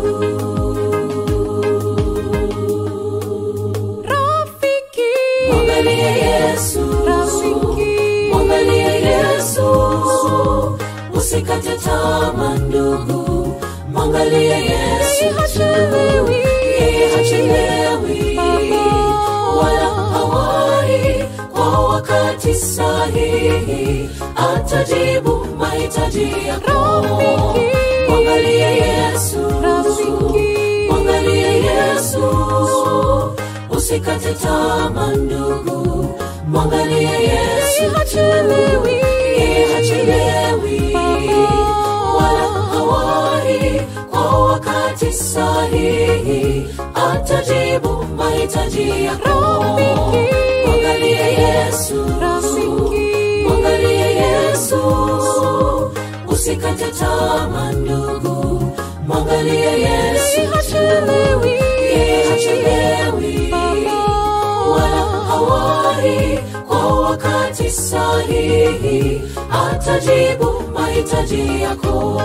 Rafiki, mwangalie yesu rafiki, mwangalie yesu usikate tamaa ndugu mwangalie yesu hachelewi. yeye hachelewi wala hawahi kwa wakati sahihi atajibu mahitaji yako mwangalie yesu Rafiki, mwangalie yesu usikate tamaa ndugu mwangalie yesu hachelewi. yeye hachelewi wala hawahi kwa wakati sahihi atajibu mahitaji yako mwangalie yesu Rafiki, mwangalie yesu usikate tamaa ndugu mwangalie yesu hachelewi. yeye hachelewi wala hawahi kwa wakati sahihi atajibu mahitaji yako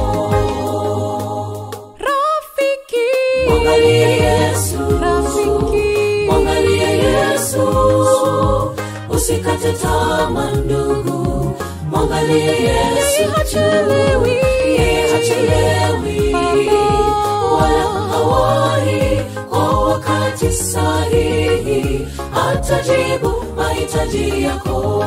Rafiki, mwangalie yesu rafiki, mwangalie yesu usikate tamaa ndugu mwangalie yesu hachelewi. yeye hachelewi wala hawahi kwa wakati sahihi atajibu mahitaji yako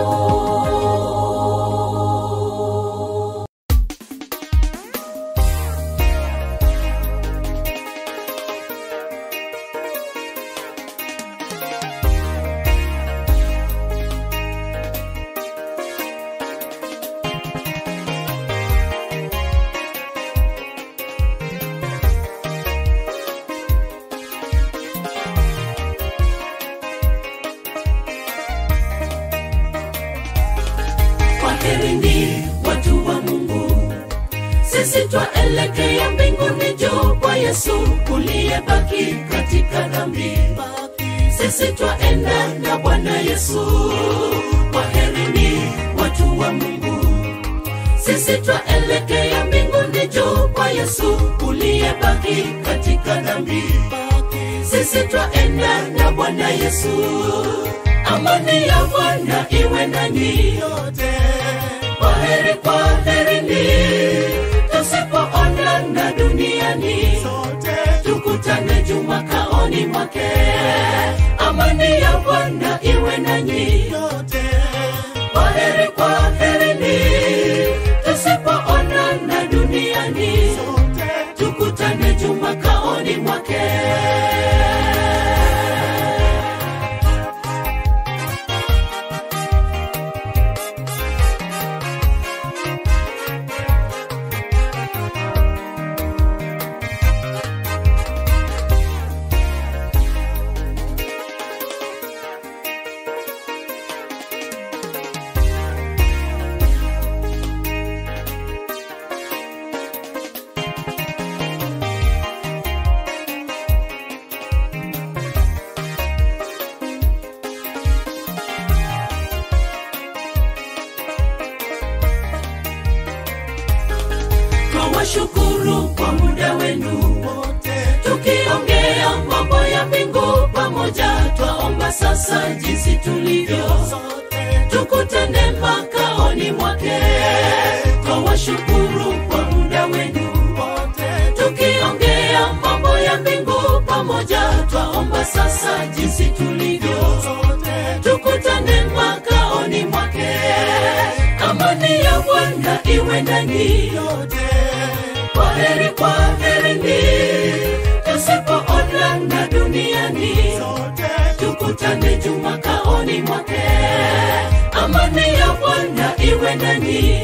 kwaherini watu wa mungu sisi twaelekea mbinguni juu kwa yesu uliyebaki katika dhambi sisi twaenda na bwana yesu kwaherini watu wa mungu sisi twaelekea mbinguni juu kwa yesu uliyebaki katika dhambi sisi twaenda na bwana yesu amani ya bwana iwe nanyi kwaheri kwaherini tusipoonana duniani tukutane juu makaoni mwake amani ya bwana iwe nanyi kwaheri kwaherini tusipoonana duniani tukutane juu makaoni mwake twawashukuru kwa muda wenu tukiongea mambo ya mbingu pamoja twaomba sasa jinsi tulivyo tukutane makaoni mwake twawashukuru kwa muda wenu tukiongea mambo ya mbingu pamoja twaomba sasa jinsi tulivyo tukutane makaoni mwake amani ya bwana iwe ndani kwaheri kwaherini tusipoonana duniani tukutane juu makaoni mwake amani ya bwana iwe ndani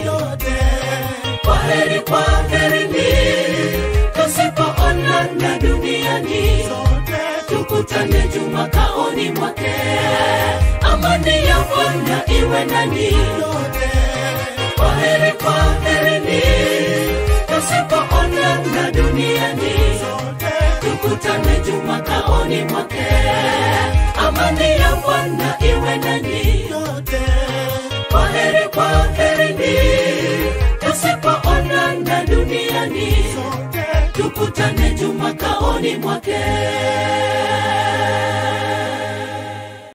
kwaheri kwaherini tusipoonana duniani tukutane juu makaoni mwake amani ya bwana iwe ndani kwaheri kwaherini tusipoonana duniani tukutane juu makaoni mwake amani ya bwana iwe nanyi kwaheri kwaherini tusipoonana duniani tukutane juu makaoni mwake